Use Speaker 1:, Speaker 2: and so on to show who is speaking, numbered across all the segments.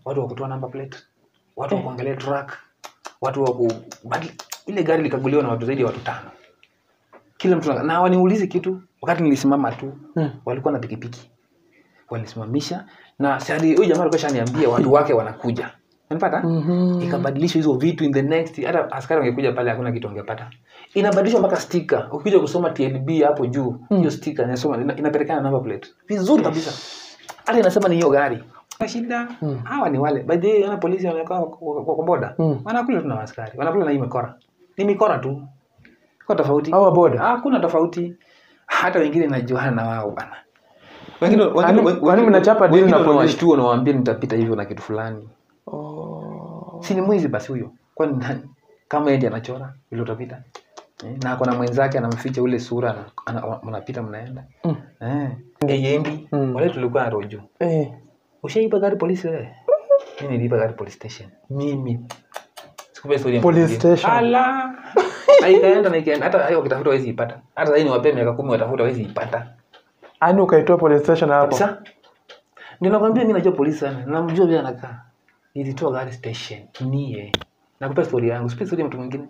Speaker 1: watu wa kutoa number plate watu wa kuangalia track watu wa ku bali ile gari likaguliwa na watu zaidi ya watu tano kila mtu na waniulize kitu wakati nilisimama tu
Speaker 2: Mm.
Speaker 1: walikuwa na pikipiki walisimamisha na sari huyu jamaa alikuwa shaniambia watu wake wanakuja unapata
Speaker 2: Mhm.
Speaker 1: ikabadilishwa hizo vitu in the next hata askari wangekuja pale hakuna kitu angepata inabadilishwa mpaka sticker ukija kusoma TLB hapo juu hiyo sticker inasoma ina- inapelekana na number plate vizuri kabisa hata inasema ni hiyo gari Na shida hawa ni wale by the way wana polisi wanakaa kwa kwa- kwa boda
Speaker 2: Mm.
Speaker 1: wanakula tu na askari wanakula na hii mikora ni mikora tu kwa tofauti
Speaker 2: Hawa boda?
Speaker 1: hakuna tofauti hata wengine najuana na wao bana wengine
Speaker 2: Kwani-
Speaker 1: wengine
Speaker 2: kwani mnachapa deal na polisi?
Speaker 1: unawashtua unawaambia nitapita hivyo na kitu fulani
Speaker 2: Oh.
Speaker 1: si ni mwizi basi huyo kwani nani kama yeye ndiye anachora vile utapita eh, na ako na mwenzake anamficha ule sura ana- ana- mnapita mnaenda
Speaker 2: Mm.
Speaker 1: eh ngeyendi
Speaker 2: Mm.
Speaker 1: wale tulikuwa na rojo
Speaker 2: Eh.
Speaker 1: ushaipa gari polisi wewe mimi nilipa gari police station mimi sikupe story ya
Speaker 2: Police
Speaker 1: mwingine.
Speaker 2: station.
Speaker 1: ala na ikaenda na ikaenda hata hayo wakitafuta hawezi ipata hata sasa niwape miaka kumi watafuta hawezi ipata
Speaker 2: Yaani ukaitoa police station hapo.
Speaker 1: kabisa ndio nakwambia mimi najua polisi sana namjua vile anakaa nilitoa gari station nie nakupa story yangu sipe story ya mtu mwingine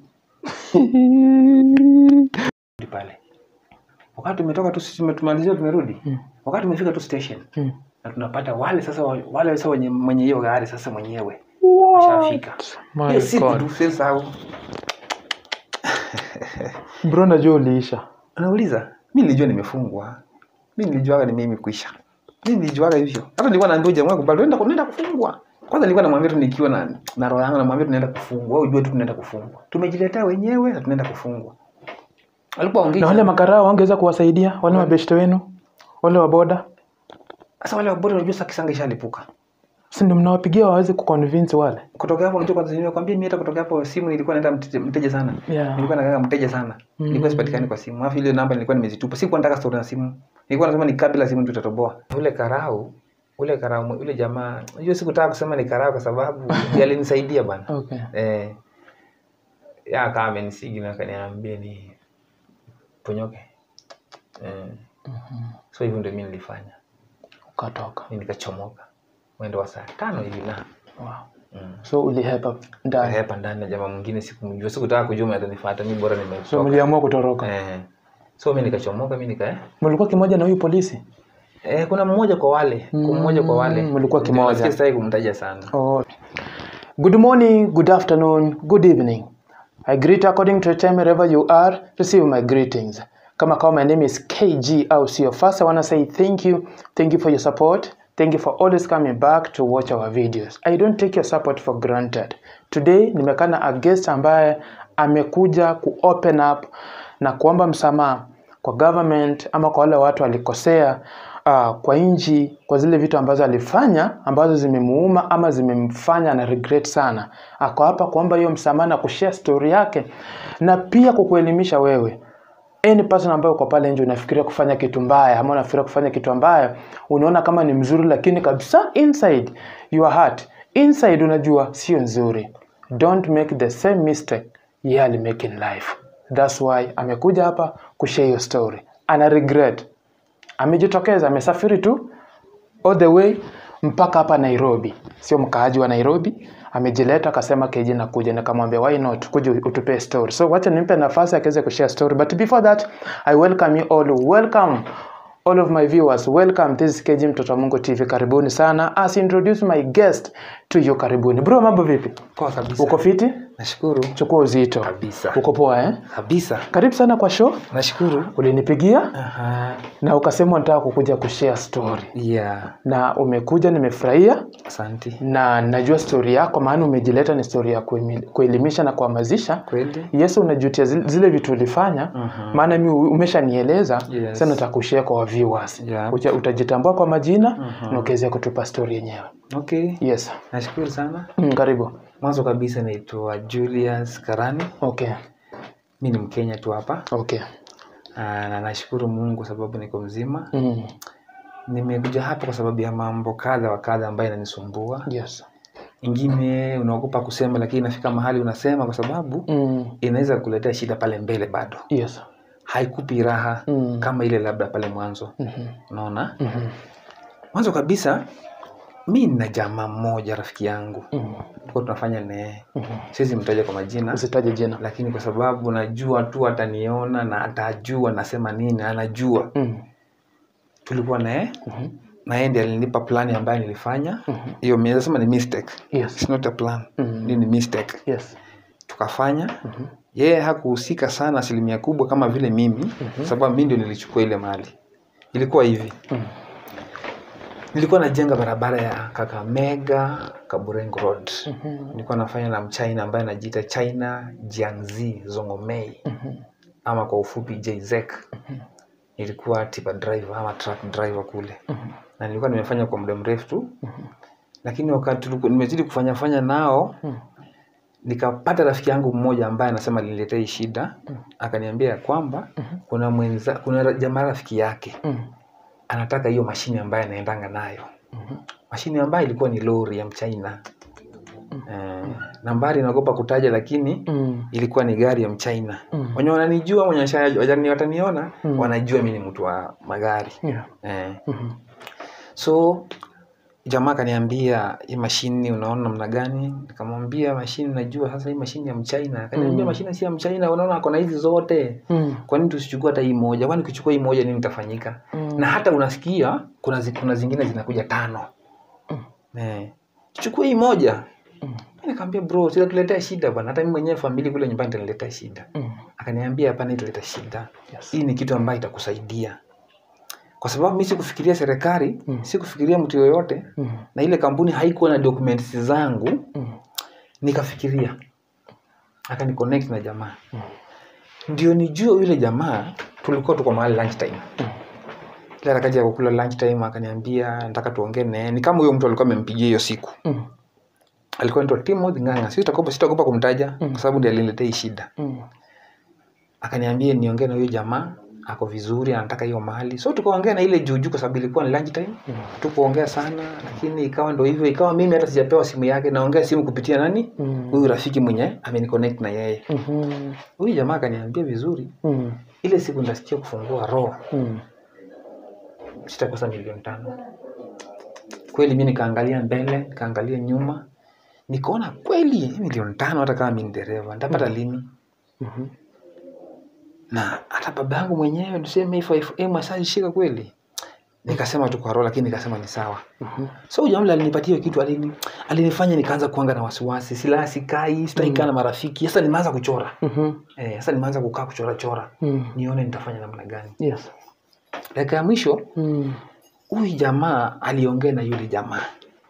Speaker 1: Rudi pale wakati tumetoka tu sisi tumetumalizia tumerudi
Speaker 2: Mm.
Speaker 1: wakati tumefika tu station
Speaker 2: Mm.
Speaker 1: na tunapata wale sasa wa- wale sasa wenye mwenye hiyo gari sasa mwenyewe
Speaker 2: What?
Speaker 1: washafika
Speaker 2: My
Speaker 1: hiyo siku
Speaker 2: God.
Speaker 1: tu sasa
Speaker 2: Bro najua uliisha.
Speaker 1: anauliza mi nilijua nimefungwa mi nilijuaga ni mimi kuisha mi nilijuaga hivyo hata nilikuwa naambia jamaa kubali tunaenda tunaenda kufungwa kwanza nilikuwa namwambia tu nikiwa na na roho yangu namwambia tunaenda kufungwa wewe ujue tu tunaenda kufungwa tumejiletea wenyewe na tunaenda kufungwa alipoongea
Speaker 2: Na wale makarao wangeweza kuwasaidia wale mabeshte wenu wale wa boda,
Speaker 1: sasa wale wabora unajua sasa kisanga ishalipuka
Speaker 2: si ndio mnawapigia waweze kuconvince wale?
Speaker 1: kutoka hapo unajua kwanza nimekwambia mimi hata kutoka hapo simu nilikuwa naenda mteja, mteja sana
Speaker 2: Yeah.
Speaker 1: nilikuwa nakaa mteja sana
Speaker 2: Mm.
Speaker 1: nilikuwa sipatikani kwa simu alafu ile namba nilikuwa nimezitupa sikuwa nataka story na simu nilikuwa nasema ni kabla simu ndio itatoboa ule karau ule karau ule jamaa hiyo sikutaka kusema ni karau kwa sababu ndiye alinisaidia bana
Speaker 2: Okay.
Speaker 1: eh ya kama amenisigi na kaniambia ni ponyoke eh so hivyo ndio mimi nilifanya
Speaker 2: Ukatoka.
Speaker 1: mimi nikachomoka mwendo wa saa tano hivi na
Speaker 2: Wow.
Speaker 1: mm.
Speaker 2: So ulihepa ndani.
Speaker 1: hapa ndani na jamaa mwingine sikumjua sikutaka kujua mwenye atanifuata mi bora
Speaker 2: So
Speaker 1: nimetoka
Speaker 2: mliamua kutoroka.
Speaker 1: eh. so mi nikachomoka mi nika
Speaker 2: Mlikuwa kimoja na huyu polisi?
Speaker 1: eh, kuna mmoja kwa wale mm. mmoja kwa wale
Speaker 2: Mm, mlikuwa
Speaker 1: Ndio
Speaker 2: kimoja.
Speaker 1: nasikia sitaki kumtaja sana
Speaker 2: Oh. Good morning, good afternoon, good evening. I greet according to the time wherever you are. Receive my greetings. Kama kawa, my name is KG au sio? First, I want to say thank you. Thank you for your support. Thank you for always coming back to watch our videos. I don't take your support for granted. Today, nimekaa na a guest ambaye amekuja ku open up na kuomba msamaha kwa government ama kwa wale watu walikosea uh, kwa nchi kwa zile vitu ambazo alifanya ambazo zimemuuma ama zimemfanya na regret sana. Ako hapa kuomba hiyo msamaha na kushare story yake na pia kukuelimisha wewe any person ambayo uko pale nje unafikiria kufanya kitu mbaya ama unafikiria kufanya kitu ambayo unaona kama ni mzuri lakini kabisa inside your heart inside unajua sio nzuri don't make the same mistake ye alimake in life thats why amekuja hapa kushare hiyo story ana regret amejitokeza amesafiri tu all the way mpaka hapa Nairobi, sio mkaaji wa Nairobi. Amejileta akasema keji na kuja, nikamwambia why not, kuja utupee story. So wacha nimpe nafasi akiweze kushare story, but before that I welcome you all, welcome all of my viewers, welcome. This is KG Mtoto wa Mungu TV, karibuni sana. As introduce my guest to you, karibuni bro. Mambo vipi?
Speaker 1: poa kabisa
Speaker 2: Uko fiti?
Speaker 1: nashukuru
Speaker 2: Chukua uzito.
Speaker 1: Kabisa.
Speaker 2: Uko poa eh?
Speaker 1: kabisa
Speaker 2: Karibu sana kwa show.
Speaker 1: nashukuru
Speaker 2: Ulinipigia
Speaker 1: Aha.
Speaker 2: na ukasema unataka kukuja kushare story,
Speaker 1: yeah
Speaker 2: na umekuja, nimefurahia
Speaker 1: asante
Speaker 2: na najua stori yako maana umejileta ni stori ya kuemi- kuelimisha na kuhamasisha
Speaker 1: kweli
Speaker 2: yesu unajutia zile, zile vitu ulifanya
Speaker 1: Mhm.
Speaker 2: maana mi umeshanieleza
Speaker 1: Yes.
Speaker 2: sasa nataka kushare kwa viewers
Speaker 1: Yeah.
Speaker 2: Uta- utajitambua kwa majina
Speaker 1: Mhm.
Speaker 2: na ukiweza kutupa stori yenyewe
Speaker 1: okay
Speaker 2: yes
Speaker 1: nashukuru sana
Speaker 2: mm, karibu
Speaker 1: mwanzo kabisa naitwa julius karani
Speaker 2: okay
Speaker 1: mi ni mkenya tu hapa
Speaker 2: okay
Speaker 1: Ah, na nashukuru mungu sababu niko mzima
Speaker 2: mm.
Speaker 1: nimekuja hapa kwa sababu ya mambo kadha wa kadha ambayo inanisumbua
Speaker 2: yes
Speaker 1: ingine unaogopa kusema lakini inafika mahali unasema kwa sababu
Speaker 2: mm.
Speaker 1: inaweza kuletea shida pale mbele bado
Speaker 2: yes
Speaker 1: haikupi raha
Speaker 2: Mm.
Speaker 1: kama ile labda pale mwanzo
Speaker 2: Mhm.
Speaker 1: unaona
Speaker 2: Mhm.
Speaker 1: mwanzo kabisa mi nina jamaa mmoja rafiki yangu
Speaker 2: Mm.
Speaker 1: tulikuwa tunafanya naye
Speaker 2: Mhm.
Speaker 1: siwezi mtaja kwa majina
Speaker 2: Usitaje jina.
Speaker 1: lakini kwa sababu najua tu ataniona na atajua nasema nini anajua
Speaker 2: Mm.
Speaker 1: tulikuwa naye
Speaker 2: Mhm.
Speaker 1: na yeye ndiye alinipa plani ambayo nilifanya
Speaker 2: Mhm.
Speaker 1: hiyo mm nasema ni mistake
Speaker 2: Yes.
Speaker 1: It's not a plan
Speaker 2: Mhm.
Speaker 1: Hii ni mistake
Speaker 2: Yes.
Speaker 1: tukafanya
Speaker 2: Mhm.
Speaker 1: yeye hakuhusika sana asilimia kubwa kama vile mimi sababu mi ndio nilichukua ile mali ilikuwa hivi
Speaker 2: Mm.
Speaker 1: nilikuwa najenga barabara ya kakamega kaburengo road
Speaker 2: Mhm.
Speaker 1: nilikuwa nafanya na mchina ambaye anajiita china jiangzi zongomei
Speaker 2: Mhm.
Speaker 1: ama kwa ufupi jzek nilikuwa tipa driver ama truck driver kule
Speaker 2: Mhm.
Speaker 1: na nilikuwa nimefanya kwa muda mrefu tu lakini wakati tuliku- nimezidi kufanya fanya nao
Speaker 2: Mhm.
Speaker 1: nikapata rafiki yangu mmoja ambaye anasema aliniletea hii shida akaniambia ya kwamba kuna mwenza, kuna jamaa rafiki yake
Speaker 2: Mm.
Speaker 1: anataka hiyo mashine ambayo anaendanga nayo
Speaker 2: Mhm.
Speaker 1: mashine ambayo ilikuwa ni lori ya mchina eh, nambari naogopa kutaja lakini
Speaker 2: Mm.
Speaker 1: ilikuwa ni gari ya mchina
Speaker 2: Mm.
Speaker 1: wenye wananijua wenye washa- watani- wataniona
Speaker 2: Mm.
Speaker 1: wanajua mi ni mtu wa magari
Speaker 2: Yeah.
Speaker 1: eh.
Speaker 2: Mhm.
Speaker 1: so jamaa akaniambia hii mashini unaona namna gani nikamwambia mashini najua sasa hii mashini ya mchina akaniambia
Speaker 2: Mm.
Speaker 1: mashini si ya mchina unaona ako na hizi zote
Speaker 2: Mm.
Speaker 1: kwa nini tusichukue hata hii moja kwani ukichukua hii moja nini itafanyika
Speaker 2: Mm.
Speaker 1: na hata unasikia kuna, zi, kuna zingine zinakuja tano
Speaker 2: Mm.
Speaker 1: eh. chukua hii moja
Speaker 2: Mm.
Speaker 1: Mi nikamwambia bro sitatuletea shida bwana hata mimi mwenyewe familia kule nyumbani itaniletea shida
Speaker 2: Mm.
Speaker 1: akaniambia hapana italeta shida
Speaker 2: Yes.
Speaker 1: hii ni kitu ambayo itakusaidia kwa sababu mi sikufikiria serikali
Speaker 2: Mm.
Speaker 1: sikufikiria mtu yoyote
Speaker 2: Mm.
Speaker 1: na ile kampuni haikuwa na documents zangu
Speaker 2: Mm.
Speaker 1: nikafikiria akani connect na jamaa
Speaker 2: Mm.
Speaker 1: ndio nijue yule jamaa tulikuwa tuko mahali lunch time
Speaker 2: Mm.
Speaker 1: ile akaja ya kukula lunch time akaniambia nataka tuongee naye ni kama huyo mtu alikuwa amempigia hiyo siku
Speaker 2: Mm.
Speaker 1: alikuwa anaitwa Timothy Nganga sitakopa sitakopa kumtaja
Speaker 2: Mm.
Speaker 1: kwa sababu ndiye aliniletea hii shida
Speaker 2: Mm.
Speaker 1: akaniambia niongee na huyo jamaa ako vizuri anataka hiyo mali so tukaongea na ile juujuu kwa sababu ilikuwa ni lunch time
Speaker 2: Mm.
Speaker 1: tukuongea sana lakini ikawa ndo hivyo ikawa mimi hata sijapewa simu yake naongea simu kupitia nani
Speaker 2: Mm.
Speaker 1: huyu rafiki mwenye ameniconnect na yeye
Speaker 2: Mhm.
Speaker 1: huyu jamaa akaniambia vizuri
Speaker 2: Mm.
Speaker 1: ile siku ndasikia kufungua roho
Speaker 2: Mm.
Speaker 1: sitakosa milioni tano kweli mi nikaangalia mbele nikaangalia nyuma nikaona kweli hii milioni tano hata kama mi ni dereva nitapata lini
Speaker 2: Mhm.
Speaker 1: na hata baba yangu mwenyewe tuseme ifm asashika kweli nikasema tu kwa roho lakini nikasema ni sawa
Speaker 2: Mhm.
Speaker 1: so jamla alinipatia hiyo kitu alini, alinifanya nikaanza kuanga na wasiwasi silaha sikai sitaikaa na marafiki sasa nimeanza kuchora
Speaker 2: Mhm.
Speaker 1: eh, sasa nimeanza kukaa kuchora chora
Speaker 2: Mm.
Speaker 1: nione nitafanya namna gani
Speaker 2: Yes.
Speaker 1: dakika ya mwisho
Speaker 2: Mm.
Speaker 1: huyu jamaa aliongea na yule jamaa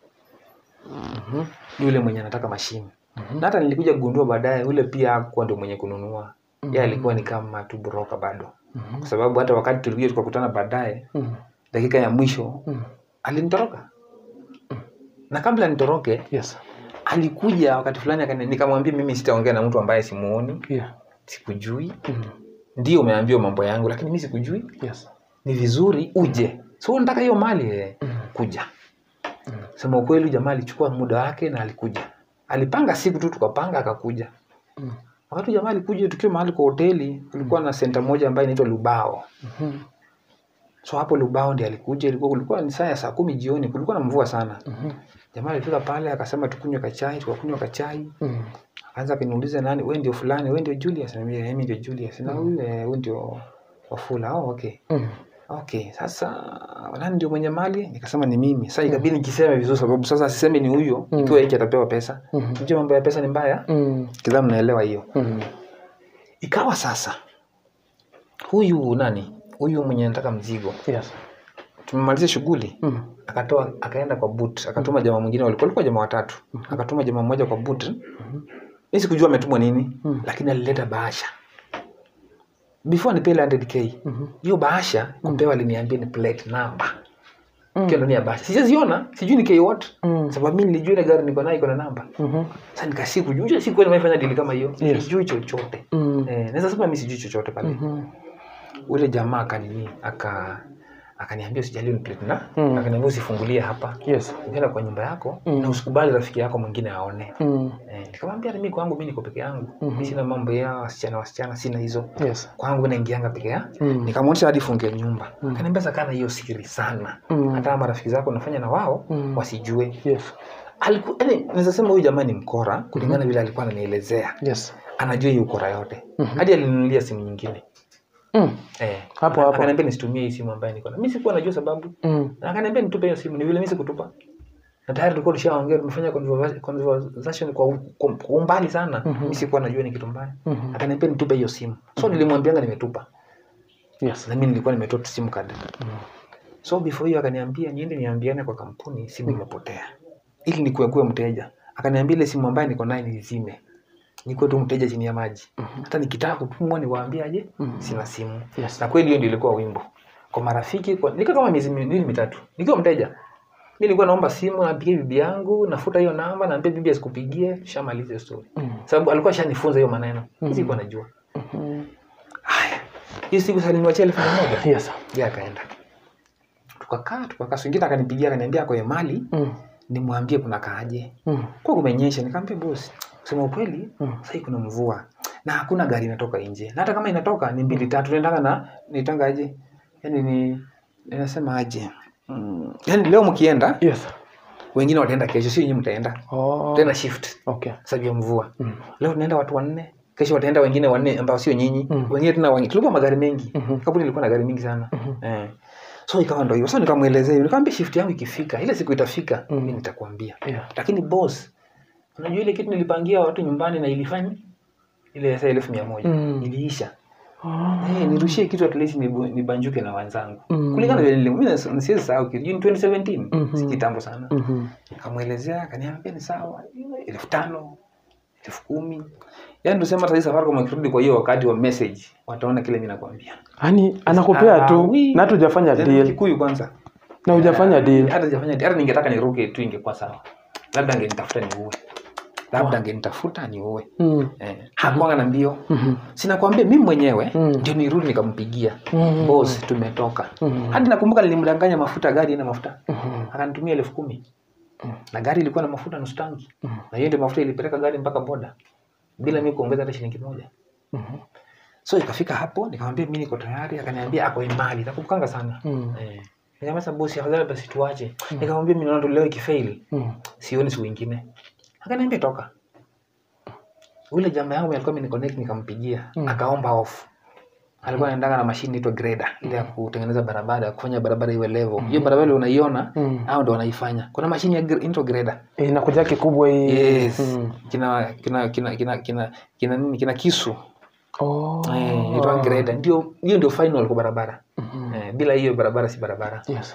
Speaker 2: Mhm.
Speaker 1: yule mwenye anataka mashine
Speaker 2: Mhm.
Speaker 1: na hata nilikuja kugundua baadaye yule pia hakuwa ndio mwenye kununua
Speaker 2: Mhm.
Speaker 1: yeye alikuwa ni kama tu broker bado
Speaker 2: Mhm.
Speaker 1: kwa sababu hata wakati tulikuja tukakutana baadaye
Speaker 2: Mm.
Speaker 1: dakika ya mwisho
Speaker 2: Mm.
Speaker 1: alinitoroka na kabla nitoroke
Speaker 2: Yes.
Speaker 1: alikuja wakati fulani akani- nikamwambia mimi sitaongea na mtu ambaye simuoni
Speaker 2: Yeah.
Speaker 1: sikujui
Speaker 2: Mm.
Speaker 1: ndio umeambiwa mambo yangu lakini mi sikujui
Speaker 2: Yes.
Speaker 1: ni vizuri uje so nataka hiyo mali eh,
Speaker 2: Mm.
Speaker 1: kuja
Speaker 2: Mm.
Speaker 1: sema ukweli jamaa alichukua muda wake na alikuja alipanga siku tu tukapanga akakuja
Speaker 2: Mm.
Speaker 1: wakati jamaa alikuja tukiwa mahali kwa hoteli kulikuwa na senta moja ambayo inaitwa lubao
Speaker 2: Mhm.
Speaker 1: so hapo lubao ndi alikuja ilikuwa kulikuwa ni saa ya saa kumi jioni kulikuwa na mvua sana
Speaker 2: Mhm.
Speaker 1: jamaa alifika pale akasema tukunywe kachai tukakunywa kachai
Speaker 2: Mm.
Speaker 1: akaanza kuniuliza nani we ndio fulani we ndio julius naambia mimi ndio julius na huyu eh, huyu ndio wafula oh, okay
Speaker 2: Mm.
Speaker 1: okay sasa nani ndio mwenye mali nikasema ni mimi sasa ikabidi nikiseme vizuri sababu sasa asiseme ni huyo
Speaker 2: Mm.
Speaker 1: ikiwa hiki atapewa pesa
Speaker 2: Mhm.
Speaker 1: unajua mambo ya pesa ni mbaya
Speaker 2: Mm.
Speaker 1: kidhaa mnaelewa hiyo
Speaker 2: Mm.
Speaker 1: ikawa sasa huyu nani huyu mwenye nataka mzigo
Speaker 2: Yes.
Speaker 1: tumemaliza shughuli
Speaker 2: Mm.
Speaker 1: akatoa akaenda kwa boot akatuma jamaa mwingine walikuwa walikuwa jamaa watatu akatuma jamaa mmoja kwa boot mi sikujua ametumwa nini
Speaker 2: Mm.
Speaker 1: lakini alileta bahasha before nipe ile 100k
Speaker 2: Mhm.
Speaker 1: hiyo bahasha kupewa aliniambia ni plate number
Speaker 2: Mm.
Speaker 1: ikiwa ndani ya bahasha sijaziona sijui ni k what
Speaker 2: Mm.
Speaker 1: sababu mi nilijua ile gari niko nayo iko na namba
Speaker 2: Mhm.
Speaker 1: sasa nikasiku juu siku kweli nimefanya dili kama hiyo
Speaker 2: Yes.
Speaker 1: sijui chochote
Speaker 2: Mm.
Speaker 1: eh, naweza sema mi sijui chochote pale
Speaker 2: Mhm.
Speaker 1: ule jamaa akanini aka akaniambia usijali ni plate na
Speaker 2: Mm.
Speaker 1: akaniambia usifungulie hapa
Speaker 2: Yes.
Speaker 1: ukienda kwa nyumba yako
Speaker 2: Mm.
Speaker 1: na usikubali rafiki yako mwingine aone
Speaker 2: Mm.
Speaker 1: eh, nikamwambia mimi kwangu mimi niko peke yangu
Speaker 2: Mhm.
Speaker 1: mimi sina mambo ya wasichana wasichana sina hizo
Speaker 2: Yes.
Speaker 1: kwangu mimi naingianga peke yangu
Speaker 2: Mm.
Speaker 1: nikamwonyesha hadi funge nyumba
Speaker 2: Mm.
Speaker 1: akaniambia sakana hiyo siri sana
Speaker 2: Mm.
Speaker 1: hata marafiki zako unafanya na wao
Speaker 2: Mm.
Speaker 1: wasijue
Speaker 2: Yes.
Speaker 1: Aliku- yaani naweza sema huyu jamaa ni mkora kulingana vile alikuwa ananielezea
Speaker 2: Yes.
Speaker 1: anajua hii ukora yote
Speaker 2: Mhm.
Speaker 1: hadi alininunulia simu nyingine
Speaker 2: Mm.
Speaker 1: eh.
Speaker 2: Hapo, hapo.
Speaker 1: akaniambia nisitumie hii simu ambayo niko na mimi sikuwa najua sababu
Speaker 2: Mm.
Speaker 1: na akaniambia nitupe hiyo simu ni vile mimi sikutupa na tayari tulikuwa tushaongea tumefanya conversa- conversation kwa, kwa, kwa umbali sana
Speaker 2: Mhm.
Speaker 1: mimi sikuwa najua ni kitu mbaya
Speaker 2: Mhm.
Speaker 1: akaniambia nitupe hiyo simu so nilimwambianga nimetupa
Speaker 2: Yes.
Speaker 1: na mimi nilikuwa nimetoa tu sim card
Speaker 2: Mm.
Speaker 1: so before hiyo akaniambia niende niambiane kwa kampuni simu imepotea ili nikuekue mteja akaniambia ile simu ambayo niko nayo nizime nikuwe tu mteja chini ya maji
Speaker 2: Mhm.
Speaker 1: hata nikitaka kutumwa niwaambiaje
Speaker 2: Mhm.
Speaker 1: sina simu
Speaker 2: Yes.
Speaker 1: na kweli hiyo ndio ilikuwa wimbo kwa marafiki kwa nika kama miezi miwili mitatu nikiwa mteja mi nilikuwa naomba simu napigia bibi yangu nafuta hiyo namba naambia bibi asikupigie tushamaliza hiyo story
Speaker 2: Mm.
Speaker 1: sababu alikuwa ashanifunza hiyo maneno
Speaker 2: Mhm.
Speaker 1: sikuwa najua
Speaker 2: Mhm.
Speaker 1: haya hiyo siku saliniwachia elfu mia moja
Speaker 2: Yes.
Speaker 1: ye akaenda tukakaa tukakaa swingine akanipigia akaniambia kwa mali
Speaker 2: Mm.
Speaker 1: nimwambie kuna kaaje
Speaker 2: Mm.
Speaker 1: kwa kumenyesha nikamwambia boss kusema ukweli
Speaker 2: Mm.
Speaker 1: sasa kuna mvua na hakuna gari inatoka nje na hata kama inatoka ni mbili tatu naendanga na nitanga aje yani ni ninasema aje mm. yani leo mkienda
Speaker 2: Yes.
Speaker 1: wengine wataenda kesho sio nyinyi mtaenda
Speaker 2: Oh.
Speaker 1: tena shift
Speaker 2: Okay.
Speaker 1: sababu ya mvua
Speaker 2: Mm.
Speaker 1: leo tunaenda watu wanne kesho wataenda wengine wanne ambao sio nyinyi
Speaker 2: Mm.
Speaker 1: wengine tena wangi tulikuwa magari mengi
Speaker 2: Mhm.
Speaker 1: kampuni ilikuwa na gari mingi sana
Speaker 2: Mhm.
Speaker 1: eh. so ikawa ndo hiyo so nikamwelezea hiyo nikamwambia shift yangu ikifika ile siku itafika
Speaker 2: Mm.
Speaker 1: mimi nitakwambia
Speaker 2: Yeah.
Speaker 1: lakini boss unajua ile kitu nilipangia watu nyumbani na ilifanya ile saa elfu mia moja
Speaker 2: Mm.
Speaker 1: iliisha
Speaker 2: Oh.
Speaker 1: Eh, nirushie kitu at least nibu- nibanjuke na wenzangu
Speaker 2: Mm.
Speaker 1: kulingana vile nili- mimi nas- siwezi sahau kitu Juu ni 2017
Speaker 2: Mhm.
Speaker 1: si kitambo sana
Speaker 2: Mhm.
Speaker 1: nikamwelezea akaniambia ni sawa elfu tano elfu kumi yaani tusema hata hii safaricom akirudi kwa hiyo wakati wa message wataona kile mi nakwambia
Speaker 2: Yaani anakupea
Speaker 1: Ah,
Speaker 2: tu
Speaker 1: wi.
Speaker 2: na hata hujafanya
Speaker 1: Then
Speaker 2: deal
Speaker 1: kikuyu kwanza
Speaker 2: na hujafanya
Speaker 1: Ah,
Speaker 2: deal.
Speaker 1: hata sijafanya deal. hata ningetaka niruke tu ingekuwa sawa labda angenitafuta niue labda angenitafuta niue
Speaker 2: Mm.
Speaker 1: eh, hakuanga na mbio
Speaker 2: Mhm.
Speaker 1: sinakwambia mimi mwenyewe
Speaker 2: Mm.
Speaker 1: ndio nirudi nikampigia
Speaker 2: Mhm.
Speaker 1: boss tumetoka
Speaker 2: Mhm.
Speaker 1: hadi nakumbuka nilimdanganya mafuta gari ina mafuta
Speaker 2: Mhm.
Speaker 1: akanitumia elfu kumi
Speaker 2: Mm.
Speaker 1: na gari ilikuwa na mafuta nusu tanki
Speaker 2: Mhm.
Speaker 1: na hiyo ndio mafuta ilipeleka gari mpaka boda bila mi kuongeza hata shilingi moja
Speaker 2: Mhm.
Speaker 1: so ikafika hapo nikamwambia mi niko tayari akaniambia ako imali nakumbukanga sana
Speaker 2: Mm.
Speaker 1: eh. nikamwambia sasa bosi afadhali basi tuache nikamwambia mi naona tu leo ikifail
Speaker 2: Mm.
Speaker 1: sioni siku ingine akaniambia toka ule jamaa yangu alikuwa ameniconnect nikampigia
Speaker 2: Mm.
Speaker 1: akaomba off alikuwa anaendanga na mashine inaitwa grader ile ya kutengeneza barabara ya kufanya barabara iwe level hiyo barabara ile unaiona
Speaker 2: Mm.
Speaker 1: hao ndo wanaifanya kuna mashine ya gr- inaitwa grader
Speaker 2: Eh, inakuja kikubwa hii.
Speaker 1: yes
Speaker 2: Mm.
Speaker 1: kina kina kina kina kina kina nini kina kisu
Speaker 2: Oh.
Speaker 1: eh inaitwa grader ndio hiyo ndio final kwa barabara
Speaker 2: Mhm.
Speaker 1: eh, bila hiyo barabara si barabara
Speaker 2: Yes.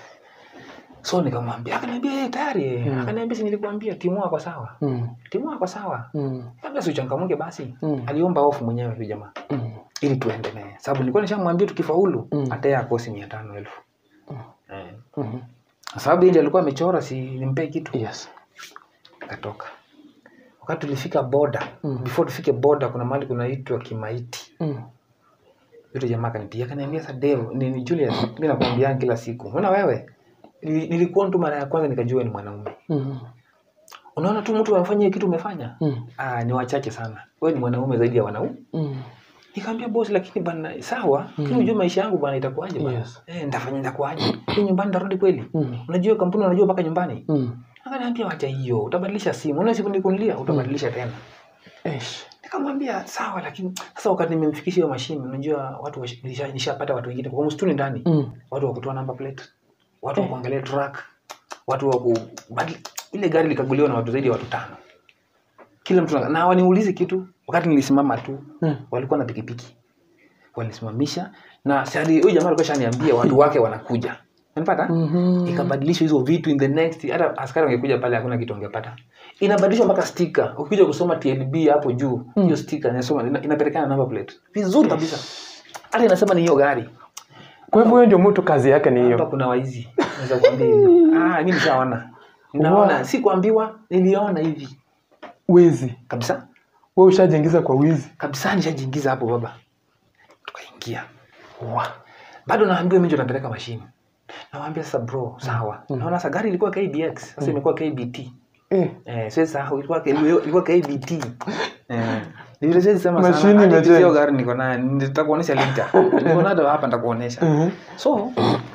Speaker 1: so nikamwambia akaniambia eh, tayari
Speaker 2: Mm.
Speaker 1: akaniambia si nilikwambia timu wako sawa
Speaker 2: Mm.
Speaker 1: timu wako sawa
Speaker 2: Mm.
Speaker 1: labda si uchangamke basi
Speaker 2: Mm.
Speaker 1: aliomba off mwenyewe huyu jamaa
Speaker 2: Mm.
Speaker 1: ili tuendelee sababu nilikuwa nishamwambia tukifaulu
Speaker 2: Mm.
Speaker 1: hata yeye akosi mia tano elfu
Speaker 2: Mm.
Speaker 1: eh.
Speaker 2: Mhm.
Speaker 1: Kwa sababu yeye ndiye alikuwa amechora si nimpee kitu
Speaker 2: Yes.
Speaker 1: akatoka wakati tulifika boda
Speaker 2: Mm.
Speaker 1: before tufike boda kuna mahali kunaitwa kimaiti
Speaker 2: Mm.
Speaker 1: yule jamaa akanipigia akaniambia sasa Dave ni, ni Julius mimi nakwambia kila siku unaona wewe Nili- nilikuwa tu mara ya kwanza nikajua ni mwanaume
Speaker 2: Mm.
Speaker 1: unaona tu mtu amefanya hiyo kitu umefanya
Speaker 2: Mm.
Speaker 1: ah ni wachache sana wewe ni mwanaume zaidi ya wanaume
Speaker 2: Mm.
Speaker 1: nikamwambia bosi lakini bana sawa
Speaker 2: Mm.
Speaker 1: lakini unajua maisha yangu bana itakuwaje bana
Speaker 2: Yes.
Speaker 1: eh nitafanya itakuwaje hii nyumbani nitarudi kweli
Speaker 2: Mm.
Speaker 1: unajua kampuni unajua mpaka nyumbani
Speaker 2: Mm.
Speaker 1: akaniambia wacha hiyo utabadilisha simu unaona siku nikunilia utabadilisha tena
Speaker 2: Eish.
Speaker 1: nikamwambia sawa lakini sasa wakati nimemfikisha hiyo mashine unajua watu wash- nisha- nishapata watu wengine kwa msituni ndani
Speaker 2: Mm.
Speaker 1: watu wa kutoa number plate watu wa
Speaker 2: Eh.
Speaker 1: kuangalia truck watu wa ku bali ile gari likaguliwa na watu zaidi ya watu tano kila mtu na- na waniulize kitu wakati nilisimama tu
Speaker 2: Mm.
Speaker 1: walikuwa na pikipiki walisimamisha na sari huyu jamaa alikuwa shaniambia watu wake wanakuja unapata
Speaker 2: Mhm.
Speaker 1: ikabadilishwa hizo vitu in the next hata askari wangekuja pale hakuna kitu angepata inabadilishwa mpaka sticker ukija kusoma TLB hapo juu
Speaker 2: Mm.
Speaker 1: hiyo sticker inasoma ina- inapelekana na number plate vizuri kabisa hata inasema ni hiyo gari
Speaker 2: Kwa hivyo huyo ndio mtu kazi yake ni
Speaker 1: hapa
Speaker 2: hiyo.
Speaker 1: kuna waizi naweza kuambia hivyo ah mimi nishaona naona
Speaker 2: Wow.
Speaker 1: si kuambiwa niliona hivi
Speaker 2: Wizi.
Speaker 1: kabisa
Speaker 2: Wewe ushajiingiza kwa wizi.
Speaker 1: kabisa nishajiingiza hapo baba tukaingia
Speaker 2: Wa.
Speaker 1: bado naambiwa mimi ndio napeleka mashini nawambia sasa bro sawa naona sasa gari ilikuwa kbx sasa imekuwa kbt
Speaker 2: Eh,
Speaker 1: Eh, siwezi sahau ilikuwa ilikuwa KBT. Eh. Ni vile siwezi sema sana.
Speaker 2: Machine
Speaker 1: Hadi
Speaker 2: imejaa.
Speaker 1: hiyo gari niko nayo nitakuonesha lita. Niko nayo hapa nitakuonesha.
Speaker 2: mhm.
Speaker 1: So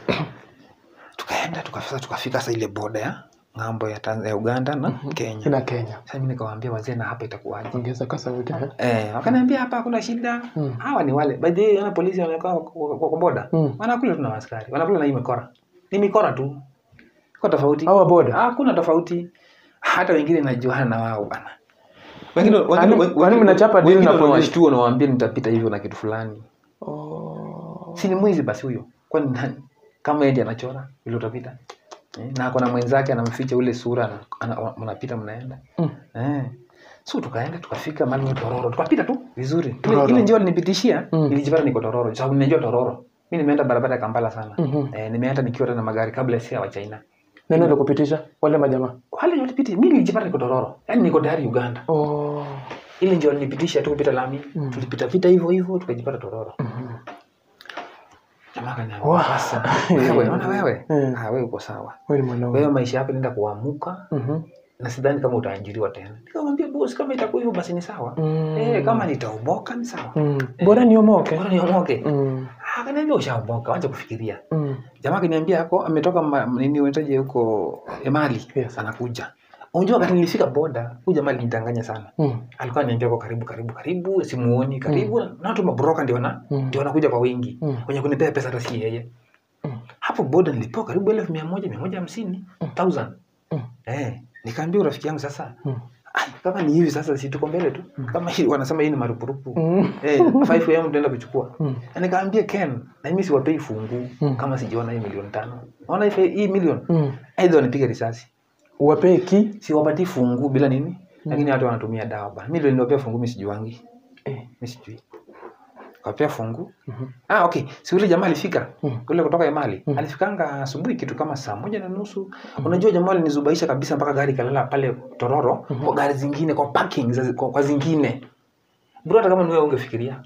Speaker 1: tukaenda tukafika tukafika sasa ile boda ya ng'ambo ya, Tanz- ya Uganda na Kenya.
Speaker 2: ina Kenya.
Speaker 1: Sasa mimi nikawaambia wazee na hapa itakuwaje?
Speaker 2: Ongeza ka sauti. eh.
Speaker 1: Eh, wakaniambia hapa hakuna shida.
Speaker 2: Mm.
Speaker 1: Hawa ni wale. By the way, wana polisi wanakaa kwa, kwa, kwa boda.
Speaker 2: Mm.
Speaker 1: Wanakula tu na askari. Wanakula na hii mikora. Ni mikora tu. Kwa tofauti.
Speaker 2: Hawa boda.
Speaker 1: Hakuna tofauti. Hata wengine najuana na wao bana. Wengine
Speaker 2: Kwani- kwani mnachapa deal na polisi?
Speaker 1: polisi? Wanawaambia nitapita hivyo na kitu fulani.
Speaker 2: Oh.
Speaker 1: Si ni mwizi basi huyo. Kwani nani? Kama yeye ndiye anachora vile utapita. Eh, na kuna mwenzake anamficha ule sura na ana- mnapita mnaenda.
Speaker 2: Mm.
Speaker 1: Eh. So tukaenda tukafika mahali ni Tororo. Tukapita tu vizuri. Ile,
Speaker 2: Tororo.
Speaker 1: ile njia walinipitishia
Speaker 2: Mm.
Speaker 1: nilijipata niko Tororo. Sababu ninajua Tororo. Mimi nimeenda barabara ya Kampala sana.
Speaker 2: Mhm.
Speaker 1: Eh, nimeenda nikiwa tena magari kabla ya wa China.
Speaker 2: Nani alikupitisha? Wale majamaa.
Speaker 1: Wale walipiti, mimi nilijipata niko Tororo. Yaani niko tayari Uganda.
Speaker 2: Oh.
Speaker 1: Ile ndio walinipitisha tu kupita lami.
Speaker 2: Mm.
Speaker 1: Tulipita pita hivyo hivyo tukajipata Tororo.
Speaker 2: Mhm.
Speaker 1: Jamaa kaniambia
Speaker 2: Wow.
Speaker 1: sasa, wewe ona wewe.
Speaker 2: Mm.
Speaker 1: Ah, wewe uko sawa.
Speaker 2: Wewe ni mwanaume.
Speaker 1: Wewe maisha yako inaenda kuamuka
Speaker 2: Mhm.
Speaker 1: na sidhani kama utaajiriwa tena. Nikamwambia boss, kama itakuwa hivyo basi ni sawa.
Speaker 2: Mm.
Speaker 1: Eh, kama nitaomoka ni sawa.
Speaker 2: Mm. Bora niomoke.
Speaker 1: Bora niomoke.
Speaker 2: Mm.
Speaker 1: Akaniambia ushaomoka, acha kufikiria.
Speaker 2: Mm.
Speaker 1: Jamaa akaniambia ako ametoka ma- nini unaitaje huko Emali.
Speaker 2: Yes.
Speaker 1: Anakuja. Unajua wakati nilifika boda, huyu jamaa alinidanganya sana.
Speaker 2: Mm.
Speaker 1: Alikuwa ananiambia kwa karibu karibu karibu, simuoni karibu na watu mabroka ndio wana
Speaker 2: Mm.
Speaker 1: ndio wanakuja kwa wingi.
Speaker 2: Mm.
Speaker 1: Wenye kunipea pesa hata si yeye.
Speaker 2: Mm.
Speaker 1: Hapo boda nilipewa karibu elfu mia moja mia moja hamsini thousand.
Speaker 2: Mm.
Speaker 1: Eh, nikaambia rafiki yangu sasa,
Speaker 2: Mm.
Speaker 1: "Ai, kama ni hivi sasa si tuko mbele tu. Kama hii wanasema hii ni marupurupu.
Speaker 2: Mm.
Speaker 1: Eh, 5 am tunaenda kuchukua.
Speaker 2: Mm.
Speaker 1: Na nikaambia Ken, na mimi siwapei fungu
Speaker 2: Mm.
Speaker 1: kama sijiona hii milioni tano. Unaona hii hii milioni?
Speaker 2: Mm.
Speaker 1: Aidha wanipige risasi.
Speaker 2: Uwapee ki?
Speaker 1: Siwapatii fungu bila nini? Lakini watu wanatumia dawa bana. Mimi ndio niliwapea fungu mimi sijuangi.
Speaker 2: Eh.
Speaker 1: Mimi sijui. Kapea fungu.
Speaker 2: Mhm.
Speaker 1: Ah, okay. Si yule jamaa alifika.
Speaker 2: Mm.
Speaker 1: Yule kutoka Emali.
Speaker 2: Mm.
Speaker 1: Alifikanga asubuhi kitu kama saa moja na nusu. Unajua jamaa alinizubaisha kabisa mpaka gari kalala pale Tororo kwa gari zingine kwa parking za, kwa, kwa zingine. Bro hata kama ni wewe ungefikiria.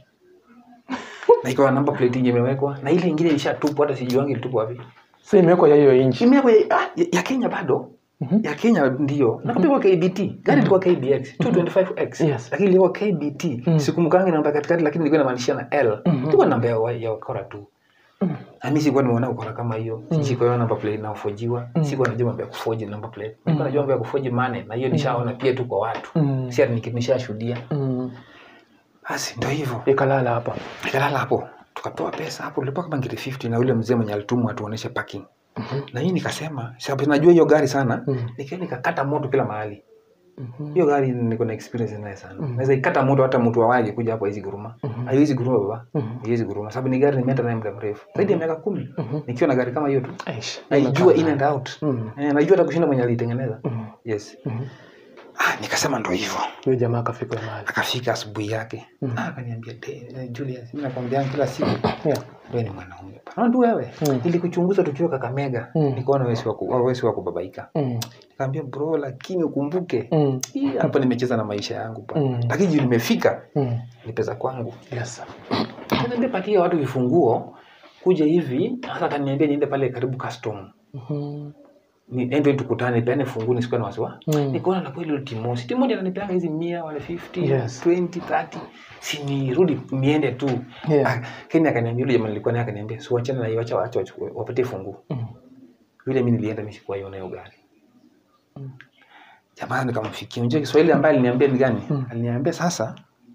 Speaker 1: na ikawa namba plate yenye imewekwa na ile ingine ilishatupwa hata sijuangi ilitupwa wapi.
Speaker 2: Sasa imewekwa ya hiyo inchi.
Speaker 1: Imewekwa ya, ah, ya, ya Kenya bado.
Speaker 2: Mhm.
Speaker 1: Ya Kenya ndio. Na kumbe kwa KBT. Gari ilikuwa KBX 225X.
Speaker 2: Yes.
Speaker 1: Lakini ilikuwa KBT.
Speaker 2: Mm.
Speaker 1: Sikumbukangi namba katikati lakini ilikuwa inamaanisha na L.
Speaker 2: Mhm.
Speaker 1: Ilikuwa namba ya, ya ukora tu.
Speaker 2: Mm.
Speaker 1: Na mimi sikuwa nimeona ukora kama hiyo.
Speaker 2: Mm.
Speaker 1: Sikuwa namba plate na ufojiwa.
Speaker 2: Mm.
Speaker 1: Sikuwa najua mambo ya kufoji namba plate. Nilikuwa najua mambo ya kufoji mane na hiyo nishaona pia tu kwa watu.
Speaker 2: Mm.
Speaker 1: Si ati niki- nishashuhudia.
Speaker 2: Mm.
Speaker 1: Basi ndio hivyo.
Speaker 2: Ikalala hapa.
Speaker 1: Nikalala hapo. Tukapewa pesa hapo tulipewa kama ngiri 50 na yule mzee mwenye alitumwa atuoneshe parking.
Speaker 2: Mhm.
Speaker 1: Na mimi nikasema, sababu najua hiyo gari sana,
Speaker 2: Mm.
Speaker 1: nikaenda nikakata moto kila mahali.
Speaker 2: Mhm.
Speaker 1: Hiyo gari niko na experience naye sana.
Speaker 2: Mm.
Speaker 1: Naweza ikata moto hata mtu awaje kuja hapo hizi guruma.
Speaker 2: Mhm.
Speaker 1: Haiwezi guruma baba.
Speaker 2: Mhm.
Speaker 1: Haiwezi guruma sababu ni gari nimeenda naye muda mrefu. Zaidi ya miaka kumi.
Speaker 2: Mhm.
Speaker 1: Nikiwa na gari kama hiyo tu.
Speaker 2: Aish.
Speaker 1: Naijua in and out.
Speaker 2: Mm.
Speaker 1: Eh, najua hata kushinda mwenye alitengeneza.
Speaker 2: Mhm.
Speaker 1: Yes.
Speaker 2: Mhm.
Speaker 1: Ah, nikasema ndo hivyo.
Speaker 2: Huyo jamaa akafika mahali.
Speaker 1: Akafika asubuhi yake.
Speaker 2: Mm.
Speaker 1: Ah, akaniambia "De- eh, Julius, mimi nakwambia kila siku
Speaker 2: Yeah.
Speaker 1: wewe ni mwanaume. Bana tu wewe.
Speaker 2: Mm.
Speaker 1: Nilikuchunguza tukiwa Kakamega.
Speaker 2: Mm.
Speaker 1: Nikaona wewe si wa ku- wewe si wa kubabaika.
Speaker 2: Mm.
Speaker 1: Nikamwambia bro, lakini ukumbuke
Speaker 2: Mm.
Speaker 1: hii hapa nimecheza na maisha yangu bwana.
Speaker 2: Mm.
Speaker 1: Lakini juu nimefika
Speaker 2: Mm.
Speaker 1: ni pesa kwangu.
Speaker 2: Yes.
Speaker 1: Nikamwambia patia watu vifunguo kuja hivi, hata akaniambia niende pale karibu custom.
Speaker 2: Mhm.
Speaker 1: Ni ende tukutane peane funguo nisikuwa na wasiwasi.
Speaker 2: Mm.
Speaker 1: Nikaona na kweli yule Timosi. Timosi ananipeanga hizi 100 wale 50,
Speaker 2: Yes.
Speaker 1: 20, 30. Si nirudi niende tu.
Speaker 2: Yeah.
Speaker 1: Ah, Kenya akaniambia yule jamaa nilikuwa naye akaniambia, "Si wachane na hiyo acha acha wachukue wapatie funguo."
Speaker 2: Mm.
Speaker 1: Yule mimi nilienda mimi sikuwa hiyo nayo gari.
Speaker 2: Mm.
Speaker 1: Jamaa nikamfikia. Unajua Kiswahili ambaye aliniambia ni gani?
Speaker 2: Mm.
Speaker 1: Aliniambia sasa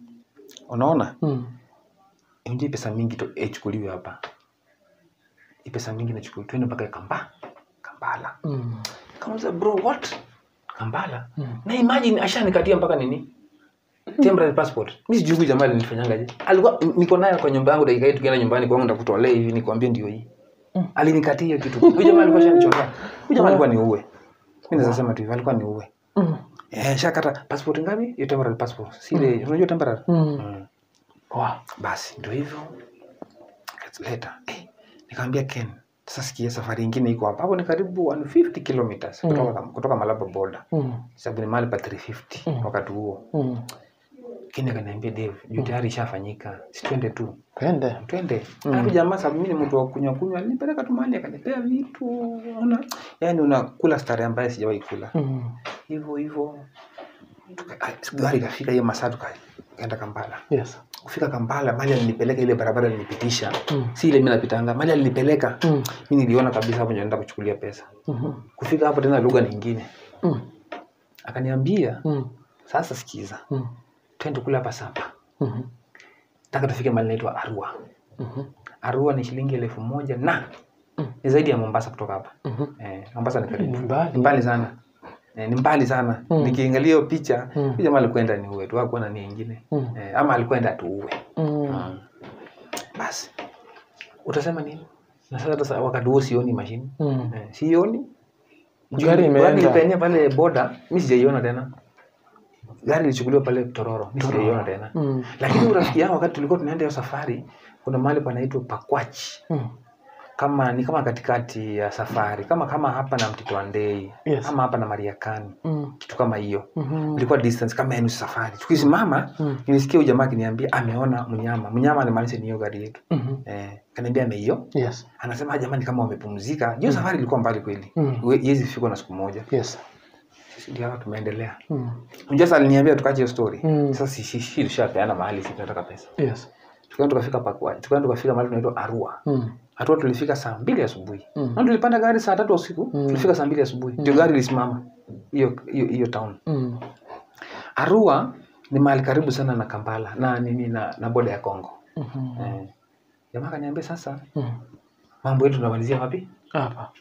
Speaker 1: unaona
Speaker 2: Mm.
Speaker 1: Unajua hii pesa mingi to ichukuliwe hapa. Hii pesa mingi inachukuliwa twende mpaka Kamba. Kampala.
Speaker 2: Mm.
Speaker 1: Kamuuliza bro what? Kampala.
Speaker 2: Mm.
Speaker 1: Na imagine ashanikatia mpaka nini? Temporary passport. Mimi sijui huyu jamaa alinifanyangaje. Alikuwa niko naye kwa nyumba yangu dakika hii tukienda nyumbani kwangu ndakutolea hivi nikwambie ndio hii.
Speaker 2: Mm.
Speaker 1: Alinikatia hiyo kitu. Huyu jamaa alikuwa shanichora. Huyu jamaa alikuwa ni uwe. Mimi naweza sema tu hivi alikuwa ni uwe.
Speaker 2: Mm.
Speaker 1: Eh, shakata passport ngapi? Hiyo temporary passport. Si ile unajua temporary?
Speaker 2: Mm.
Speaker 1: Mm.
Speaker 2: Wow.
Speaker 1: Basi ndio hivyo. Leta. Eh, nikamwambia Ken, sasa sikia safari nyingine iko hapa. Hapo ni karibu 150 kilometers
Speaker 2: Mm.
Speaker 1: kutoka kutoka Malaba border.
Speaker 2: Mm.
Speaker 1: Sababu ni mahali pa 350
Speaker 2: Mm.
Speaker 1: wakati huo.
Speaker 2: Mm.
Speaker 1: lakini akaniambia Dave juu tayari ishafanyika si twende tu
Speaker 2: Twende.
Speaker 1: twende alafu jamaa sababu mimi ni mtu wa kunywa kunywa alinipeleka tu mahali akanipea vitu una yani unakula starehe ambaye sijawahi kula
Speaker 2: Mm.
Speaker 1: hivyo hivyo Tuka- ah, gari ikafika hiyo masaa tuka- tukaenda Kampala
Speaker 2: Yes.
Speaker 1: kufika Kampala mali alinipeleka ile barabara alinipitisha
Speaker 2: Mm.
Speaker 1: si ile mimi napitanga mali alinipeleka
Speaker 2: Mm.
Speaker 1: mimi niliona kabisa hapo ndio naenda kuchukulia pesa
Speaker 2: Mhm.
Speaker 1: kufika hapo tena lugha nyingine
Speaker 2: Mm.
Speaker 1: akaniambia
Speaker 2: Mm.
Speaker 1: sasa sikiza
Speaker 2: Mm.
Speaker 1: twende kula hapa sapa
Speaker 2: Mhm.
Speaker 1: taka tufike mali naitwa Arua
Speaker 2: Mhm.
Speaker 1: Arua ni shilingi elfu moja na
Speaker 2: Mm.
Speaker 1: ni zaidi ya Mombasa kutoka hapa
Speaker 2: Mhm.
Speaker 1: eh, Mombasa ni karibu
Speaker 2: Ni mbali.
Speaker 1: Ni mbali sana eh, ni mbali sana
Speaker 2: Mm.
Speaker 1: nikiangalia hiyo picha
Speaker 2: Mm.
Speaker 1: huyu jamaa alikwenda ni uwe tu hakuwa na nia nyingine
Speaker 2: Mm.
Speaker 1: eh, ama alikwenda tuue
Speaker 2: Mm.
Speaker 1: basi utasema nini na sasa hata sa- wakati huo sioni mashine
Speaker 2: Mm.
Speaker 1: eh, sioni Juu-
Speaker 2: Gari imeenda.
Speaker 1: gari ilipenya pale boda mi sijaiona tena gari ilichukuliwa pale tororo mi sijaiona tena
Speaker 2: Mm.
Speaker 1: lakini urafiki yangu wakati tulikuwa tunaenda hiyo safari kuna mahali panaitwa pakwachi
Speaker 2: Mm.
Speaker 1: kama ni kama katikati ya safari kama kama hapa na mtito wa ndei
Speaker 2: Yes.
Speaker 1: ama hapa na mariakani
Speaker 2: Mm.
Speaker 1: kitu kama hiyo
Speaker 2: Mhm.
Speaker 1: ilikuwa distance kama ya nusu safari tukisimama
Speaker 2: Mm.
Speaker 1: nilisikia huyu jamaa akiniambia ameona mnyama mnyama anamaanisha ni hiyo gari yetu
Speaker 2: Mhm.
Speaker 1: eh, kaniambia ameiyo
Speaker 2: Yes.
Speaker 1: anasema "Ah, jamani kama wamepumzika hiyo safari ilikuwa mbali kweli
Speaker 2: Mm.
Speaker 1: We- iwezi fikwa na siku moja
Speaker 2: Yes.
Speaker 1: sisi ndio hapa tumeendelea
Speaker 2: Mm.
Speaker 1: unajua sasa aliniambia tukache hiyo story
Speaker 2: Mm.
Speaker 1: sasa sisi sisi tushapeana mahali sisi tunataka pesa
Speaker 2: Yes.
Speaker 1: tukaenda tukafika pakwa tukaenda tukafika mahali tunaitwa Arua
Speaker 2: Mm.
Speaker 1: Arua tulifika saa mbili asubuhi
Speaker 2: Mm.
Speaker 1: na tulipanda gari saa tatu usiku
Speaker 2: Mm.
Speaker 1: tulifika saa mbili asubuhi ndio gari ilisimama hiyo hiyo hiyo town
Speaker 2: Mm.
Speaker 1: Arua ni mahali karibu sana na Kampala na nini na, na boda ya Kongo
Speaker 2: Mhm.
Speaker 1: eh. jamaa akaniambia sasa
Speaker 2: Mm.
Speaker 1: mambo yetu tunamalizia wapi
Speaker 2: Hapa.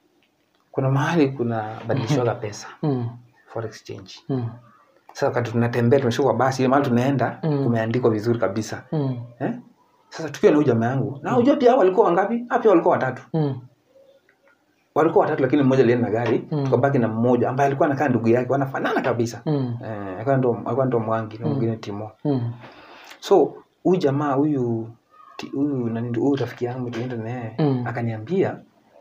Speaker 1: kuna mahali kuna badilishwaga pesa
Speaker 2: Mm.
Speaker 1: for exchange
Speaker 2: Mm.
Speaker 1: sasa wakati tunatembea tumeshuka kwa basi ile mahali tunaenda
Speaker 2: Mm.
Speaker 1: kumeandikwa vizuri kabisa
Speaker 2: Mm.
Speaker 1: eh? sasa tukiwa na huyu jamaa yangu na unajua pia hao walikuwa wangapi Ah, pia walikuwa watatu
Speaker 2: Mm.
Speaker 1: walikuwa watatu lakini mmoja alienda na gari
Speaker 2: Mm.
Speaker 1: tukabaki na mmoja ambaye alikuwa anakaa ndugu yake wanafanana kabisa
Speaker 2: Mm.
Speaker 1: eh, alikuwa ndo alikuwa ndo mwangi na mwingine timo
Speaker 2: Mm.
Speaker 1: so huyu jamaa huyu ti- huyu nani huyu rafiki yangu tulienda naye
Speaker 2: Mm.
Speaker 1: akaniambia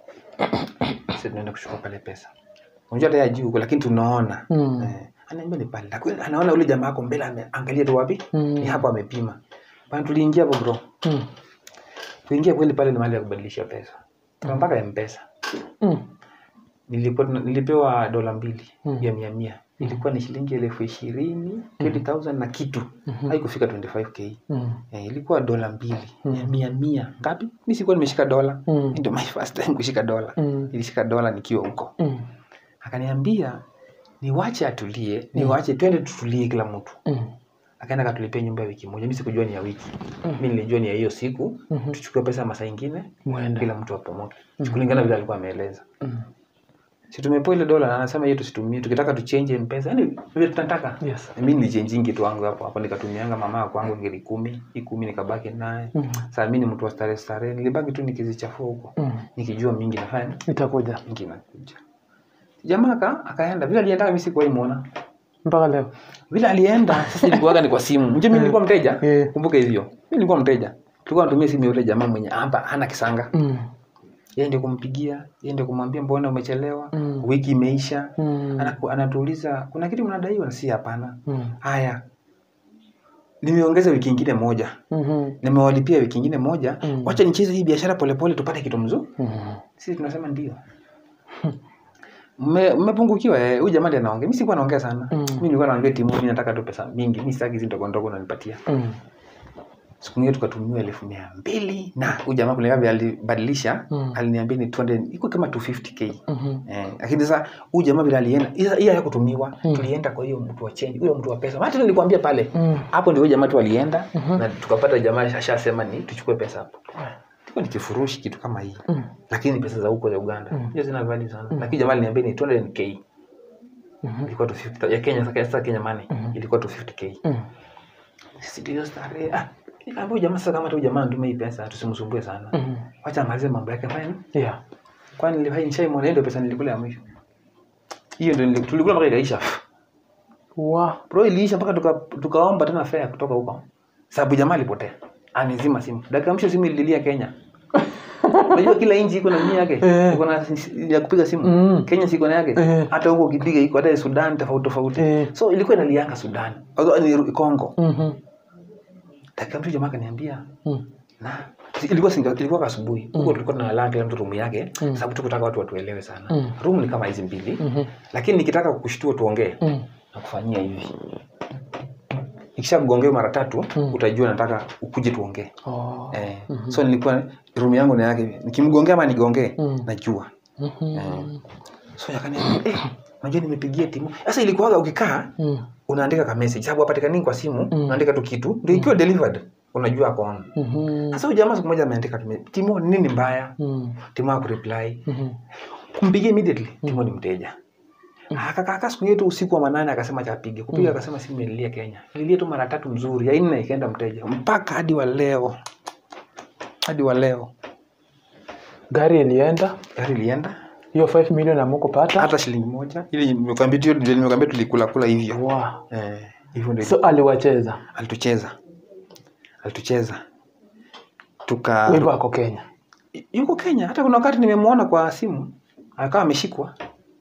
Speaker 1: sasa tunaenda kuchukua pale pesa unajua hata ya juu huko, lakini tunaona
Speaker 2: Mm.
Speaker 1: eh, anaambia ni pale lakini anaona ule jamaa ako mbele ameangalia tu wapi
Speaker 2: Mm.
Speaker 1: ni hapo amepima bana tuliingia hapo bro
Speaker 2: Mm.
Speaker 1: kuingia kweli pale ni mahali ya kubadilisha pesa tuna mpaka mpesa
Speaker 2: Mm.
Speaker 1: nilipewa, nilipewa dola mbili
Speaker 2: Mm.
Speaker 1: ya mia mia ilikuwa ni shilingi elfu ishirini 20000 na kitu
Speaker 2: Mhm.
Speaker 1: haikufika 25k
Speaker 2: Mm.
Speaker 1: eh, ilikuwa dola mbili
Speaker 2: Mm.
Speaker 1: ya mia mia ngapi mi sikuwa nimeshika dola
Speaker 2: Mm.
Speaker 1: ndio my first time kushika dola
Speaker 2: Mm.
Speaker 1: nilishika dola nikiwa huko
Speaker 2: Mm.
Speaker 1: akaniambia niwache atulie niwache twende tutulie kila mtu
Speaker 2: Mm.
Speaker 1: akaenda katulipia nyumba ya wiki moja mi sikujua ni ya wiki
Speaker 2: Mm.
Speaker 1: mi nilijua ni ya hiyo siku
Speaker 2: Mhm.
Speaker 1: tuchukue pesa masaa ingine
Speaker 2: Mwenda.
Speaker 1: kila mtu apomoke kulingana vile alikuwa ameeleza
Speaker 2: Mm.
Speaker 1: si tumepewa ile dola na anasema hiyo tusitumie tukitaka tuchange mpesa yani vile tunataka
Speaker 2: Yes.
Speaker 1: mi nilichenjingi tu wangu hapo hapo nikatumianga mama kwangu ngeli kumi hii kumi nikabaki naye
Speaker 2: Mm.
Speaker 1: saa mi ni mtu wa starehe starehe nilibaki tu nikizichafua huko
Speaker 2: Mm.
Speaker 1: nikijua mingi nafanya
Speaker 2: Itakuja
Speaker 1: mingi nakuja jamaa aka akaenda vile alienda mi sikuwahi muona
Speaker 2: mpaka leo.
Speaker 1: vile alienda sasa ilikuwaga ni kwa simu nje mi nilikuwa mteja
Speaker 2: Eh.
Speaker 1: kumbuka hivyo mi nilikuwa mteja tulikuwa natumia simu ya yule jamaa mwenye hapa hana kisanga
Speaker 2: Mm.
Speaker 1: yeye ndio kumpigia yeye ndio kumwambia mbona umechelewa
Speaker 2: Mm.
Speaker 1: wiki imeisha
Speaker 2: Mm.
Speaker 1: Anaku- anatuuliza kuna kitu mnadaiwa na si hapana
Speaker 2: Mm.
Speaker 1: haya nimeongeza wiki ingine moja
Speaker 2: Mhm.
Speaker 1: nimewalipia wiki ingine moja
Speaker 2: Mm.
Speaker 1: wacha nicheze hii biashara polepole tupate kitu mzuri
Speaker 2: Mhm.
Speaker 1: sisi tunasema ndio Mme- mmepungukiwa eh, huyu jamaa ndiye anaongea mi sikuwa naongea sana
Speaker 2: Mm.
Speaker 1: mi nilikuwa naambia timu mi nataka tu pesa mingi mi sitaki hizi ndogo ndogo unanipatia
Speaker 2: Mm.
Speaker 1: siku ingine tukatumiwa elfu mia mbili na huyu jamaa kulingana vile alibadilisha
Speaker 2: Mm.
Speaker 1: aliniambia ni 200 iko kama 250k
Speaker 2: Mhm.
Speaker 1: Eh, lakini sasa huyu jamaa vile alienda hiyo hiyo hakutumiwa
Speaker 2: Mm.
Speaker 1: tulienda kwa hiyo mtu wa change huyo mtu wa pesa hata nilikwambia pale
Speaker 2: Mm.
Speaker 1: hapo ndio huyo jamaa tu alienda
Speaker 2: Mhm.
Speaker 1: na tukapata jamaa ashasema ni tuchukue pesa hapo Ilikuwa ni kifurushi kitu kama hii
Speaker 2: Mm.
Speaker 1: lakini ni pesa za huko za Uganda
Speaker 2: Mm.
Speaker 1: hiyo zina value sana lakini jamaa aliniambia ni 200k
Speaker 2: Mhm.
Speaker 1: ilikuwa 250 ya Kenya sasa sasa Kenya money
Speaker 2: Mhm.
Speaker 1: ilikuwa 250k
Speaker 2: Mm.
Speaker 1: sisi ndio starehe ah nikaambia huyu jamaa sasa kama tu jamaa nitume hii pesa tusimsumbue sana
Speaker 2: Mhm.
Speaker 1: wacha amalize mambo yake fine
Speaker 2: Yeah.
Speaker 1: kwani nilifanya nishaimwona hiyo ndio pesa nilikula ya mwisho hiyo ndio nili- tulikula mpaka ikaisha
Speaker 2: Wow.
Speaker 1: bro iliisha mpaka tuka- tukaomba tena fare kutoka huko sababu jamaa alipotea anizima simu dakika ya mwisho simu ililia Kenya unajua kila nchi iko na nini yake
Speaker 2: Eh.
Speaker 1: iko na ya kupiga simu
Speaker 2: Mm.
Speaker 1: Kenya siko na yake
Speaker 2: Eh.
Speaker 1: hata huko ukipiga iko hata Sudan tofauti tofauti
Speaker 2: Eh.
Speaker 1: so ilikuwa inalianga Sudan Although ni Kongo
Speaker 2: Mhm.
Speaker 1: dakika mtu jamaa akaniambia
Speaker 2: Mm.
Speaker 1: na ilikuwa singa, ilikuwa asubuhi huko tulikuwa tunalala kila mtu room yake sababu tukutaka watu watuelewe sana
Speaker 2: Mm.
Speaker 1: room ni kama hizi mbili
Speaker 2: Mhm.
Speaker 1: lakini nikitaka kukushtua tuongee
Speaker 2: Mm.
Speaker 1: nakufanyia hivi ikisha kugongea mara tatu utajua nataka ukuje tuongee
Speaker 2: Oh.
Speaker 1: eh, so nilikuwa room yangu na yake hivi. nikimgongea ama nigongee
Speaker 2: Mm.
Speaker 1: najua
Speaker 2: Mhm.
Speaker 1: eh. so yakaniambia eh, najua nimepigia timu sasa ilikuwaga ukikaa
Speaker 2: Mm.
Speaker 1: unaandika ka message sababu hapatikani kwa simu
Speaker 2: Mm.
Speaker 1: unaandika tu kitu ndio ikiwa delivered unajua ako on
Speaker 2: Mhm.
Speaker 1: sasa huyu jamaa siku moja ameandika tume- timo ni nini mbaya
Speaker 2: Mm.
Speaker 1: timo akureply
Speaker 2: Mhm.
Speaker 1: kumpigia immediately timo ni mteja akakaa siku hiyo tu usiku wa manane akasema chapige kupiga akasema simu ililia kenya ililia tu mara tatu mzuri ya nne ikaenda mteja mpaka hadi wa leo hadi wa leo
Speaker 2: gari ilienda
Speaker 1: gari ilienda
Speaker 2: hiyo 5 million amukupata
Speaker 1: hata shilingi moja ili nimekwambia tu ndio nimekwambia tulikula kula hivyo
Speaker 2: wow.
Speaker 1: eh hivyo ndio
Speaker 2: so aliwacheza
Speaker 1: alitucheza alitucheza tuka
Speaker 2: hivyo ako kenya
Speaker 1: yuko Kenya. Hata kuna wakati nimemwona kwa simu akawa ameshikwa.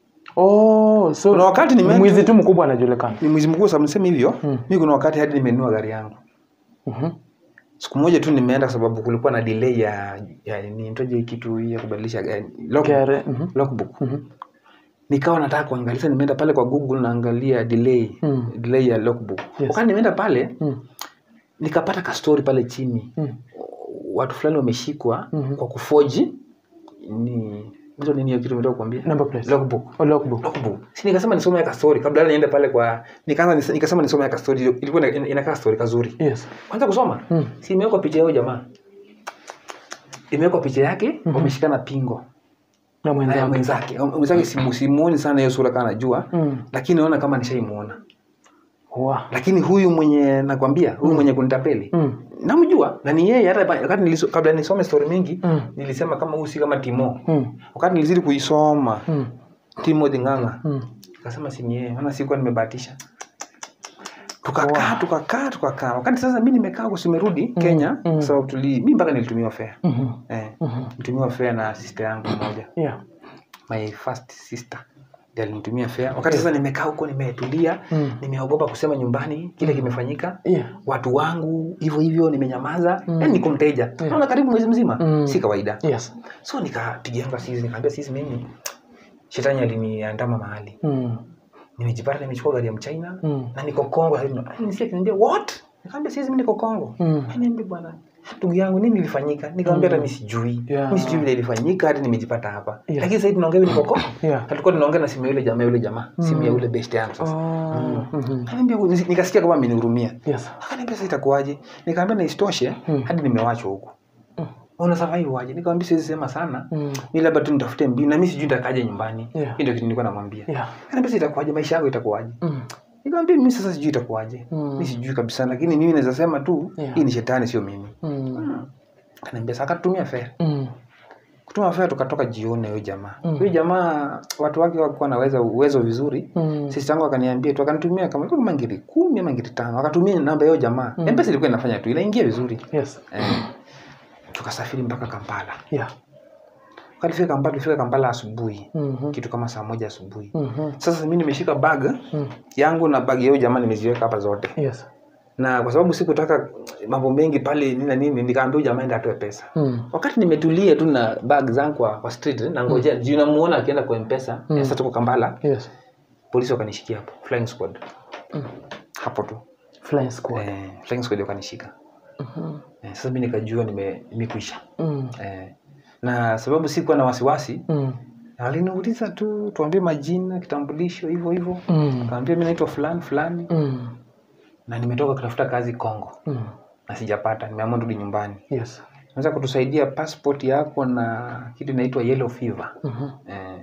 Speaker 2: oh, so
Speaker 1: Kuna wakati nimeenda-
Speaker 2: mwizi tu mkubwa anajulikana
Speaker 1: Ni mwizi mkuu sababu niseme hivyo.
Speaker 2: Mm.
Speaker 1: Mimi kuna wakati hadi nimenunua gari yangu.
Speaker 2: Mhm.
Speaker 1: Siku moja tu nimeenda kwa sababu kulikuwa na delay ya ya ni nitoje kitu hii ya kubadilisha gari. Log,
Speaker 2: Kere, mhm.
Speaker 1: logbook.
Speaker 2: Mhm.
Speaker 1: Nikawa nataka kuangalia sasa nimeenda pale kwa Google naangalia delay
Speaker 2: Mm.
Speaker 1: delay ya logbook.
Speaker 2: Yes.
Speaker 1: Wakati nimeenda pale
Speaker 2: Mm.
Speaker 1: nikapata ka story pale chini.
Speaker 2: Mm.
Speaker 1: Watu fulani wameshikwa
Speaker 2: Mhm.
Speaker 1: kwa kufoji ni ndio nini hiyo kitu nimetoka kuambia?
Speaker 2: Number plate.
Speaker 1: Logbook.
Speaker 2: Oh, logbook.
Speaker 1: logbook si nikasema nisome ka story kabla hata niende pale kwa nikaanza nis- nikasema nisome ka story ilikuwa ina- inakaa story kazuri
Speaker 2: yes
Speaker 1: kwanza kusoma
Speaker 2: Mm.
Speaker 1: si imewekwa picha yao jamaa imewekwa picha yake wameshikana pingo
Speaker 2: na
Speaker 1: na
Speaker 2: mwenzako
Speaker 1: mwenzake mwenzake simu simuoni sana hiyo sura kana najua
Speaker 2: Mm.
Speaker 1: lakini naona kama nishaimuona
Speaker 2: Wow.
Speaker 1: lakini huyu mwenye nakwambia huyu mwenye kunitapeli
Speaker 2: Mm.
Speaker 1: namjua na ni yeye hata ba- wakati niliso, kabla nisome story mingi
Speaker 2: Mm.
Speaker 1: nilisema kama huyu si kama Timo
Speaker 2: Mm.
Speaker 1: wakati nilizidi kuisoma
Speaker 2: Mm.
Speaker 1: Timo Dinganga
Speaker 2: Mm.
Speaker 1: Nikasema si ni yeye, maana sikuwa nimebahatisha. Tukakaa tukakaa tukakaa. Wakati sasa mimi nimekaa huko simerudi Kenya
Speaker 2: mm.
Speaker 1: kwa sababu tuli mimi mpaka nilitumiwa fare.
Speaker 2: Mhm.
Speaker 1: Eh,
Speaker 2: Mhm.
Speaker 1: nilitumiwa fare na sister yangu mmoja.
Speaker 2: Yeah.
Speaker 1: My first sister. Ndiye alinitumia fare. Wakati sasa nimekaa huko nimetulia,
Speaker 2: Mm.
Speaker 1: nimeogopa kusema nyumbani kile kimefanyika.
Speaker 2: Yeah.
Speaker 1: Watu wangu hivyo hivyo nimenyamaza. Yaani niko mteja. Naona karibu mwezi mzima.
Speaker 2: Mm.
Speaker 1: Si kawaida.
Speaker 2: Yes.
Speaker 1: So nikapigianga sisi nikamwambia sisi mimi shetani aliniandama mahali
Speaker 2: Mm.
Speaker 1: nimejipata nimechukua gari ya mchina
Speaker 2: Mm.
Speaker 1: na niko Kongo sasa hivi. Nisikia kiniambia what? Nikamwambia sisi mimi niko Kongo.
Speaker 2: Mm.
Speaker 1: Niambia bwana ndugu yangu nini ilifanyika? Nikamwambia hata mimi sijui.
Speaker 2: Yeah.
Speaker 1: Mimi sijui vile ilifanyika hadi nimejipata hapa.
Speaker 2: Yeah.
Speaker 1: Lakini sasa hivi tunaongea hivi niko Kongo.
Speaker 2: Yeah.
Speaker 1: Tulikuwa tunaongea na simu ya yule jamaa yule jamaa, simu ya yule best yangu sasa.
Speaker 2: Oh. Mhm.
Speaker 1: Akaniambia nikasikia kama amenihurumia.
Speaker 2: Yes.
Speaker 1: Akaniambia sasa itakuwaje? Nikamwambia na isitoshe
Speaker 2: Mm.
Speaker 1: hadi nimewachwa huko.
Speaker 2: Mm.
Speaker 1: Una survive waje? Nikamwambia siwezi sema sana.
Speaker 2: Mm.
Speaker 1: Mimi labda tu nitafute mbinu na mimi sijui nitakaje nyumbani.
Speaker 2: Yeah.
Speaker 1: Hiyo ndio kitu nilikuwa namwambia.
Speaker 2: Yeah.
Speaker 1: Akaniambia sasa itakuwaje? Maisha yako itakuwaje?
Speaker 2: Mm.
Speaker 1: Nikamwambia mimi sasa sijui itakuwaje.
Speaker 2: Mm.
Speaker 1: Mimi sijui kabisa lakini mimi naweza sema tu
Speaker 2: Yeah.
Speaker 1: hii ni shetani sio mimi.
Speaker 2: Mm.
Speaker 1: Akaniambia sasa akatumia fare.
Speaker 2: Mm.
Speaker 1: Kutuma fare tukatoka jioni huyo jamaa.
Speaker 2: Mm.
Speaker 1: Huyo jamaa watu wake wakuwa naweza uwezo vizuri.
Speaker 2: Mm.
Speaker 1: Sisi tangu akaniambia tu akanitumia kama kama ngiri 10 ama ngiri 5. Akatumia namba ya huyo jamaa.
Speaker 2: Mm.
Speaker 1: M-Pesa ilikuwa inafanya tu inaingia vizuri.
Speaker 2: Yes.
Speaker 1: Eh. Tukasafiri mpaka Kampala.
Speaker 2: Yeah.
Speaker 1: Wakati tulifika Kampala tulifika Kampala asubuhi.
Speaker 2: Mhm.
Speaker 1: Kitu kama saa moja asubuhi.
Speaker 2: Mhm.
Speaker 1: Sasa mimi nimeshika bag
Speaker 2: Mm.
Speaker 1: yangu na bag ya huyo jamaa nimeziweka hapa zote.
Speaker 2: Yes.
Speaker 1: na kwa sababu sikutaka mambo mengi pale nini na nini nikaambia huyu jamaa ende atoe pesa
Speaker 2: Mm.
Speaker 1: wakati nimetulia tu na bag zangu kwa, kwa street na ngojea mm. juu namuona akienda kwa mpesa
Speaker 2: Mm.
Speaker 1: mm. sasa tuko kambala
Speaker 2: Yes.
Speaker 1: polisi wakanishikia hapo flying squad
Speaker 2: Mm.
Speaker 1: hapo tu
Speaker 2: Flying squad.
Speaker 1: eh, flying squad wakanishika
Speaker 2: Mhm.
Speaker 1: eh, sasa mi nikajua nime- nimekwisha
Speaker 2: Mm.
Speaker 1: eh, na sababu sikuwa na wasiwasi
Speaker 2: Mm.
Speaker 1: aliniuliza tu tuambie majina kitambulisho hivyo hivyo
Speaker 2: Mm.
Speaker 1: kaambia mi naitwa fulani fulani
Speaker 2: Mm.
Speaker 1: na nimetoka kutafuta kazi Kongo
Speaker 2: Mm.
Speaker 1: na sijapata nimeamua rudi nyumbani
Speaker 2: Yes.
Speaker 1: naweza kutusaidia passport yako na kitu inaitwa yellow fever
Speaker 2: Mhm.
Speaker 1: eh,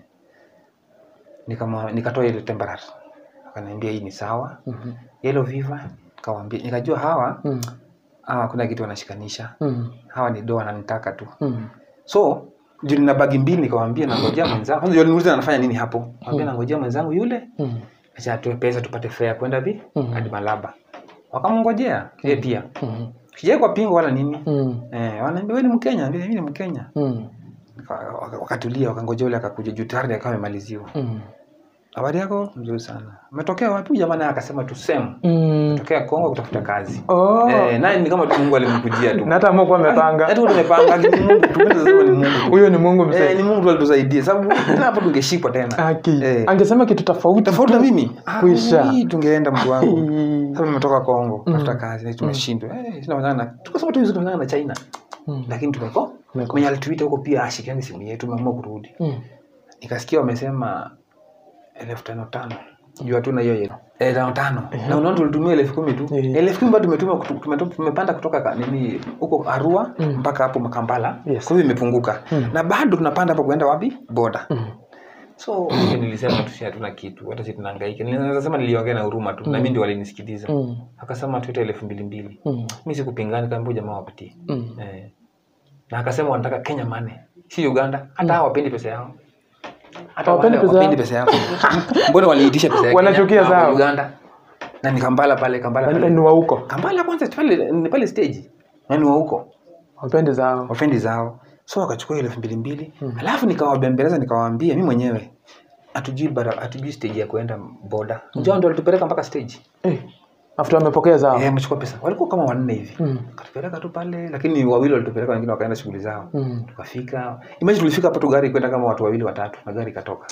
Speaker 1: nikama nikatoa ile temporary akaniambia hii ni sawa
Speaker 2: Mhm.
Speaker 1: yellow fever kawambia nikajua hawa
Speaker 2: Mm.
Speaker 1: hawa kuna kitu wanashikanisha
Speaker 2: Mm.
Speaker 1: hawa ni doa wananitaka tu
Speaker 2: Mm.
Speaker 1: so juu nina bagi mbili nikawambia nangojea mwenzangu kwanza juu niuliza anafanya nini hapo kawambia nangojea mwenzangu yule
Speaker 2: Mm.
Speaker 1: acha atoe pesa tupate fare kwenda vi
Speaker 2: Mhm.
Speaker 1: hadi malaba wakamngojea yeye pia
Speaker 2: Mhm.
Speaker 1: sijawekwa pingo wala nini
Speaker 2: Mm.
Speaker 1: eh, wanaambia wewe ni mkenya Naambia, mimi ni mkenya
Speaker 2: Mm.
Speaker 1: Waka- waka- wakatulia wakangoja ule akakuja juu tayari akawa amemaliziwa
Speaker 2: Mm.
Speaker 1: habari yako mzuri sana umetokea wapi Huyu jamaa naye akasema tu same
Speaker 2: Mm.
Speaker 1: tokea kongo kutafuta kazi
Speaker 2: Oh.
Speaker 1: eh, naye ni kama tu mungu alimkujia tu
Speaker 2: na hata Mungu amepanga
Speaker 1: hata tumepanga lakini mungu tumeweza sema ni mungu tu.
Speaker 2: huyo ni Mungu
Speaker 1: eh,
Speaker 2: mzee
Speaker 1: ni mungu tu alitusaidie sababu tena hapo tungeshikwa tena
Speaker 2: Aki.
Speaker 1: Eh.
Speaker 2: angesema kitu tofauti
Speaker 1: tofauti na
Speaker 2: tu.
Speaker 1: mimi Ah,
Speaker 2: Kuisha.
Speaker 1: hii tungeenda mtu wangu
Speaker 2: Mm.
Speaker 1: sasa nimetoka kongo kutafuta kazi na tumeshindwa eh tunafanya na tukasema tu hizo tunafanya na china
Speaker 2: Mm.
Speaker 1: lakini tumeko
Speaker 2: Tumeko.
Speaker 1: mwenye alituita huko pia ashikiani simu yetu tumeamua kurudi
Speaker 2: Mm.
Speaker 1: nikasikia wamesema elfu tano tano juu hatuna hiyo yetu Eh, tano tano na unaona tulitumia elfu kumi tu
Speaker 2: Eh.
Speaker 1: elfu kumi bado tumetuma kutu- tumeto- tumepanda kutoka ka- nini huko arua
Speaker 2: Mm.
Speaker 1: mpaka hapo makambala
Speaker 2: Yes.
Speaker 1: kwa hivyo imepunguka
Speaker 2: Mm.
Speaker 1: na bado tunapanda hapo kuenda wapi boda
Speaker 2: Mm.
Speaker 1: so mimi nilisema tusi hatuna kitu hata si tunahangaika naweza sema niliongea na huruma tu na mimi ndio walinisikiliza
Speaker 2: Mm.
Speaker 1: akasema tuite elfu mbili mbili
Speaker 2: Mm.
Speaker 1: mi sikupingani kaambia jamaa wapatie
Speaker 2: Mm.
Speaker 1: eh. na akasema wanataka kenya mane si uganda hata hao wapendi pesa yao hata
Speaker 2: Hawapendi
Speaker 1: wale
Speaker 2: pesa
Speaker 1: wapendi pesa yao mbona waliitisha pesa ya
Speaker 2: Wanachukia
Speaker 1: Kenya,
Speaker 2: zao.
Speaker 1: hao uganda na ni kambala pale kambala
Speaker 2: Na-
Speaker 1: pale.
Speaker 2: ni wa huko
Speaker 1: kambala kwanza pale ni pale stage na ni wa huko
Speaker 2: wapendi zao
Speaker 1: wapendi zao so wakachukua ile elfu mbili mbili alafu nikawabembeleza nikawaambia mi mwenyewe hatujui bara hatujui stage ya kuenda boda njao ndo walitupeleka mpaka stage
Speaker 2: Eh, after wamepokea zao
Speaker 1: eh mchukua pesa walikuwa kama wanne hivi
Speaker 2: Mm.
Speaker 1: katupeleka tu pale lakini wawili walitupeleka wengine wakaenda shughuli zao
Speaker 2: Mm.
Speaker 1: tukafika imagine tulifika hapo tu gari kwenda kama watu wawili watatu na gari ikatoka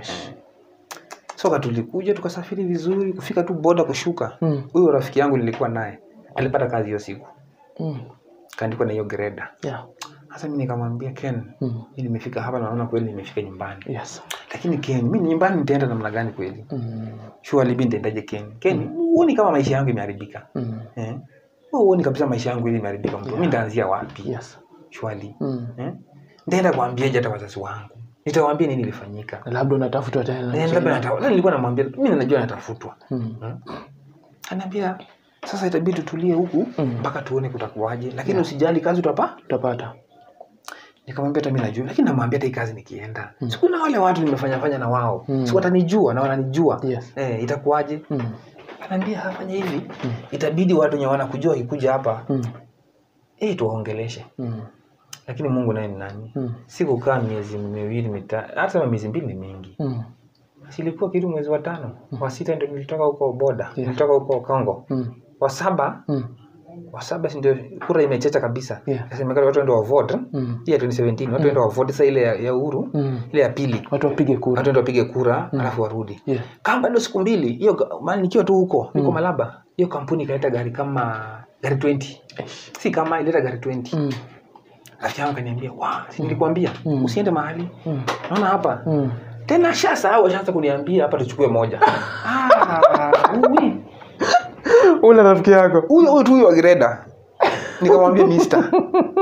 Speaker 1: soka tulikuja tukasafiri vizuri kufika tu boda kushuka
Speaker 2: Mm.
Speaker 1: huyo rafiki yangu nilikuwa naye alipata kazi hiyo siku
Speaker 2: Mm.
Speaker 1: kaandikwa na hiyo greda
Speaker 2: Yeah.
Speaker 1: sasa mi nikamwambia ken
Speaker 2: Mm.
Speaker 1: mi nimefika hapa naona kweli nimefika nyumbani
Speaker 2: Yes.
Speaker 1: lakini ken mi nyumbani nitaenda namna gani kweli
Speaker 2: Mm.
Speaker 1: shuali mi nitaendaje ken ken huoni kama maisha yangu imeharibika
Speaker 2: Mm.
Speaker 1: eh? Wewe huoni kabisa maisha yangu ili imeharibika mtu mi nitaanzia wapi
Speaker 2: Yes.
Speaker 1: shwali
Speaker 2: Mm.
Speaker 1: eh? nitaenda kuambiaje hata wazazi wangu nitawaambia nini ilifanyika
Speaker 2: labda unatafutwa tena
Speaker 1: Eh, labda nata- labda nilikuwa namwambia mi najua natafutwa
Speaker 2: Mm.
Speaker 1: anaambia sasa itabidi tutulie huku
Speaker 2: Mm.
Speaker 1: mpaka tuone kutakuwaje lakini usijali kazi utapa
Speaker 2: utapata
Speaker 1: nikamwambia hata mi najua lakini namwambia hata hii kazi nikienda siku na wale watu nimefanyafanya na wao
Speaker 2: Mm.
Speaker 1: si watanijua na wananijua
Speaker 2: Yes.
Speaker 1: eh, itakuwaje
Speaker 2: Mm.
Speaker 1: anaambia afanya hivi itabidi watu wenye wanakujua wakikuja hapa
Speaker 2: Mm.
Speaker 1: eh, tuwaongeleshe
Speaker 2: Mm.
Speaker 1: lakini mungu naye ni nani
Speaker 2: Mm.
Speaker 1: si kukaa miezi miwili mitatu hata kama miezi mbili ni mingi
Speaker 2: Mm.
Speaker 1: silikuwa kitu mwezi wa tano wa sita ndio nilitoka huko boda nilitoka huko kongo
Speaker 2: Mm.
Speaker 1: wa saba
Speaker 2: Mm.
Speaker 1: wa saba si ndio kura imechecha kabisa
Speaker 2: Yeah.
Speaker 1: Inasemekana watu ndo wavote
Speaker 2: Mm.
Speaker 1: ya 2017 watu ndo wavote sa ile ya, ya uhuru
Speaker 2: Mm.
Speaker 1: ile ya pili
Speaker 2: watu wapige kura
Speaker 1: watu ndo wapige kura alafu warudi
Speaker 2: Yeah.
Speaker 1: kama bado siku mbili hiyo ga- maana nikiwa tu huko huko malaba hiyo kampuni ikaleta gari kama gari 20
Speaker 2: Eish.
Speaker 1: si kama ileta gari 20
Speaker 2: Mm.
Speaker 1: rafiki yangu akaniambia wa si nilikwambia
Speaker 2: Mm.
Speaker 1: usiende mahali
Speaker 2: Mm.
Speaker 1: naona hapa
Speaker 2: Mm.
Speaker 1: tena shasahau ashaanza kuniambia hapa tuchukue moja Ah, ui.
Speaker 2: ule rafiki yako
Speaker 1: huyo huyo tu huyo wa greda nikamwambia mister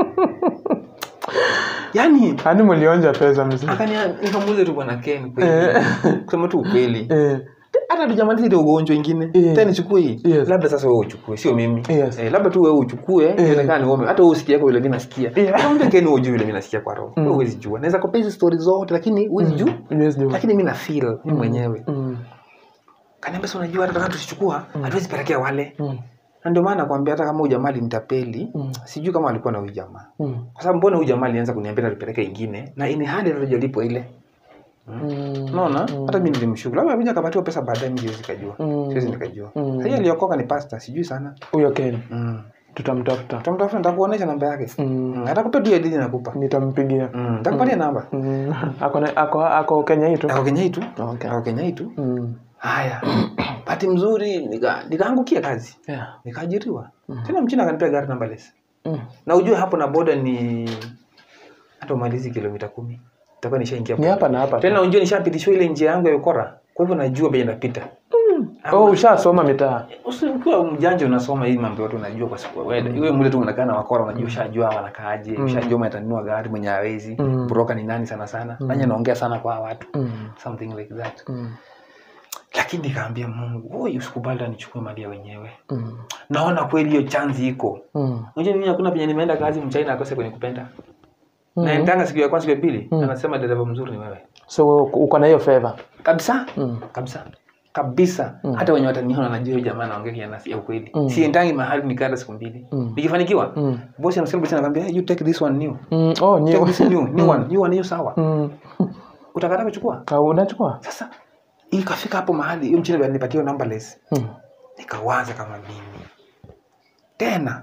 Speaker 1: yaani
Speaker 2: hani mlionja pesa mzee
Speaker 1: akania nikamuuliza tu bwana ken kweli kusema tu ukweli
Speaker 2: eh.
Speaker 1: hata tujamaliza ile ugonjwa ingine
Speaker 2: Eh.
Speaker 1: tena nichukue hii
Speaker 2: Yes.
Speaker 1: labda sasa wewe uchukue sio mimi
Speaker 2: Yes.
Speaker 1: eh, labda tu wewe uchukue ionekane wewe hata wewe usikie kwa vile mimi nasikia
Speaker 2: Yeah.
Speaker 1: nikamwambia ken wewe ujue vile mimi nasikia kwa roho wewe huwezi jua naweza kupea hizi stories zote lakini huwezi jua
Speaker 2: Yes, juu.
Speaker 1: lakini mimi na feel mimi mwenyewe
Speaker 2: Mm.
Speaker 1: kaniambia sasa unajua hata kama tusichukua hatuwezi pelekea wale
Speaker 2: Mm.
Speaker 1: na ndio maana nakwambia hata kama huyu jamaa alimtapeli
Speaker 2: Mm.
Speaker 1: sijui kama alikuwa na huyu jamaa
Speaker 2: Mm.
Speaker 1: kwa sababu mbona huyu jamaa alianza kuniambia nalipeleka ingine na ini hali atajalipo ile
Speaker 2: Mm.
Speaker 1: unaona hata mi nilimshuku labda kuja akapatiwa pesa baadaye mi siwezi kajua
Speaker 2: Mm.
Speaker 1: siwezi nikajua
Speaker 2: Mm.
Speaker 1: sahii aliokoka ni pasta sijui sana
Speaker 2: huyo ken
Speaker 1: mm.
Speaker 2: tutamtafuta
Speaker 1: tamtafuta nitakuonesha namba yake
Speaker 2: Mm.
Speaker 1: mm. atakupa tu adili nakupa
Speaker 2: nitampigia
Speaker 1: mm. nitakupatia namba
Speaker 2: Mm. ako, na- ako, ako kenya hii tu
Speaker 1: ako kenya hii tu
Speaker 2: Okay.
Speaker 1: ako kenya hii tu
Speaker 2: Mm.
Speaker 1: haya bahati mzuri nika- nikaangukia kazi
Speaker 2: Yeah.
Speaker 1: nikaajiriwa tena mchina akanipea gari numberless
Speaker 2: Mm.
Speaker 1: na ujue hapo na boda ni hata umalizi kilomita kumi itakuwa nishaingia
Speaker 2: ni hapa na hapa
Speaker 1: tena unjua nishapitishwa ile njia yangu ya ukora kwa hivyo najua penye napita
Speaker 2: oh, ushasoma mitaa
Speaker 1: Usi- ukiwa mjanja unasoma hii mambo yote unajua kwa siku wewe iwe mule tu unakaa na wakora unajua ushajua hawa wanakaaje ushajua mwenye atanunua gari mwenye hawezi
Speaker 2: Mm.
Speaker 1: broker ni nani sana sana nani anaongea sana kwa hawa watu
Speaker 2: Mm.
Speaker 1: something like that
Speaker 2: Mm.
Speaker 1: lakini nikaambia Mungu oi usikubali hata nichukue mali ya wenyewe
Speaker 2: Mm.
Speaker 1: naona kweli hiyo chance iko
Speaker 2: Mm.
Speaker 1: unajua mimi hakuna penye nimeenda kazi mchaina akose kwenye kupenda
Speaker 2: Mm.
Speaker 1: naendanga siku ya kwanza siku ya pili anasema dereva mzuri ni wewe
Speaker 2: so wewe uko uko na hiyo favor
Speaker 1: kabisa
Speaker 2: Mm.
Speaker 1: kabisa kabisa hata wenye wataniona wanajua huyu jamaa anaongea kiasi ya ukweli
Speaker 2: Mm.
Speaker 1: siendangi mahali nikaa siku mbili
Speaker 2: Mm.
Speaker 1: nikifanikiwa
Speaker 2: Mm.
Speaker 1: bosi anasema bosi anakwambia hey, you take this one new
Speaker 2: Mm. Oh,
Speaker 1: take
Speaker 2: new.
Speaker 1: this new new one new one hiyo sawa
Speaker 2: Mm.
Speaker 1: utakataa kuchukua
Speaker 2: Ah, unachukua?
Speaker 1: sasa ikafika hapo mahali hiyo mchele alinipatia numberless
Speaker 2: Mm.
Speaker 1: nikawaza kama mimi tena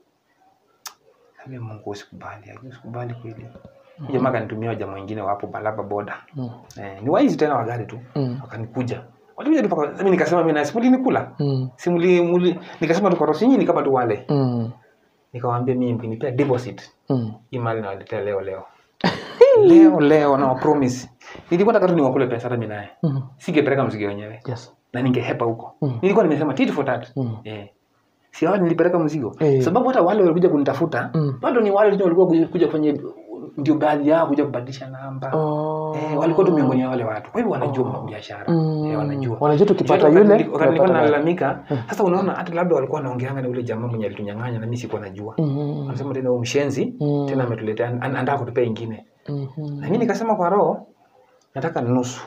Speaker 1: Nami Mungu usikubali, aje usikubali kweli. Huyu Jamaa akanitumia jamaa wengine wapo Balaba boda.
Speaker 2: Mm.
Speaker 1: Eh, ni waizi tena wa gari tu.
Speaker 2: Mm.
Speaker 1: Wakanikuja. Walikuja tu paka mimi nikasema mimi na simuli nikula.
Speaker 2: Mm.
Speaker 1: Simuli muli nikasema tu kwa rosi nyinyi kama tu wale.
Speaker 2: Mm.
Speaker 1: Nikawaambia mimi mkinipea deposit
Speaker 2: Mm.
Speaker 1: hii mali nawaletea leo leo. leo leo na promise. Nilikuwa nataka tu niwakule pesa hata mimi naye.
Speaker 2: Mm.
Speaker 1: Singepeleka mzigo wenyewe
Speaker 2: Yes.
Speaker 1: na ningehepa huko.
Speaker 2: Mm.
Speaker 1: Nilikuwa nimesema tit for tat.
Speaker 2: Mm.
Speaker 1: Eh. Si hao nilipeleka mzigo.
Speaker 2: Eh.
Speaker 1: Sababu hata wale walikuja kunitafuta,
Speaker 2: Mm.
Speaker 1: bado ni wale tu walikuwa kuja- kuja kufanya ndio baadhi yao kuja kubadilisha namba.
Speaker 2: Oh.
Speaker 1: Eh, walikuwa tu miongoni mwa wale watu. Kwa hivyo wanajua biashara.
Speaker 2: Mm.
Speaker 1: Eh, wanajua.
Speaker 2: Wanajua tukipata
Speaker 1: Wakati
Speaker 2: yule,
Speaker 1: nili- Wakati nilikuwa
Speaker 2: tunapata
Speaker 1: nalalamika, sasa unaona hata labda walikuwa wanaongeanga na yule jamaa mwenye alitunyang'anya na mimi sikuwa najua.
Speaker 2: Mm.
Speaker 1: Anasema tena huyo mshenzi
Speaker 2: Mm.
Speaker 1: tena ametuletea an- anataka kutupea ingine.
Speaker 2: Mhm.
Speaker 1: Na mimi nikasema kwa roho nataka nusu.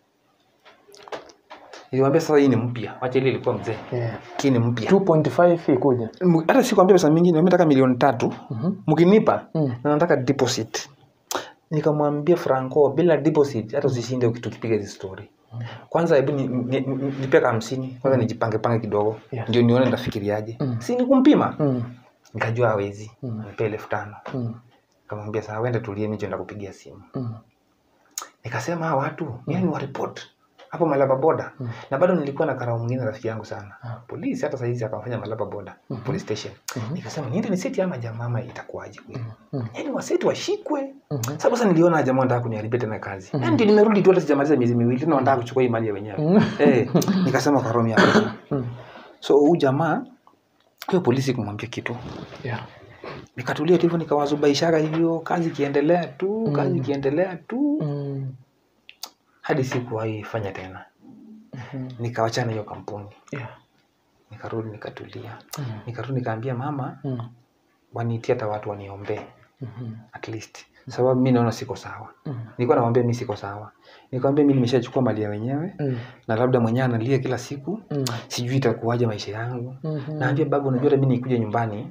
Speaker 1: Niliwaambia sasa hii ni mpya. Wacha ile ilikuwa mzee.
Speaker 2: Yeah.
Speaker 1: Hii ni mpya.
Speaker 2: 2.5 ikuja.
Speaker 1: M- hata sikuambia pesa mingi mimi nataka milioni tatu
Speaker 2: Mhm.
Speaker 1: mkinipa
Speaker 2: Mm.
Speaker 1: na nataka deposit nikamwambia franco bila deposit hata usishinde uki- tukipiga hizi story kwanza hebu ni- ni- ni- nipe ka hamsini kwanza nijipange pange kidogo
Speaker 2: Yes.
Speaker 1: ndio nione ndafikiriaje
Speaker 2: Mm.
Speaker 1: si ni kumpima
Speaker 2: Mm.
Speaker 1: nikajua hawezi
Speaker 2: Mm.
Speaker 1: nipe elfu tano
Speaker 2: Mm.
Speaker 1: nikamwambia saa wende tulie mimi nenda kupigia simu
Speaker 2: Mm.
Speaker 1: nikasema hawa watu yani wa report hapo malaba boda na bado nilikuwa na karao mwingine rafiki yangu sana polisi hata saizi akawafanya malaba boda police station nikasema niende ni seti ama jamaa ama itakuwaje kweli
Speaker 2: Mm.
Speaker 1: yani waseti washikwe
Speaker 2: Mhm.
Speaker 1: sasa sasa niliona jamaa wanataka kuniharibia tena kazi yani ndio nimerudi tu hata sijamaliza miezi miwili na wanataka kuchukua hii mali ya wenyewe eh nikasema kwa roho yangu
Speaker 2: Mm.
Speaker 1: so huyu jamaa huyo polisi kumwambia kitu
Speaker 2: Yeah.
Speaker 1: nikatulia tu hivyo nikawazubaishara hivyo kazi ikiendelea tu kazi ikiendelea tu
Speaker 2: Mm.
Speaker 1: hadi sikuwahi fanya tena
Speaker 2: Mhm.
Speaker 1: nikawachana hiyo kampuni
Speaker 2: Yeah.
Speaker 1: nikarudi nikatulia
Speaker 2: Mm.
Speaker 1: nikarudi nikaambia mama
Speaker 2: Mm.
Speaker 1: waniitie hata watu waniombee
Speaker 2: Mhm.
Speaker 1: at least sababu mi naona siko sawa
Speaker 2: Mm.
Speaker 1: nilikuwa nawambia mi siko sawa nikwambia mi nimeshachukua mali ya wenyewe
Speaker 2: Mm.
Speaker 1: na labda mwenyewe analia kila siku
Speaker 2: Mm.
Speaker 1: sijui itakuwaje maisha yangu
Speaker 2: Mhm.
Speaker 1: naambia babu unajua hata mi nikuja nyumbani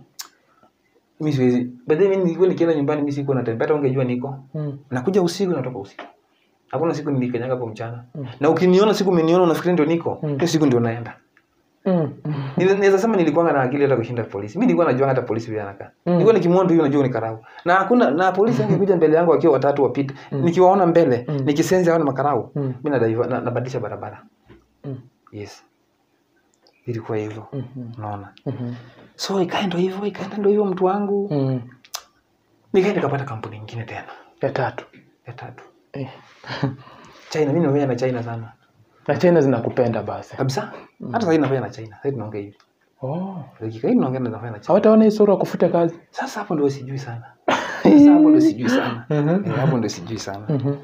Speaker 1: mi siwezi baadaye mi nilikuwa nikienda nyumbani mi sikuwa natembea hata ungejua niko
Speaker 2: Mm.
Speaker 1: nakuja usiku natoka usiku hakuna siku nilikanyaga hapo mchana
Speaker 2: Mm.
Speaker 1: na ukiniona siku umeniona unafikiri ndio niko
Speaker 2: Mm.
Speaker 1: hiyo siku ndio naenda
Speaker 2: Mm.
Speaker 1: Nile- naweza sema nilikuwa na akili hata kushinda polisi mi nilikuwa najua hata polisi vile anakaa
Speaker 2: Mm.
Speaker 1: nilikuwa nikimwona tu hiyo najua ni karau na hakuna na polisi angekuja mbele yangu wakiwa watatu wapita nikiwaona mbele
Speaker 2: Mm.
Speaker 1: nikisenzi hao ni makarau
Speaker 2: Mm.
Speaker 1: mi nadaiva- na- nabadilisha barabara
Speaker 2: Mm.
Speaker 1: yes ilikuwa hivyo
Speaker 2: Mhm.
Speaker 1: unaona
Speaker 2: Mhm.
Speaker 1: so ikaenda hivyo ikaenda ndo hivyo mtu wangu
Speaker 2: Mm.
Speaker 1: nikaenda nikapata kampuni ingine tena
Speaker 2: ya tatu
Speaker 1: ya tatu
Speaker 2: Eh.
Speaker 1: china mi nimefanya na china sana
Speaker 2: na china zinakupenda basi
Speaker 1: kabisa hata sahii nafanya na china sahii tunaongea hivi
Speaker 2: oh.
Speaker 1: dakika hii tunaongea na nafanya na china
Speaker 2: hawataona hii sura kufuta kazi
Speaker 1: sasa hapo ndio sijui sana sasa hapo ndio sijui sana
Speaker 2: Mhm.
Speaker 1: Eh, hapo ndio sijui sana
Speaker 2: Mhm.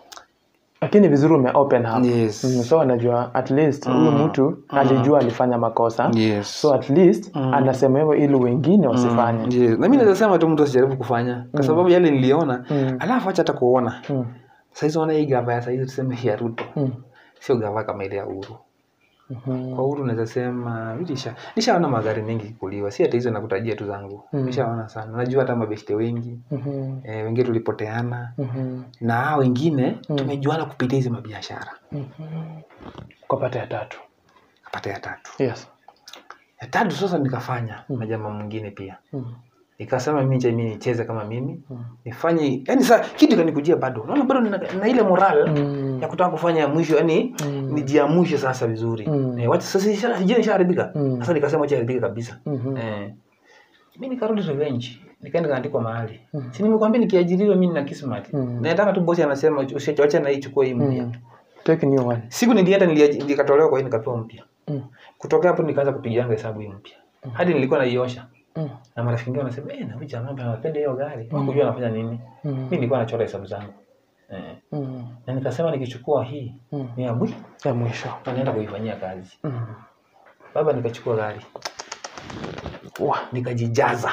Speaker 2: lakini vizuri ume open up
Speaker 1: Yes.
Speaker 2: mm, so anajua at least huyu mtu alijua alifanya makosa
Speaker 1: yes
Speaker 2: so at least anasema hivyo ili wengine wasifanye
Speaker 1: Yes. na mi naweza sema tu mtu asijaribu kufanya kwa sababu yale niliona
Speaker 2: Mm.
Speaker 1: alafu acha hata kuona
Speaker 2: Mm.
Speaker 1: saizi ona hii gava ya saizi tuseme hii ya ruto
Speaker 2: Mm.
Speaker 1: sio gava kama ile ya uhuru
Speaker 2: Mhm.
Speaker 1: kwa uhuru naweza sema mi nisha- nishaona magari mengi kuliwa si hata hizo nakutajia tu zangu
Speaker 2: Mm.
Speaker 1: nishaona sana najua hata mabeshte wengi
Speaker 2: Mhm.
Speaker 1: e, wengine tulipoteana
Speaker 2: Mhm.
Speaker 1: na hao wengine tumejuana kupitia hizi mabiashara
Speaker 2: Mhm. ukapata ya tatu
Speaker 1: kapata ya tatu
Speaker 2: yes
Speaker 1: ya tatu sasa nikafanya na jamaa mwingine pia
Speaker 2: Mm.
Speaker 1: nikasema mimi cha mimi nicheze kama mimi
Speaker 2: Mm.
Speaker 1: nifanye yani saa kitu kanikujia bado naona bado nina, na ile moral
Speaker 2: Mm.
Speaker 1: ya kutaka kufanya ya mwisho yani
Speaker 2: Mm.
Speaker 1: nijiamushe sasa vizuri
Speaker 2: Mm.
Speaker 1: eh, wacha sasa isha- sijui nishaharibika
Speaker 2: Mm.
Speaker 1: sasa nikasema wacha haribika kabisa
Speaker 2: Mhm.
Speaker 1: eh, mi nikarudi revenge nikaenda kaandikwa mahali
Speaker 2: Mm.
Speaker 1: si nimekwambia nikiajiriwa mi nina kismat
Speaker 2: Mm.
Speaker 1: nataka tu bosi anasema usiache- wacha na hii chukua hii mpya
Speaker 2: Mm. take new one
Speaker 1: siku nilienda niliaji- nikatolewa kwa hii nikapewa mpya
Speaker 2: Mm.
Speaker 1: kutokea hapo nikaanza kupiganga hesabu hii mpya hadi nilikuwa naiosha
Speaker 2: Mm.
Speaker 1: na marafiki wengine wanasema eh, na huyu jamaa mbona anapenda hiyo gari wakujua anafanya nini
Speaker 2: Mm.
Speaker 1: mi nilikuwa nachora hesabu zangu eh.
Speaker 2: Mm.
Speaker 1: na nikasema nikichukua hii
Speaker 2: Mm.
Speaker 1: ni ya mwisho
Speaker 2: ya mwisho
Speaker 1: na naenda kuifanyia kazi
Speaker 2: Mm.
Speaker 1: baba nikachukua gari
Speaker 2: Wa.
Speaker 1: nikajijaza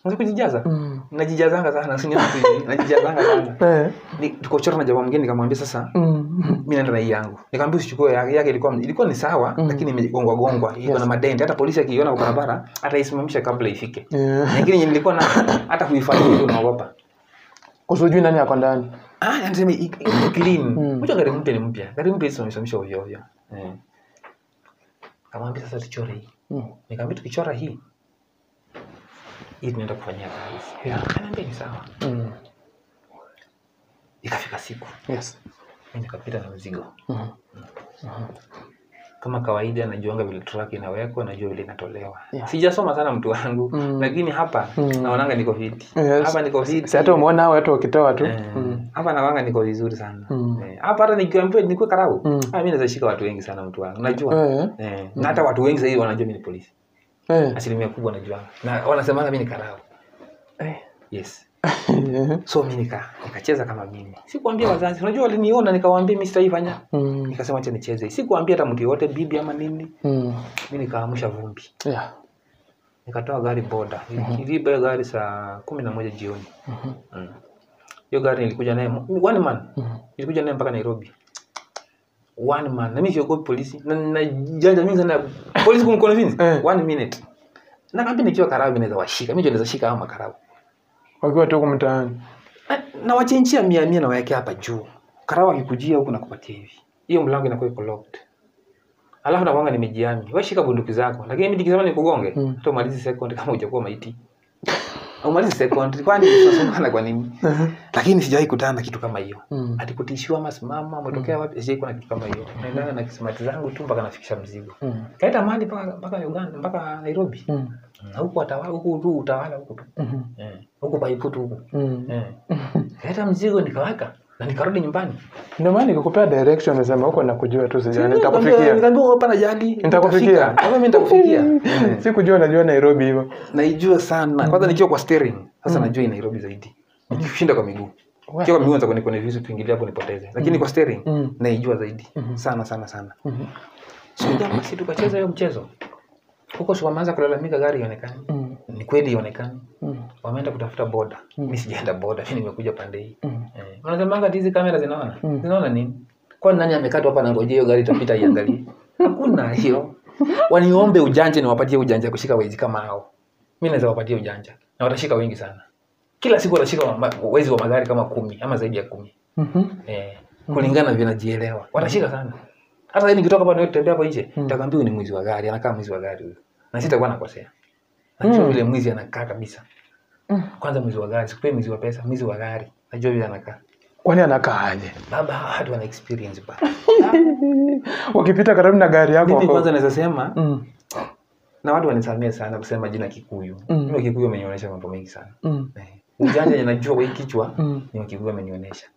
Speaker 1: Unataka kujijaza
Speaker 2: Mm.
Speaker 1: najijazanga sana si nyama tu hivi, najijazanga sana
Speaker 2: Eh.
Speaker 1: Ni- tukochora na jamaa mwingine nikamwambia sasa
Speaker 2: Mm.
Speaker 1: mi naenda na hii yangu nikamwambia usichukue yake yake ilikuwa ilikuwa ni sawa
Speaker 2: Mm.
Speaker 1: lakini imegongwa gongwa iko
Speaker 2: Yes.
Speaker 1: na madenti hata polisi akiiona kwa barabara ataisimamisha kabla ifike
Speaker 2: Yeah.
Speaker 1: lakini yenye nilikuwa na hata kuifanya hiyo unaogopa
Speaker 2: Usijui nani ako ndani.
Speaker 1: ah anasema iko clean
Speaker 2: Mm.
Speaker 1: unajua gari mpya ni mpya gari mpya isimamisha ovyo ovyo eh kamwambia sasa tuchore hii
Speaker 2: Mm.
Speaker 1: nikamwambia tukichora hii hii tunaenda kufanyia kazi
Speaker 2: Yeah.
Speaker 1: akaniambia ni sawa
Speaker 2: Mm.
Speaker 1: ikafika siku
Speaker 2: Yes.
Speaker 1: mimi nikapita na mzigo
Speaker 2: Mm.
Speaker 1: kama kawaida najuanga vile truck inawekwa najua vile inatolewa
Speaker 2: Yeah.
Speaker 1: sijasoma sana mtu wangu
Speaker 2: Mm.
Speaker 1: lakini hapa
Speaker 2: Mm.
Speaker 1: naonanga niko fiti
Speaker 2: Yes.
Speaker 1: hapa niko fiti
Speaker 2: Si hata umeona hao watu wakitoa tu.
Speaker 1: Eh,
Speaker 2: Mm.
Speaker 1: hapa naonanga niko vizuri sana
Speaker 2: Mm.
Speaker 1: Eh, hapa hata nikiambiwa nikuwe karau
Speaker 2: Mm.
Speaker 1: ah, mi naweza shika watu wengi sana mtu wangu najua
Speaker 2: Eh.
Speaker 1: Eh, na hata watu wengi sahii wanajua mi ni polisi
Speaker 2: Eh.
Speaker 1: asilimia kubwa najua na wanasemanga mi ni karau
Speaker 2: Eh.
Speaker 1: yes so mi nika nikacheza kama mimi sikuambia wazazi unajua waliniona nikawaambia mi sitaifanya
Speaker 2: Mm.
Speaker 1: nikasema acha nicheze sikuambia hata mtu yoyote bibi ama nini
Speaker 2: Mm.
Speaker 1: mi nikaamusha vumbi
Speaker 2: Yeah.
Speaker 1: nikatoa gari boda iliba gari saa kumi na moja jioni
Speaker 2: Mhm.
Speaker 1: Mm. hiyo gari nilikuja naye one man
Speaker 2: Mhm.
Speaker 1: nilikuja naye mpaka nairobi one man na mimi siogopi polisi na na janja mingi sana polisi kumconvince
Speaker 2: Eh.
Speaker 1: one minute na kambi nikiwa karau mimi naweza washika mimi ndio naweza shika hao makarau
Speaker 2: Wakiwa tu huko mtaani.
Speaker 1: Na- na wachenjia mia mia na waeke hapa juu karau akikujia huku nakupatia hivi hiyo mlango inakuwa iko locked alafu nakwanga nimejiami wewe shika bunduki zako lakini mimi nikisema nikugonge
Speaker 2: Mm.
Speaker 1: hata umalizi second kama hujakuwa maiti umalizi second kwani tunasumbana kwa nini lakini sijawahi kutana na kitu kama hiyo
Speaker 2: Mm.
Speaker 1: ati kutishiwa ama simama umetokea wapi sijawahi kuwa na kitu kama hiyo naendana na kismati zangu tu mpaka nafikisha mzigo
Speaker 2: Mm.
Speaker 1: kaita mahali mpaka mpaka Uganda mpaka Nairobi
Speaker 2: Mm.
Speaker 1: na huku watawala huku tu utawala huku tu
Speaker 2: Mhm.
Speaker 1: eh huku paipu tu huku
Speaker 2: Mm.
Speaker 1: eh kaita mzigo nikaweka na nikarudi nyumbani
Speaker 2: Ndio maana nikakupea direction nasema huko nakujua tu sijana
Speaker 1: Nikamwambia-
Speaker 2: nitakufikia.
Speaker 1: nikamwambia hapa najali
Speaker 2: Nitakufikia.
Speaker 1: Kama mimi nitakufikia Eh.
Speaker 2: Sikujua najua Nairobi hivyo.
Speaker 1: naijua sana kwanza nikiwa kwa steering sasa najua hii Nairobi zaidi nikishinda kwa miguu
Speaker 2: We.
Speaker 1: kiwa kwa miguu nitakuwa niko na visu tuingilia hapo nipoteze lakini kwa steering
Speaker 2: Mm.
Speaker 1: naijua zaidi
Speaker 2: Mhm.
Speaker 1: sana sana sana
Speaker 2: Mhm.
Speaker 1: so jamaa si tukacheza hiyo mchezo huko si wameanza kulalamika gari ionekani
Speaker 2: Mm.
Speaker 1: ni kweli ionekani
Speaker 2: Mm.
Speaker 1: wameenda kutafuta boda
Speaker 2: Mm.
Speaker 1: mi sijaenda boda mi nimekuja pande hii
Speaker 2: Mm.
Speaker 1: eh. unasemanga ati hizi kamera zinaona
Speaker 2: Mm.
Speaker 1: zinaona nini kwani nani amekatwa hapa nangojea hiyo gari itapita iangalie hakuna hiyo waniombe ujanja niwapatie ujanja kushika wezi kama hao mi naweza wapatia ujanja na watashika wengi sana kila siku watashika wa- ma- wezi wa magari kama kumi ama zaidi ya kumi
Speaker 2: Mhm.
Speaker 1: eh, kulingana na vinajielewa watashika sana hata sasa nikitoka hapa niwe kutembea hapo nje
Speaker 2: Mm.
Speaker 1: nitakwambia huyu ni mwizi wa gari anakaa mwizi wa gari huyu na sitakuwa nakosea najua
Speaker 2: Mm.
Speaker 1: vile mwizi anakaa kabisa
Speaker 2: Mm.
Speaker 1: kwanza mwizi wa gari sikupei mwizi wa pesa mwizi wa gari najua vile anakaa
Speaker 2: Kwani anakaaje?
Speaker 1: baba hawa watu wana experience ba
Speaker 2: Wakipita karibu na gari yako
Speaker 1: mimi
Speaker 2: wako-
Speaker 1: kwanza naweza sema
Speaker 2: Mm.
Speaker 1: na watu wanisamee sana kusema jina kikuyu
Speaker 2: Mm.
Speaker 1: mimi kikuyu amenionyesha mambo mengi sana
Speaker 2: Mm.
Speaker 1: Eh, ujanja yenye najua kwa hii kichwa
Speaker 2: Mm.
Speaker 1: ni wakikuyu amenionyesha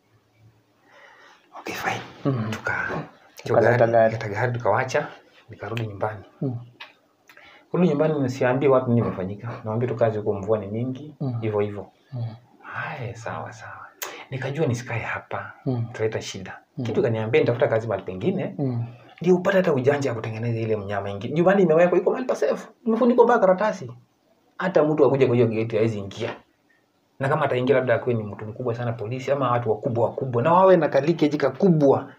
Speaker 1: okay fine
Speaker 2: Mm.
Speaker 1: tuka
Speaker 2: Ukaleta gari.
Speaker 1: kata gari tukawacha nikarudi nyumbani
Speaker 2: Mm.
Speaker 1: kurudi nyumbani nisiambie watu nini imefanyika nawambia tu kazi huko mvua ni mingi
Speaker 2: Mm.
Speaker 1: hivyo hivyo
Speaker 2: Mm.
Speaker 1: haya sawa sawa nikajua nisikae hapa
Speaker 2: Mm.
Speaker 1: tutaleta shida kitu kaniambia nitafuta kazi mahali pengine
Speaker 2: Mm.
Speaker 1: ndio upate hata ujanja ya kutengeneza ile mnyama ingine nyumbani imewekwa iko mahali pasefu imefunikwa mpaka karatasi hata mtu akuja kwa hiyo geti hawezi ingia na kama ataingia labda akuwe ni mtu mkubwa sana polisi ama watu wakubwa wakubwa na wawe na kalikeji kakubwa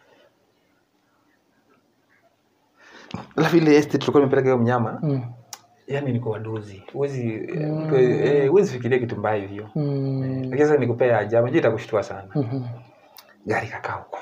Speaker 1: alafu ile estate tulikuwa tumepeleka hiyo mnyama
Speaker 2: Mm.
Speaker 1: yani niko wadozi huwezi mm. eh, huwezi fikiria kitu mbaya hivyo
Speaker 2: Mm.
Speaker 1: lakini sasa nikupea ajabu najua itakushtua sana
Speaker 2: Mhm.
Speaker 1: gari kakaa huko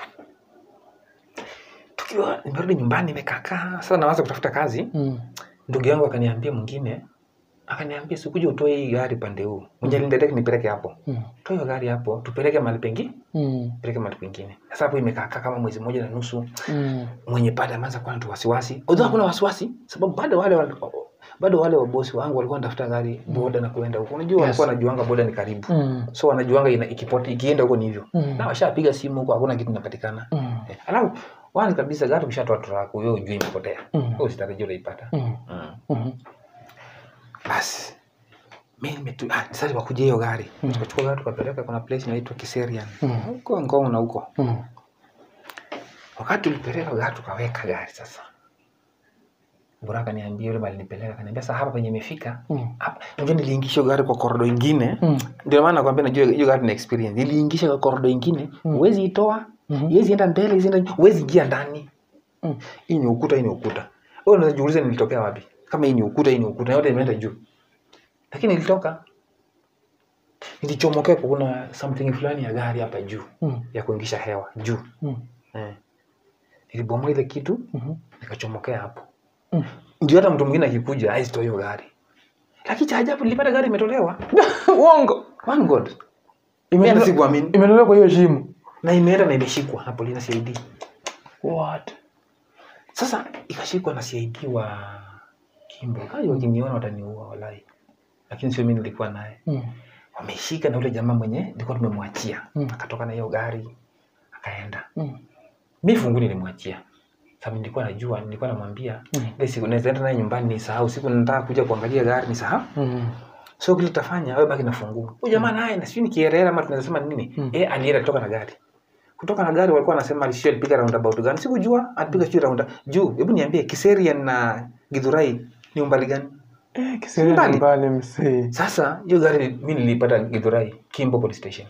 Speaker 1: tukiwa nimerudi nyumbani nimekakaa sasa nawaza kutafuta kazi
Speaker 2: Mm.
Speaker 1: ndugu yangu akaniambia mwingine akaniambia sikuja utoe hii gari pande huu mjalindeteki nipeleke hapo
Speaker 2: Mm.
Speaker 1: toa hiyo gari hapo tupeleke mahali pengi
Speaker 2: Mm.
Speaker 1: peleke mahali pengine sasa hapo imekaakaa kama mwezi mmoja na nusu
Speaker 2: Mm.
Speaker 1: mwenye pale ameanza kuwa na tu wasiwasi although hakuna wasiwasi sababu bado wale wale- bado wale wabosi wangu walikuwa wanatafuta gari boda na kuenda huko unajua
Speaker 2: Yes.
Speaker 1: walikuwa wanajuanga boda ni karibu
Speaker 2: Mm.
Speaker 1: so wanajuanga ina, ikipoti ikienda huko ni hivyo
Speaker 2: Mm.
Speaker 1: na washapiga simu huko hakuna kitu inapatikana
Speaker 2: Mm.
Speaker 1: Eh, alafu wani kabisa gari ukishatoa track wewe ujui imepotea
Speaker 2: Mm.
Speaker 1: wewe usitarajia utaipata
Speaker 2: Mm.
Speaker 1: mm.
Speaker 2: Mhm.
Speaker 1: basi mi nimetu ah, sasa wakuja hiyo gari tukachukua gari tukapeleka kuna place inaitwa Kiserian
Speaker 2: Mm.
Speaker 1: huko Ngong na huko
Speaker 2: Mm.
Speaker 1: wakati tulipeleka gari tukaweka gari sasa bora akaniambia yule bali nipeleka akaniambia sasa hapa penye imefika
Speaker 2: Mm.
Speaker 1: hapa unajua niliingisha gari kwa korido ingine
Speaker 2: Mm.
Speaker 1: ndio maana nakwambia najua hiyo gari na experience niliingisha kwa korido ingine
Speaker 2: Mm.
Speaker 1: huwezi itoa
Speaker 2: Mhm.
Speaker 1: huwezi enda mbele huwezi enda huwezi ingia ndani
Speaker 2: Mm.
Speaker 1: hii ni ukuta hii ni ukuta wewe unaweza jiuliza nilitokea wapi kama hii ni ukuta hii ni ukuta na yote imeenda juu lakini nilitoka nilichomokea kuna something fulani ya gari hapa juu
Speaker 2: Mm.
Speaker 1: ya kuingisha hewa juu
Speaker 2: Mm.
Speaker 1: eh. nilibomoa ile kitu
Speaker 2: Mhm.
Speaker 1: nikachomokea hapo
Speaker 2: Mm.
Speaker 1: ndio hata mtu mwingine akikuja aisitoa hiyo gari lakini cha ajabu nilipata gari imetolewa
Speaker 2: uongo
Speaker 1: One God. Mimi hata
Speaker 2: Imetolewa-
Speaker 1: sikuamini
Speaker 2: imetolewa kwa hiyo shimo
Speaker 1: na imeenda na imeshikwa na polisi na CID
Speaker 2: what
Speaker 1: sasa ikashikwa na CID wa Kimbo kaji wakiniona wataniua walai lakini sio mimi nilikuwa naye
Speaker 2: Mm.
Speaker 1: wameshika na ule jamaa mwenye nilikuwa tumemwachia
Speaker 2: Mm.
Speaker 1: akatoka na hiyo gari akaenda
Speaker 2: Mm.
Speaker 1: mi fungu nilimwachia sababu nilikuwa najua nilikuwa namwambia
Speaker 2: Mm.
Speaker 1: ile siku naweza enda naye nyumbani nisahau siku nataka kuja kuangalia gari nisahau
Speaker 2: Mm.
Speaker 1: so kile tutafanya wewe baki na funguo huyu jamaa naye na sijui ni kierera ama tunaweza sema nini
Speaker 2: Mm.
Speaker 1: eh alienda kutoka na gari kutoka na gari walikuwa wanasema alishia alipiga roundabout gani sikujua alipiga sijui rounda juu hebu niambie Kiserian na Githurai ni umbali gani
Speaker 2: Eh, Kiserian
Speaker 1: Mbali.
Speaker 2: ni mbali msee
Speaker 1: sasa hiyo gari mimi nilipata Githurai Kimbo police station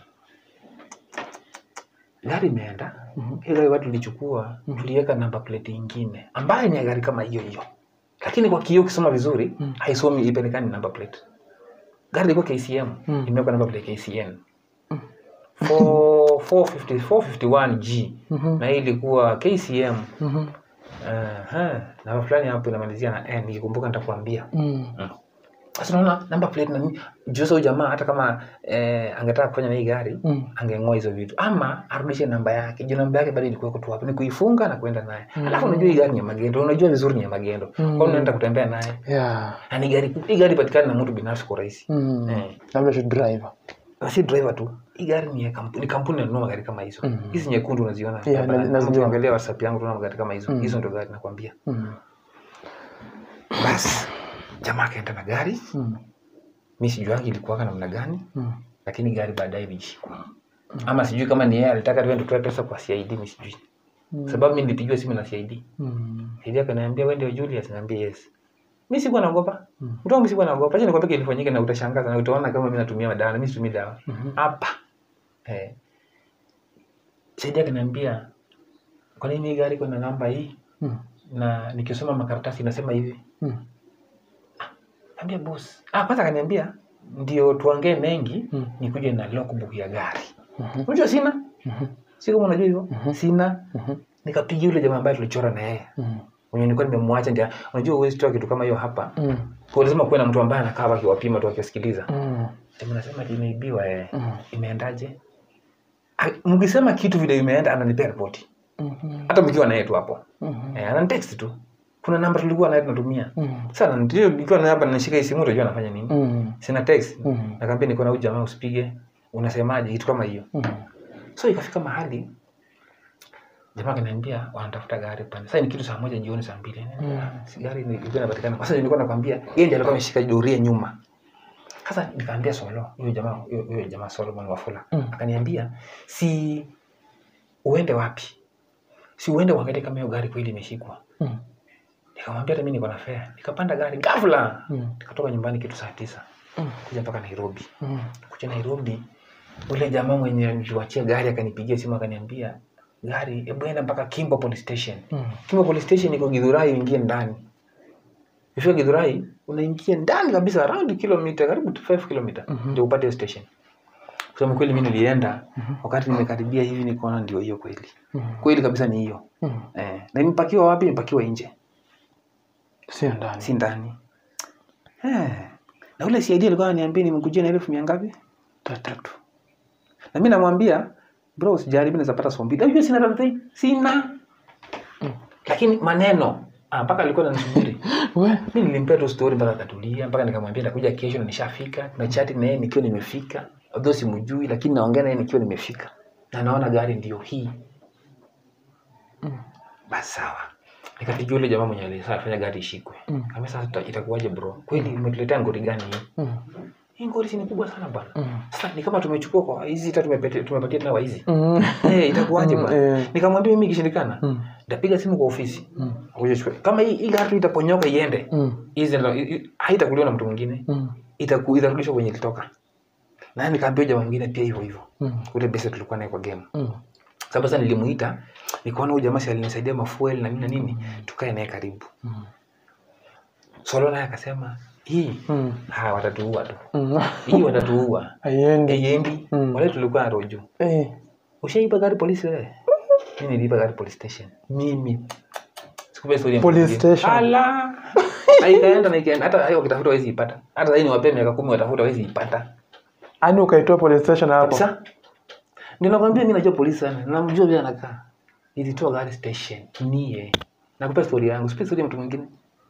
Speaker 1: gari imeenda
Speaker 2: Mhm.
Speaker 1: hiyo gari watu tulichukua tuliweka namba plate ingine ambayo ni ya gari kama hiyo hiyo lakini kwa kioo ukisoma vizuri
Speaker 2: Mm.
Speaker 1: haisomi ipelekani namba plate gari ilikuwa KCM
Speaker 2: Mm.
Speaker 1: imewekwa namba plate KCN 4- 450 451G
Speaker 2: Mhm.
Speaker 1: na hii ilikuwa KCM
Speaker 2: Mhm.
Speaker 1: Aha, namba fulani hapo inamalizia na N nikikumbuka nitakwambia
Speaker 2: Mm.
Speaker 1: sasa unaona namba plate na nini juu sasa huyu jamaa hata kama eh, angetaka kufanya na hii gari
Speaker 2: Mm.
Speaker 1: angeng'oa hizo vitu ama arudishe namba yake juu namba yake bado ilikuwa tu hapo ni kuifunga na kuenda naye
Speaker 2: Mm.
Speaker 1: alafu unajua hii gari ni ya magendo unajua vizuri ni ya magendo
Speaker 2: Mm.
Speaker 1: kwa unaenda kutembea naye
Speaker 2: Yeah.
Speaker 1: na ni gari hii gari patikana na mtu binafsi kwa rahisi
Speaker 2: Mm.
Speaker 1: Eh.
Speaker 2: labda tu driver
Speaker 1: na si driver tu hii gari ni ya kampuni, ni kampuni inanunua magari kama hizo
Speaker 2: Mm.
Speaker 1: hizi nyekundu unaziona
Speaker 2: Yeah,
Speaker 1: Hapa,
Speaker 2: na-
Speaker 1: kama
Speaker 2: nazijua.
Speaker 1: ukiangalia whatsapp yangu tunaona magari kama hizo
Speaker 2: Mm.
Speaker 1: hizo ndio gari nakwambia
Speaker 2: Mm.
Speaker 1: basi jamaa akaenda na gari
Speaker 2: Mm.
Speaker 1: mi sijuangi ilikuwaka namna gani
Speaker 2: Mm.
Speaker 1: lakini gari baadaye ilishikwa ama sijui kama ni yeye alitaka tuende tutoe pesa kwa CID mi sijui
Speaker 2: Mm.
Speaker 1: sababu mi nilipigiwa simu na CID
Speaker 2: Mm.
Speaker 1: CID akaniambia wewe ndio Julius niambia yes mi sikuwa naogopa
Speaker 2: Mm.
Speaker 1: mtu wangu sikuwa naogopa acha nikwambie kilifanyika na utashangaza na utaona kama mimi natumia madawa na mimi situmii dawa
Speaker 2: Mhm.
Speaker 1: hapa eh CID akaniambia kwa nini hii gari iko na namba hii
Speaker 2: Mm.
Speaker 1: na nikisoma makaratasi inasema hivi
Speaker 2: Mm.
Speaker 1: Ambia boss. Ah, kwanza akaniambia ndio tuongee mengi
Speaker 2: Mm.
Speaker 1: nikuje na logbook ya gari.
Speaker 2: Mhm.
Speaker 1: Unajua sina?
Speaker 2: Mhm.
Speaker 1: Si kama unajua hivyo?
Speaker 2: Mhm.
Speaker 1: Sina.
Speaker 2: Mhm.
Speaker 1: Nikapigia yule jamaa ambaye tulichora na yeye.
Speaker 2: Mm.
Speaker 1: Mwenye nilikuwa nimemwacha ndio. Unajua huwezi toa kitu kama hiyo hapa.
Speaker 2: Mm.
Speaker 1: Kwa lazima kuwe na mtu ambaye anakaa hapa akiwapima tu akiwasikiliza.
Speaker 2: Mm.
Speaker 1: Sema nasema ati imeibiwa eh.
Speaker 2: Mm.
Speaker 1: Imeendaje? Ah, Mkisema kitu vile imeenda ananipea ripoti.
Speaker 2: Mhm.
Speaker 1: Hata mkiwa naye tu hapo.
Speaker 2: Mhm.
Speaker 1: Eh, ananitext tu. Kuna namba tulikuwa naye tunatumia.
Speaker 2: Mm.
Speaker 1: Sasa ndio nikiwa na hapa nashika hii simu utajua anafanya nini.
Speaker 2: Mm.
Speaker 1: Sina text.
Speaker 2: Mhm.
Speaker 1: Nakwambia niko na huyu jamaa usipige. Unasemaje kitu kama hiyo.
Speaker 2: Mhm.
Speaker 1: So ikafika mahali jamaa kaniambia wanatafuta gari pale. Sasa ni kitu saa moja jioni saa mbili.
Speaker 2: Mm.
Speaker 1: Si gari ni- ilikuwa inapatikana. Sasa nilikuwa nakwambia yeye ndiye alikuwa ameshika doria nyuma. Sasa nikaambia Solo, huyo jamaa huyo huyo jamaa Solomon Wafula.
Speaker 2: Mm.
Speaker 1: Akaniambia si uende wapi? Si uende uangalie kama hiyo gari kweli imeshikwa.
Speaker 2: Mm.
Speaker 1: Nikamwambia hata mimi niko na fare. Nikapanda gari ghafla.
Speaker 2: Mm.
Speaker 1: Nikatoka nyumbani kitu saa tisa
Speaker 2: Mm.
Speaker 1: kuja mpaka Nairobi.
Speaker 2: Mm.
Speaker 1: kuja Nairobi, ule jamaa mwenye niliwachia gari akanipigia simu akaniambia, gari hebu enda mpaka Kimbo police station.
Speaker 2: Mm.
Speaker 1: Kimbo police station iko Githurai, uingie ndani. Ukifika Githurai unaingia ndani kabisa around kilomita karibu 5 kilomita
Speaker 2: Mhm.
Speaker 1: ndio upate hiyo station. Kusema kweli mimi nilienda
Speaker 2: Mhm.
Speaker 1: wakati nimekaribia hivi nikaona ndio hiyo kweli.
Speaker 2: Mm.
Speaker 1: Kweli kabisa ni hiyo.
Speaker 2: Mm.
Speaker 1: Eh, na imepakiwa wapi? Imepakiwa nje,
Speaker 2: Sio ndani.
Speaker 1: si ndani. Eh. Na ule CID alikuwa ananiambia nimekujia na elfu mia ngapi? tatu na mi namwambia bro usijaribu naweza pata so mbili Unajua sina tatu sina
Speaker 2: Mm.
Speaker 1: lakini maneno ah, mpaka alikuwa ananisubiri
Speaker 2: We.
Speaker 1: mi nilimpea tu story mpaka akatulia mpaka nikamwambia nitakuja kesho na nishafika tuna chati na yeye nikiwa nimefika although simjui lakini naongea naye nikiwa nimefika na naona gari ndio hii
Speaker 2: Mm.
Speaker 1: basi sawa nikapigia yule jamaa mwenye alifanya gari ishikwe
Speaker 2: Mm.
Speaker 1: kama sasa ita- itakuwaje bro kweli umetuletea ngori gani hii
Speaker 2: Mm.
Speaker 1: hii ngori si ni kubwa sana bwana
Speaker 2: Mm.
Speaker 1: sasa ni kama tumechukua kwa hizi hata tumepatia tumepatia tena waizi
Speaker 2: Mm.
Speaker 1: eh itakuwaje
Speaker 2: Mm,
Speaker 1: bwana
Speaker 2: eh.
Speaker 1: nikamwambia mimi ikishindikana
Speaker 2: Mm.
Speaker 1: nitapiga simu kwa ofisi
Speaker 2: Mm.
Speaker 1: Akuje chukue. kama hii hii gari tu itaponyoka iende
Speaker 2: Mm.
Speaker 1: hizi ndo- i- i- haitakuliwa na mtu mwingine
Speaker 2: Mm.
Speaker 1: itaku itarudishwa kwenye ilitoka na nikaambia jamaa mwingine pia hivyo hivyo
Speaker 2: Mm.
Speaker 1: ule bese tulikuwa naye kwa game
Speaker 2: Mm.
Speaker 1: sababu sasa nilimuita nikaona huyu jamaa si alinisaidia mafuel na nini na nini tukae naye karibu
Speaker 2: Mm.
Speaker 1: solo naye akasema hii
Speaker 2: Mm.
Speaker 1: ha watatuua tu
Speaker 2: Mm.
Speaker 1: hii watatuua
Speaker 2: Haiendi.
Speaker 1: eyendi
Speaker 2: Mm.
Speaker 1: wale tulikuwa na rojo
Speaker 2: Eh.
Speaker 1: ushaipa gari polisi wewe mimi nilipa gari police station mimi sikupa story ya
Speaker 2: Police
Speaker 1: mtu mwingine.
Speaker 2: station.
Speaker 1: ala Na ikaenda na ikaenda hata hayo wakitafuta hawezi ipata hata sasa ni wapee miaka kumi watafuta hawezi ipata
Speaker 2: Yaani ukaitoa police station hapo.
Speaker 1: kabisa ndio nakwambia mimi najua polisi sana namjua vile anakaa nilitoa gari station nie nakupa story yangu sipi story ya mtu mwingine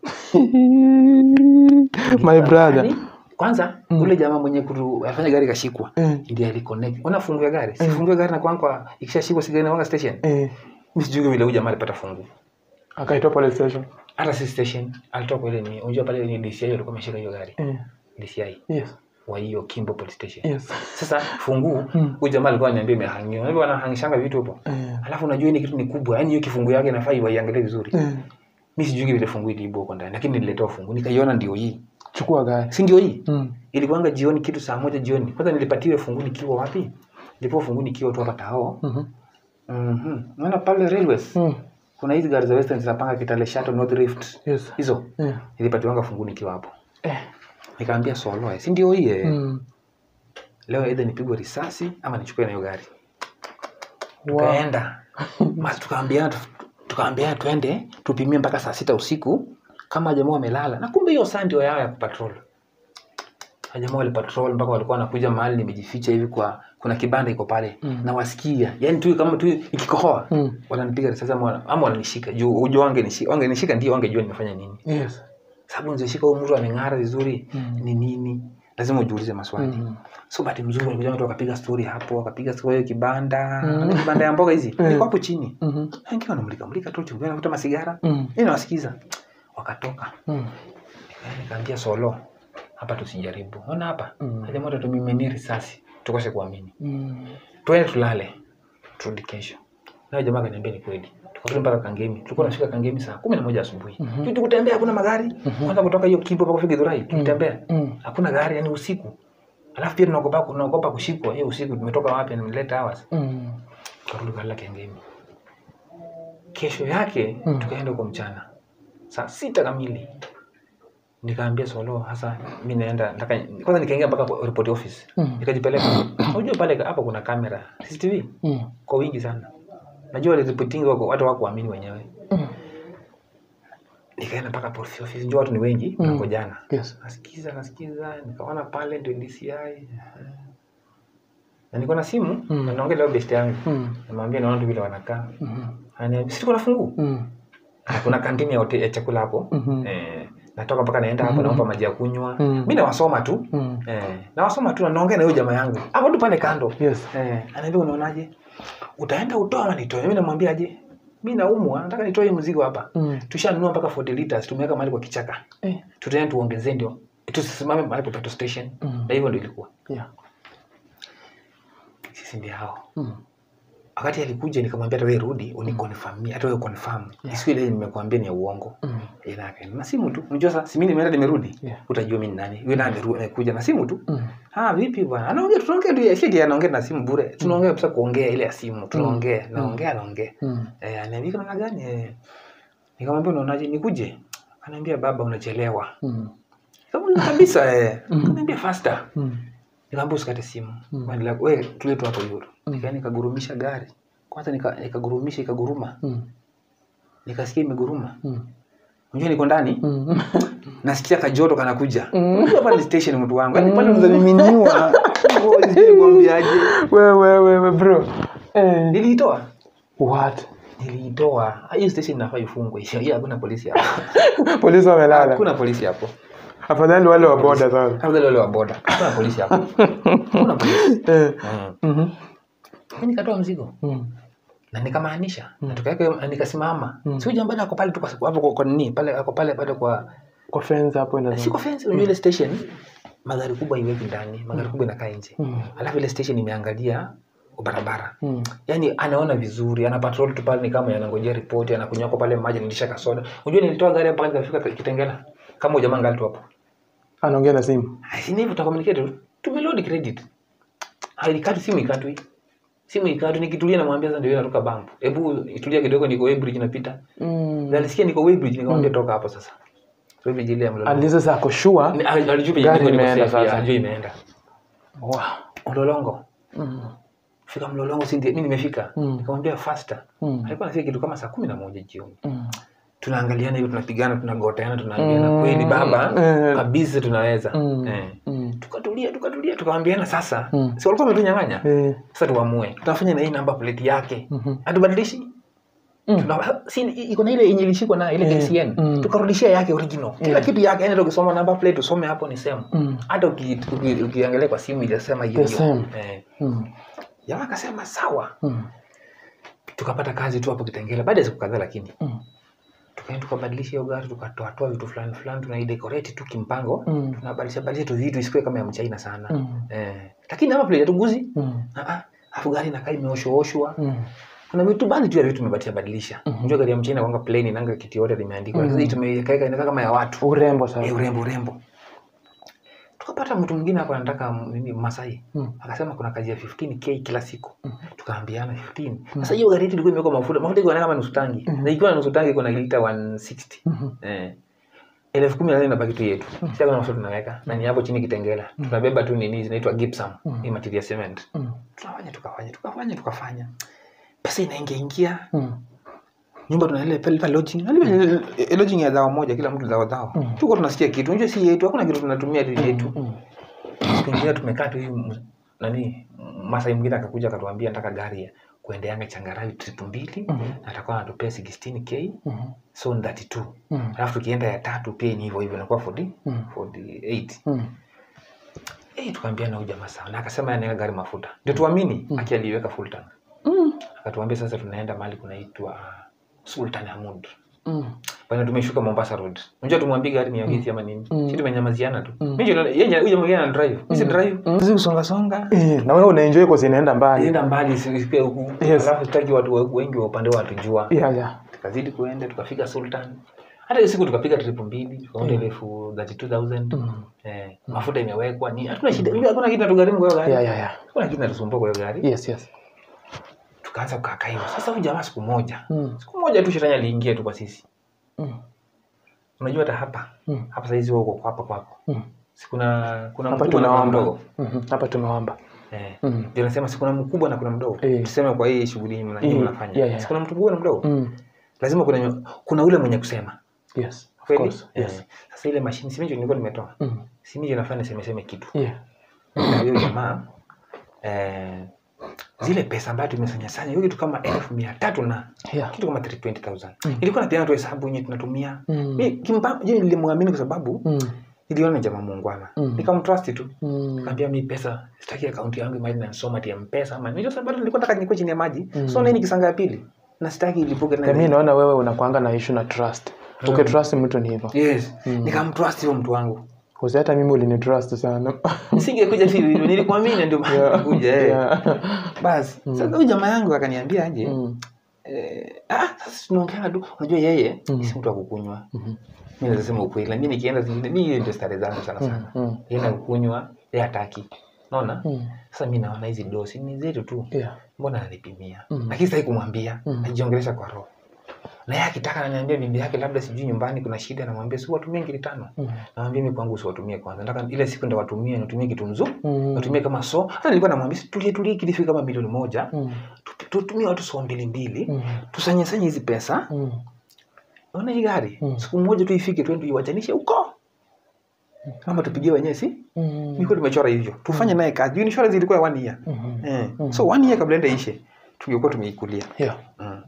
Speaker 2: My brother.
Speaker 1: Yaani, kwanza
Speaker 2: Mm.
Speaker 1: ule jamaa mwenye kutu afanya gari kashikwa
Speaker 2: Eh.
Speaker 1: ndiye aliconnect una fungu ya gari si fungu ya gari na kwanza ikishashikwa sigari na wanga station
Speaker 2: Eh.
Speaker 1: mimi sijui vile huyu jamaa alipata fungu
Speaker 2: Akaitoa police station.
Speaker 1: hata si station alitoka ile ni unajua pale ni DCI alikuwa ameshika hiyo gari
Speaker 2: Eh.
Speaker 1: DCI
Speaker 2: Yes.
Speaker 1: wa hiyo Kimbo police station
Speaker 2: Yes.
Speaker 1: sasa fungu
Speaker 2: Mm.
Speaker 1: huyu jamaa alikuwa ananiambia imehangiwa hivyo wanahangishanga vitu hapo
Speaker 2: Eh.
Speaker 1: alafu unajua hii ni kitu ni kubwa yani hiyo kifungu yake inafaa iwaiangalie vizuri
Speaker 2: Eh.
Speaker 1: mimi sijui vile fungu iliibwa huko ndani lakini nililetewa fungu nikaiona ndio hii
Speaker 2: Chukua gari.
Speaker 1: si ndio hii
Speaker 2: Mm.
Speaker 1: ilikuanga jioni kitu saa moja jioni kwanza nilipatiwe fungu nikiwa wapi nilipewa fungu nikiwa tu hapa tao
Speaker 2: Mhm.
Speaker 1: mhm naona pale railways
Speaker 2: Mm.
Speaker 1: kuna hizi gari za western zinapanga Kitale Shuttle North Rift
Speaker 2: Yes.
Speaker 1: hizo
Speaker 2: Eh.
Speaker 1: nilipatiwanga fungu nikiwa hapo
Speaker 2: Eh.
Speaker 1: nikaambia solo si ndio hii eh?
Speaker 2: Mm.
Speaker 1: leo aidha nipigwe risasi ama nichukue na hiyo gari
Speaker 2: Wow.
Speaker 1: tukaenda basi tukaambiana tukaambiana twende tupimie mpaka saa sita usiku kama jamaa wamelala na kumbe hiyo saa ndio yao ya kupatrol jamaa walipatrol mpaka walikuwa wanakuja mahali nimejificha hivi kwa kuna kibanda iko pale
Speaker 2: Mm.
Speaker 1: na wasikia yani tu kama tu ikikohoa
Speaker 2: Mm.
Speaker 1: wananipiga risasi ama wana- ama wananishika juu ujua wangenishika wangenishika ndio wangejua nimefanya nini
Speaker 2: Yes.
Speaker 1: sababu nizishika huyu mtu ameng'ara vizuri
Speaker 2: Mm.
Speaker 1: ni nini lazima ujiulize maswali
Speaker 2: Mm.
Speaker 1: so bahati mzuri walikuja watu wakapiga story hapo wakapiga story hiyo kibanda
Speaker 2: Mm.
Speaker 1: kibanda ya mboga hizi
Speaker 2: Mm.
Speaker 1: iko hapo chini
Speaker 2: Mhm.
Speaker 1: wengine wanamulika mulika tu chumvi wanavuta masigara
Speaker 2: Mm.
Speaker 1: mimi nawasikiza wakatoka
Speaker 2: Mm.
Speaker 1: nikaambia solo hapa tusijaribu ona hapa
Speaker 2: Mm.
Speaker 1: haja moto tumimenie risasi tukose kuamini
Speaker 2: Mm.
Speaker 1: twende tulale turudi kesho nayo jamaa kaniambia ni kweli tukarudi mpaka kangemi tulikuwa nafika kangemi saa kumi na moja asubuhi
Speaker 2: Mhm.
Speaker 1: mm tukutembea hakuna magari kwanza kutoka hiyo kimbo mpaka fika Githurai tukitembea
Speaker 2: Mm.
Speaker 1: hakuna gari yani usiku alafu pia tunaogopa tunaogopa kushikwa hiyo usiku tumetoka wapi na late hours
Speaker 2: Mm.
Speaker 1: tukarudi kalala kengemi kesho yake
Speaker 2: Mm.
Speaker 1: tukaenda huko mchana saa sita kamili nikaambia solo hasa mi naenda nataka kwanza nikaingia mpaka kwa report office
Speaker 2: Mm.
Speaker 1: nikajipeleka unajua pale hapa kuna kamera CCTV
Speaker 2: Mm.
Speaker 1: kwa wingi sana najua waliripotingi wako watu wakuamini wenyewe
Speaker 2: Mm.
Speaker 1: nikaenda mpaka police office njua watu ni wengi
Speaker 2: Mm.
Speaker 1: mm. jana
Speaker 2: Yes.
Speaker 1: nasikiza nasikiza nikaona pale ndio DCI na niko na simu
Speaker 2: Mm.
Speaker 1: na naongea leo best yangu
Speaker 2: Mm.
Speaker 1: namwambia naona tu vile wanakaa
Speaker 2: Mhm.
Speaker 1: Ananiambia, si tuko na fungu
Speaker 2: Mm.
Speaker 1: Ah, kuna kantini ya, hote- ya chakula hapo
Speaker 2: Mhm.
Speaker 1: eh, natoka mpaka naenda hapo naomba maji ya kunywa
Speaker 2: Mm.
Speaker 1: mi nawasoma tu
Speaker 2: Mm.
Speaker 1: eh, nawasoma tu na naongea na huyo jamaa yangu hapo tu pale kando
Speaker 2: Yes.
Speaker 1: eh, anaambia unaonaje utaenda utoa ama nitoe mi namwambia aje mi naumwa nataka nitoe hii mzigo hapa
Speaker 2: Mm.
Speaker 1: tushanunua mpaka 40 liters tumeweka mahali kwa kichaka
Speaker 2: Eh.
Speaker 1: tutaenda tuongezee ndio tusisimame mahali kwa petrol station
Speaker 2: Mm.
Speaker 1: na hivyo ndio ilikuwa
Speaker 2: Yeah.
Speaker 1: sisi ndio hao
Speaker 2: Mm.
Speaker 1: wakati alikuja nikamwambia hata wewe rudi unikonfirmie hata wewe confirm
Speaker 2: Yeah.
Speaker 1: isiwe ile nimekuambia ni ya uongo
Speaker 2: Mm.
Speaker 1: Ila akaenda na simu tu unajua sasa si mimi nimeenda nimerudi
Speaker 2: Yeah.
Speaker 1: utajua mimi ni nani yule naye ameru- amekuja na simu tu
Speaker 2: Mm.
Speaker 1: ah vipi bwana anaongea tunaongea tu si ati anaongea na simu bure tunaongea kabisa kuongea ile ya simu tunaongea naongea naongea
Speaker 2: Mm.
Speaker 1: eh aniambia namna gani eh nikamwambia unaonaje nikuje anaambia baba unachelewa
Speaker 2: Mm.
Speaker 1: Nikamwambia kabisa eh
Speaker 2: Mm.
Speaker 1: anaambia faster
Speaker 2: Mm.
Speaker 1: nikamwambia usikate simu
Speaker 2: Mm.
Speaker 1: mm. wewe tule tu hapo yuro
Speaker 2: Mm.
Speaker 1: nikaenda nikagurumisha gari kwanza nika- nikagurumisha ikaguruma
Speaker 2: Mm.
Speaker 1: nikasikia imeguruma
Speaker 2: Mm.
Speaker 1: unajua niko ndani
Speaker 2: Mm.
Speaker 1: nasikia kajoto kanakuja
Speaker 2: Mm.
Speaker 1: unajua pale station mtu wangu yani pale unazamiminiwa nikwambiaje
Speaker 2: Wewe wewe bro. Eh.
Speaker 1: niliitoa
Speaker 2: What?
Speaker 1: niliitoa hiyo station inafaa ifungwe hiyo hakuna polisi hapo
Speaker 2: Polisi wamelala.
Speaker 1: hakuna polisi hapo
Speaker 2: Afadhali wale wa boda sasa.
Speaker 1: Afadhali wale wa boda hakuna polisi hapo hakuna polisi
Speaker 2: Eh.
Speaker 1: Mm.
Speaker 2: Mhm.
Speaker 1: Mimi nikatoa mzigo
Speaker 2: Mm.
Speaker 1: na nikamaanisha na tukaweka nikasimama
Speaker 2: Mm.
Speaker 1: si huyu jamaa ako pale tu kwa hapo kwa- kwa nini pale ako pale bado kwa
Speaker 2: Kwa fence hapo
Speaker 1: si
Speaker 2: inazama.
Speaker 1: kwa fence unajua ile station magari kubwa iweki ndani magari kubwa inakaa nje
Speaker 2: Mm.
Speaker 1: alafu ile station imeangalia barabara
Speaker 2: Mm.
Speaker 1: yaani anaona vizuri ana patrol tu pale ni kama anangojea ripoti anakunywa kwa pale maji nilisha kasoda unajua nilitoa gari mpaka nikafika kitengela kama ujamaa ngali tu hapo
Speaker 2: anaongea na simu
Speaker 1: si ni hivyo tutakomunicate tu tumeload credit hailikatu simu ikatu hii simu ikatu nikitulia namwambia sasa ndio inatoka bump hebu itulia kidogo niko Weybridge napita
Speaker 2: mm.
Speaker 1: na nilisikia niko Weybridge nikamwambia toka hapo sasa Weybridge ile ya Mlolongo
Speaker 2: aliza sasa kushua
Speaker 1: Ni- ali- alijua penye
Speaker 2: Gari
Speaker 1: niko, niko
Speaker 2: imeenda
Speaker 1: safe,
Speaker 2: sasa.
Speaker 1: alijua imeenda
Speaker 2: wow.
Speaker 1: Mlolongo
Speaker 2: mm.
Speaker 1: fika Mlolongo si ndio mimi nimefika
Speaker 2: Mm.
Speaker 1: nikamwambia faster
Speaker 2: Mm.
Speaker 1: alikuwa anafika kitu kama saa kumi na moja jioni
Speaker 2: Mm.
Speaker 1: tunaangaliana hivyo tunapigana tunagoteana tunaambiana
Speaker 2: Mm.
Speaker 1: kweli baba
Speaker 2: Mm.
Speaker 1: kabisa tunaweza
Speaker 2: Mm.
Speaker 1: eh.
Speaker 2: Mm.
Speaker 1: tukatulia tukatulia tukaambiana sasa
Speaker 2: Mm.
Speaker 1: si walikuwa wametunyang'anya
Speaker 2: Eh.
Speaker 1: sasa tuamue tutafanya na hii namba plate yake
Speaker 2: Mhm.
Speaker 1: hatubadilishi
Speaker 2: Mm.
Speaker 1: Tuna- si iko na ile yenye ilishikwa na ile
Speaker 2: Mm.
Speaker 1: KCN
Speaker 2: Mm.
Speaker 1: tukarudishia yake original kila
Speaker 2: Yeah.
Speaker 1: kitu yake yani hata ukisoma namba plate usome hapo ni same
Speaker 2: Mm.
Speaker 1: hata uki- uki- ukiangalia kwa simu itasema hiyo
Speaker 2: The
Speaker 1: hiyo
Speaker 2: same.
Speaker 1: eh
Speaker 2: Mm.
Speaker 1: jamaa akasema sawa
Speaker 2: Mm.
Speaker 1: tukapata kazi tu hapo Kitengela baada ya siku kadhaa lakini
Speaker 2: Mm.
Speaker 1: tukaenda tukabadilisha hiyo gari tukatoa toa vitu fulani fulani tunaidecorate tu kimpango
Speaker 2: Mm.
Speaker 1: tunabadilisha badilisha tu vitu isikuwe kama ya mchaina sana
Speaker 2: Mm.
Speaker 1: eh lakini hapa plate tuguzi
Speaker 2: Mm.
Speaker 1: ah ah afu gari inakaa imeoshwa oshwa
Speaker 2: Mm.
Speaker 1: kuna vitu bani tu ya vitu tumebadilisha badilisha
Speaker 2: Mhm.
Speaker 1: unajua gari ya mchaina kwanga plain inanga kiti yote limeandikwa
Speaker 2: Mhm.
Speaker 1: sasa hii tumeiweka inakaa kama ya watu
Speaker 2: urembo
Speaker 1: eh,
Speaker 2: sasa
Speaker 1: urembo urembo tukapata mtu mwingine hapo anataka nini Masai
Speaker 2: Mm.
Speaker 1: akasema kuna kazi ya 15k kila siku
Speaker 2: Mhm.
Speaker 1: tukaambiana 15 sasa hiyo gari yetu ilikuwa imewekwa mafuta mafuta iko kama nusu tangi
Speaker 2: Mhm.
Speaker 1: na ikiwa na nusu tangi iko na lita 160
Speaker 2: Mhm.
Speaker 1: eh elfu kumi na nane inabaki tu yetu sasa kuna mafuta tunaweka na ni hapo chini Kitengela tunabeba tu nini zinaitwa gypsum
Speaker 2: Mhm.
Speaker 1: hii material cement
Speaker 2: Mm.
Speaker 1: tunafanya tukafanya tukafanya tukafanya pesa inaingia ingia
Speaker 2: Mm.
Speaker 1: nyumba tunalipa lodging Nalipa, eh, lodging ya dhao moja kila mtu dhao dhao
Speaker 2: Mm.
Speaker 1: tuko tunasikia kitu unajua si yetu hakuna kitu tunatumia tu yetu
Speaker 2: Mm.
Speaker 1: siku ingine tumekaa tu hivi m- nani masai mwingine akakuja akatuambia nataka gari ya kuendeanga changarawi trip mbili
Speaker 2: Mhm.
Speaker 1: na atakuwa anatupea 16k
Speaker 2: Mhm.
Speaker 1: so ni 32
Speaker 2: Mm.
Speaker 1: alafu tukienda ya tatu pia ni hivyo hivyo inakuwa 40
Speaker 2: Mm.
Speaker 1: 48
Speaker 2: Mm.
Speaker 1: eh tukaambia na huyu jamaa sawa na akasema anaeka gari mafuta ndio tuamini aki aliweka full tank
Speaker 2: Mm.
Speaker 1: akatuambia sasa tunaenda mahali kunaitwa Sultan Hamud
Speaker 2: Mm.
Speaker 1: bana tumeshuka Mombasa Road unajua tumwambie gari ni ya hizi ama nini
Speaker 2: Mm.
Speaker 1: sisi tumenyamaziana tu
Speaker 2: Mm.
Speaker 1: mimi ndio yeye huyo mwingine ana drive mimi si drive sisi kusonga songa
Speaker 2: Eh, na wewe unaenjoy kwa zinaenda mbali
Speaker 1: Nenda mbali isifikie huku
Speaker 2: Yes.
Speaker 1: alafu sitaki watu wa- wengi wa upande watujua
Speaker 2: yeah, yeah.
Speaker 1: tukazidi kuenda tukafika Sultan hata hiyo siku tukapiga trip mbili tukaenda
Speaker 2: Mm.
Speaker 1: elfu 32000
Speaker 2: Mm.
Speaker 1: eh, mafuta imewekwa ni hatuna shida unajua hakuna kitu natugharimu kwa hiyo gari
Speaker 2: Yeah, yeah, yeah.
Speaker 1: hakuna kitu natusumbua kwa hiyo gari
Speaker 2: Yes, yes.
Speaker 1: tukaanza kukaa hivyo sasa huyu jamaa siku moja
Speaker 2: Mm.
Speaker 1: siku moja tu shetani aliingia tu kwa sisi
Speaker 2: Mm.
Speaker 1: unajua hata hapa
Speaker 2: Mm.
Speaker 1: hapa saizi wewe uko hapa kwako
Speaker 2: Mm.
Speaker 1: si kuna kuna
Speaker 2: Hapa
Speaker 1: mkubwa na kuna
Speaker 2: tumewamba.
Speaker 1: mdogo
Speaker 2: Mhm. Hapa tumewamba.
Speaker 1: eh
Speaker 2: Mm.
Speaker 1: ndio nasema si kuna mkubwa na kuna mdogo
Speaker 2: Eh.
Speaker 1: tuseme kwa hii shughuli hii mna- hii
Speaker 2: Eh,
Speaker 1: mnafanya
Speaker 2: yeah, yeah.
Speaker 1: si kuna mtu mkubwa na mdogo
Speaker 2: Mm.
Speaker 1: lazima kuna kuna ule mwenye kusema
Speaker 2: Yes. Of
Speaker 1: kweli
Speaker 2: course.
Speaker 1: Eh,
Speaker 2: Yes.
Speaker 1: sasa ile mashine si mimi ndio nilikuwa nimetoa
Speaker 2: Mm.
Speaker 1: si mimi ndio nafanya niseme seme kitu
Speaker 2: Yeah.
Speaker 1: na hiyo jamaa eh, zile pesa ambayo tumesanya sana hiyo kitu kama elfu mia tatu na
Speaker 2: Yeah.
Speaker 1: kitu kama 320,000
Speaker 2: Mm.
Speaker 1: ilikuwa napiana tu hesabu yenye tunatumia
Speaker 2: Mm.
Speaker 1: mi kimpa je nilimwamini kwa sababu
Speaker 2: Mm.
Speaker 1: niliona ni jamaa muungwana
Speaker 2: Mm.
Speaker 1: nikamtrust tu
Speaker 2: Mm.
Speaker 1: Nikamwambia mi pesa sitaki akaunti yangu imali nansoma ati ya mpesa ama ndio sababu nilikuwa nataka nikuwe chini ya maji
Speaker 2: Mm.
Speaker 1: so nini kisanga ya pili na sitaki ilipuke
Speaker 2: Na mimi naona wewe unakuanga na issue na trust. Ukitrust mtu ni hivyo.
Speaker 1: yes
Speaker 2: Mm.
Speaker 1: nikamtrust huyo mtu wangu
Speaker 2: Kwa hata mimi ulinitrust sana.
Speaker 1: nisingekuja tu hivyo nilikuamini ndio maana
Speaker 2: Yeah.
Speaker 1: nilikuja eh
Speaker 2: Yeah.
Speaker 1: basi
Speaker 2: Mm.
Speaker 1: sasa huyu jamaa yangu akaniambia aje
Speaker 2: Mm.
Speaker 1: eh, ah sasa tunaongea tu unajua yeye
Speaker 2: Mm.
Speaker 1: si mtu wa kukunywa
Speaker 2: Mhm.
Speaker 1: mimi naweza sema ukweli mimi nikienda zingine mimi hiyo ndio starehe zangu sana sana
Speaker 2: Mm. Mm.
Speaker 1: yeye na kukunywa yeye hataki unaona
Speaker 2: Mm.
Speaker 1: sasa mimi naona hizi dosi ni zetu tu
Speaker 2: Yeah.
Speaker 1: mbona ananipimia
Speaker 2: Mm.
Speaker 1: lakini sitaki kumwambia
Speaker 2: Mm.
Speaker 1: najiongelesha kwa roho na yeye akitaka ananiambia bibi yake labda sijui nyumbani kuna shida namwambia si watumie ngiri tano
Speaker 2: Mm.
Speaker 1: namwambia mimi kwangu usiwatumie kwanza nataka ile siku ndio watumie natumie kitu nzuri
Speaker 2: Mm.
Speaker 1: watumie kama so hata nilikuwa namwambia "Si tulie tulie kilifika kama milioni moja
Speaker 2: Mm.
Speaker 1: tu- tutumie watu so mbili mbili
Speaker 2: Mm.
Speaker 1: tusanyesanye hizi pesa
Speaker 2: Mm.
Speaker 1: naona hii gari
Speaker 2: Mm.
Speaker 1: siku moja tu ifike twende tuiwachanishe huko ama tupigie wenyewe si
Speaker 2: Mm.
Speaker 1: nilikuwa tumechora hivyo tufanye naye kazi Juu insurance ilikuwa ya one year
Speaker 2: Mhm.
Speaker 1: eh.
Speaker 2: Mm.
Speaker 1: so one year kabla ende ishe tungekuwa tumeikulia
Speaker 2: Yeah.
Speaker 1: mm.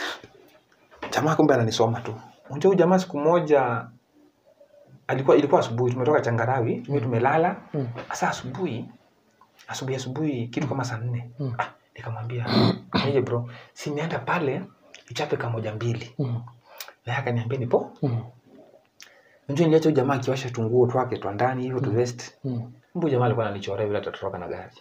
Speaker 1: jamaa kumbe ananisoma tu unajua huyu jamaa siku moja alikuwa ilikuwa asubuhi tumetoka changarawi tume tumelala
Speaker 2: Mm.
Speaker 1: sasa asubuhi asubuhi asubuhi kitu kama saa nne
Speaker 2: Mm.
Speaker 1: ah, nikamwambia nije bro si nienda pale ichape kamoja mbili
Speaker 2: Mm.
Speaker 1: naye akaniambia nipo
Speaker 2: Mm.
Speaker 1: Unajua niliacha huyu jamaa akiwasha tunguo twake twa ndani hivyo tu vest.
Speaker 2: Mm.
Speaker 1: Mbona jamaa alikuwa ananichorea vile atatoroka na gari.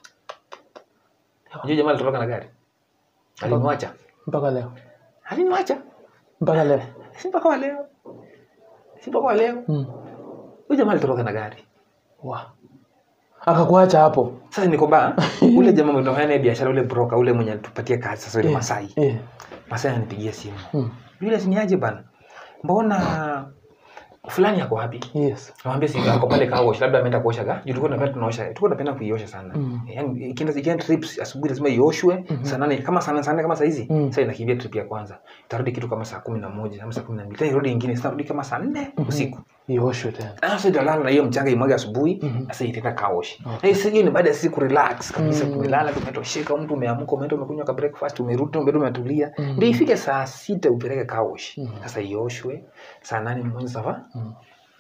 Speaker 1: Unajua jamaa alitoroka na gari. Alimwacha.
Speaker 2: mpaka leo
Speaker 1: Alimwacha.
Speaker 2: mpaka leo
Speaker 1: Si mpaka wa leo. Si mpaka wa leo.
Speaker 2: mm.
Speaker 1: Huyu jamaa alitoroka na gari.
Speaker 2: wa akakuacha hapo
Speaker 1: Sasa niko ba ule jamaa mwenye tunafanya naye biashara ule broker ule mwenye alitupatia kazi sasa yule
Speaker 2: Eh,
Speaker 1: Masai.
Speaker 2: eh.
Speaker 1: Masai ananipigia simu.
Speaker 2: Mm.
Speaker 1: Yule siniaje bana. Mbona fulani yako wapi?
Speaker 2: yes
Speaker 1: Nawambia si ako pale car wash labda ameenda kuosha ga. Juu tulikuwa tunapenda tunaosha. Tulikuwa tunapenda kuiosha sana.
Speaker 2: Mm.
Speaker 1: Yaani ikienda ikienda trips asubuhi lazima ioshwe saa nane kama saa nane saa nane kama saa hizi.
Speaker 2: Mm.
Speaker 1: Sasa inakimbia trip ya kwanza. Itarudi kitu kama saa kumi na moja ama saa kumi na mbili. Tena irudi nyingine sasa rudi kama saa nne usiku.
Speaker 2: ioshwe tena
Speaker 1: Sasa italala na hiyo mchanga imwaga asubuhi, sasa itaenda car wash. Na hiyo hiyo ni baada ya siku relax kabisa tumelala tumetosheka mtu umeamka umeenda umekunywa ka breakfast umerudi umerudi umetulia. Ndio ifike saa sita upeleke car wash. Sasa ioshwe saa nane mmoja sawa?
Speaker 2: Mm.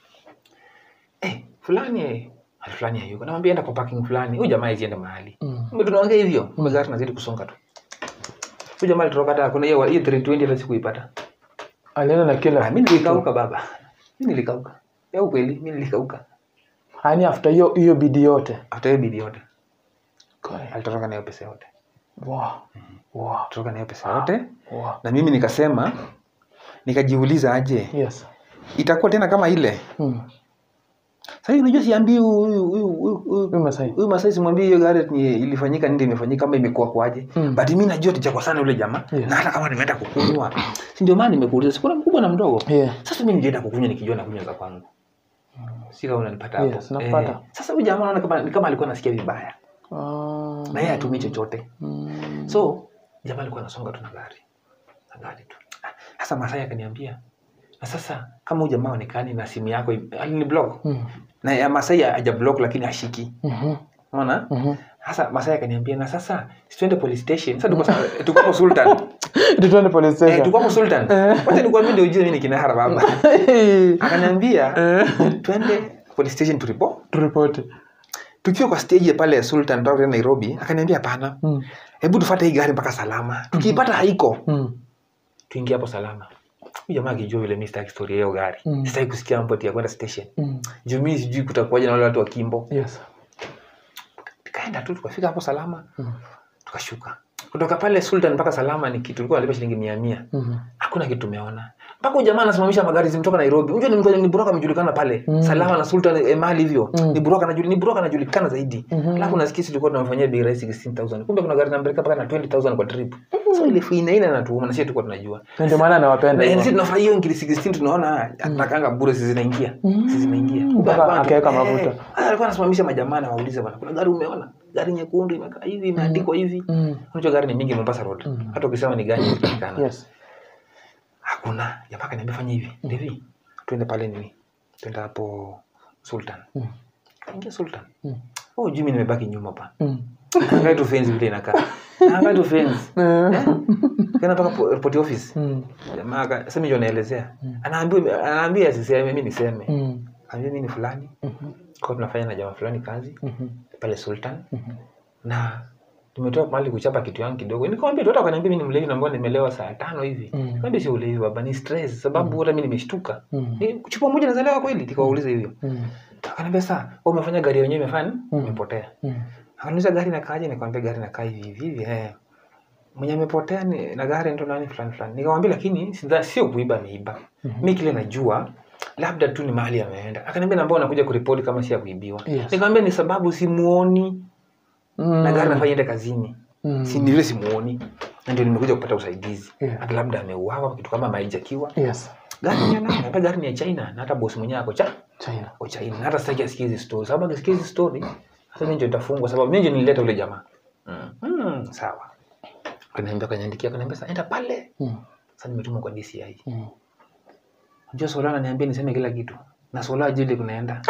Speaker 1: Eh, fulani eh, hali fulani hayuko. Namwambia enda kwa parking fulani. Huyu jamaa hizi enda mahali.
Speaker 2: Mm.
Speaker 1: Kumbe tunaongea hivyo. Kumbe gari tunazidi kusonga tu. Huyu jamaa alitoroka hata kuna hiyo hiyo 320 hata sikuipata.
Speaker 2: alienda na
Speaker 1: Ah,
Speaker 2: kila
Speaker 1: mimi nilikauka baba. Mimi nilikauka. Ya ukweli mimi nilikauka.
Speaker 2: yani after hiyo hiyo bidii yote
Speaker 1: After hiyo bidii yote.
Speaker 2: Kai.
Speaker 1: Alitoroka na hiyo pesa yote.
Speaker 2: wow. wow.
Speaker 1: Alitoroka na hiyo pesa yote.
Speaker 2: wow.
Speaker 1: Na mimi nikasema nikajiuliza aje
Speaker 2: yes
Speaker 1: itakuwa tena kama ile.
Speaker 2: mm.
Speaker 1: Sasa hivi unajua siambii huyu huyu huyu huyu
Speaker 2: huyu Masai
Speaker 1: huyu Masai simwambie hiyo gari ni ilifanyika nini imefanyika kama imekuwa kwaje
Speaker 2: Mm.
Speaker 1: but mimi najua tichakwa sana yule jamaa
Speaker 2: Yes.
Speaker 1: na hata kama nimeenda kukunywa si ndio maana nimekuuliza sikuna mkubwa na mdogo
Speaker 2: yeah.
Speaker 1: sasa mimi nilienda kukunywa nikijua na kunywa za kwangu si kama unanipata hapo
Speaker 2: Yes, nakupata.
Speaker 1: sasa huyu jamaa naona kama ni kama alikuwa anasikia vibaya
Speaker 2: Ah.
Speaker 1: na yeye hatumii chochote
Speaker 2: Mm.
Speaker 1: so jamaa alikuwa anasonga tu na gari na gari tu Ah, sasa Masai akaniambia na sasa kama huyu jamaa onekani na simu yako im- alini block
Speaker 2: Mm.
Speaker 1: na ya Masai haja block lakini hashiki
Speaker 2: Mhm.
Speaker 1: unaona
Speaker 2: Mhm.
Speaker 1: sasa Masai akaniambia na sasa si tuende police station. Sasa tuko sa- tuko hapo Sultan.
Speaker 2: Tutuende police
Speaker 1: Eh,
Speaker 2: station.
Speaker 1: tuko hapo Sultan. Wacha nikwambie ndio ujue mimi ni kinahara baba. Akaniambia twende police station to report.
Speaker 2: Turipoti.
Speaker 1: Tukiwa kwa stage ya pale ya Sultan Road Nairobi, akaniambia hapana.
Speaker 2: Mm.
Speaker 1: Hebu tufuate hii gari mpaka salama. Tukiipata haiko,
Speaker 2: Mm.
Speaker 1: tuingie hapo salama. Huyu jamaa akijua vile mimi sitaki story ya hiyo gari.
Speaker 2: Mm.
Speaker 1: Sitaki kusikia mambo ati ya kwenda station.
Speaker 2: Mm.
Speaker 1: Juu mimi sijui kutakuwaje na wale watu wa Kimbo.
Speaker 2: Yes.
Speaker 1: Tukaenda tu tukafika hapo salama.
Speaker 2: Mm.
Speaker 1: Tukashuka. Kutoka pale Sultan mpaka salama ni kitu tulikuwa nalipa shilingi 100.
Speaker 2: Mhm.
Speaker 1: hakuna kitu tumeona mpaka huyu jamaa anasimamisha magari zimetoka nairobi unajua ni mtu ni broka amejulikana pale
Speaker 2: Mm.
Speaker 1: salama na sultan eh, mali hivyo
Speaker 2: Mm.
Speaker 1: ni broka anajuli, ni broka anajulikana zaidi
Speaker 2: Mhm.
Speaker 1: alafu nasikia sisi tulikuwa tunamfanyia bei rahisi 16000 kumbe kuna gari nampeleka mpaka na 20000 kwa trip so ile fee inaina na tuuma na sisi tulikuwa tunajua
Speaker 2: Na ndio maana anawapenda
Speaker 1: na sisi
Speaker 2: hivyo.
Speaker 1: tunafurahia hiyo ngiri 16 tunaona atakanga bure sisi zinaingia sisi zinaingia Kumbe
Speaker 2: Mpaka
Speaker 1: alikuwa anatu-
Speaker 2: akaweka
Speaker 1: eh,
Speaker 2: mafuta.
Speaker 1: eh, alikuwa anasimamisha majamaa na waulize bwana kuna gari umeona gari nyekundu imekaa hivi imeandikwa hivi
Speaker 2: Mm.
Speaker 1: unajua gari ni mingi Mombasa road
Speaker 2: Mm.
Speaker 1: hata ukisema ni gari inajulikana
Speaker 2: Yes.
Speaker 1: hakuna jamaa kaniambia fanya hivi hivi twende pale nini twende hapo sultan
Speaker 2: Mm.
Speaker 1: ingia sultan
Speaker 2: Mm.
Speaker 1: oh juu mimi nimebaki nyuma pa
Speaker 2: Mm.
Speaker 1: angalia tu fence vile inakaa angalia tu fence
Speaker 2: Eh.
Speaker 1: kana mpaka po- report office
Speaker 2: Mm.
Speaker 1: jamaa aka- sasa mimi ndio naelezea anaambia anaambia asiseme mimi niseme
Speaker 2: Mm.
Speaker 1: anaambia mimi ni fulani
Speaker 2: Mhm.
Speaker 1: kwa tunafanya na jamaa fulani kazi
Speaker 2: Mhm.
Speaker 1: pale sultan
Speaker 2: Mhm.
Speaker 1: na tumetoka mahali kuchapa kitu yangu kidogo nikamwambia tu hata akaniambia mimi ni mlevi na mbona nimelewa saa tano hivi
Speaker 2: Mm.
Speaker 1: nikamwambia sio ulevi baba ni stress sababu hata mimi nimeshtuka
Speaker 2: Mm.
Speaker 1: Eh, chupa moja nazalewa kweli nikawauliza hivyo
Speaker 2: Mm.
Speaker 1: akaniambia saa wewe umefanya gari yenyewe imefanya
Speaker 2: Mm.
Speaker 1: imepotea
Speaker 2: Mm.
Speaker 1: akaniuliza gari inakaaje nikamwambia gari inakaa hivi hivi hivi eh mwenye amepotea ni na gari ndo nani fulani fulani nikamwambia lakini sidha sio kuiba ameiba mimi kile najua labda tu ni mahali ameenda akaniambia na mbona unakuja kuripoti kama si ya kuibiwa
Speaker 2: Yes.
Speaker 1: nikamwambia ni sababu simuoni
Speaker 2: Mm.
Speaker 1: na gari nafanya ende kazini
Speaker 2: Mm.
Speaker 1: si ni vile simuoni na ndio nimekuja kupata usaidizi
Speaker 2: Yeah.
Speaker 1: hata labda ameuawa kitu kama amaijakiwa
Speaker 2: Yes.
Speaker 1: gari ni ya nani Nikamwambia gari ni ya china na hata bosi mwenyewe ako cha
Speaker 2: China.
Speaker 1: kwa China. Na hata sitaki asikie hizi story. Sababu akisikia hizi story, hata mimi ndio nitafungwa sababu mimi ndio nilileta yule jamaa. Mm. Mm, sawa. Kaniambia kaniandikia kaniambia sasa enda pale.
Speaker 2: Mm.
Speaker 1: Sasa nimetumwa kwa DCI.
Speaker 2: Mm.
Speaker 1: Unajua Sola ananiambia niseme kila kitu. Na Sola ajili kunaenda.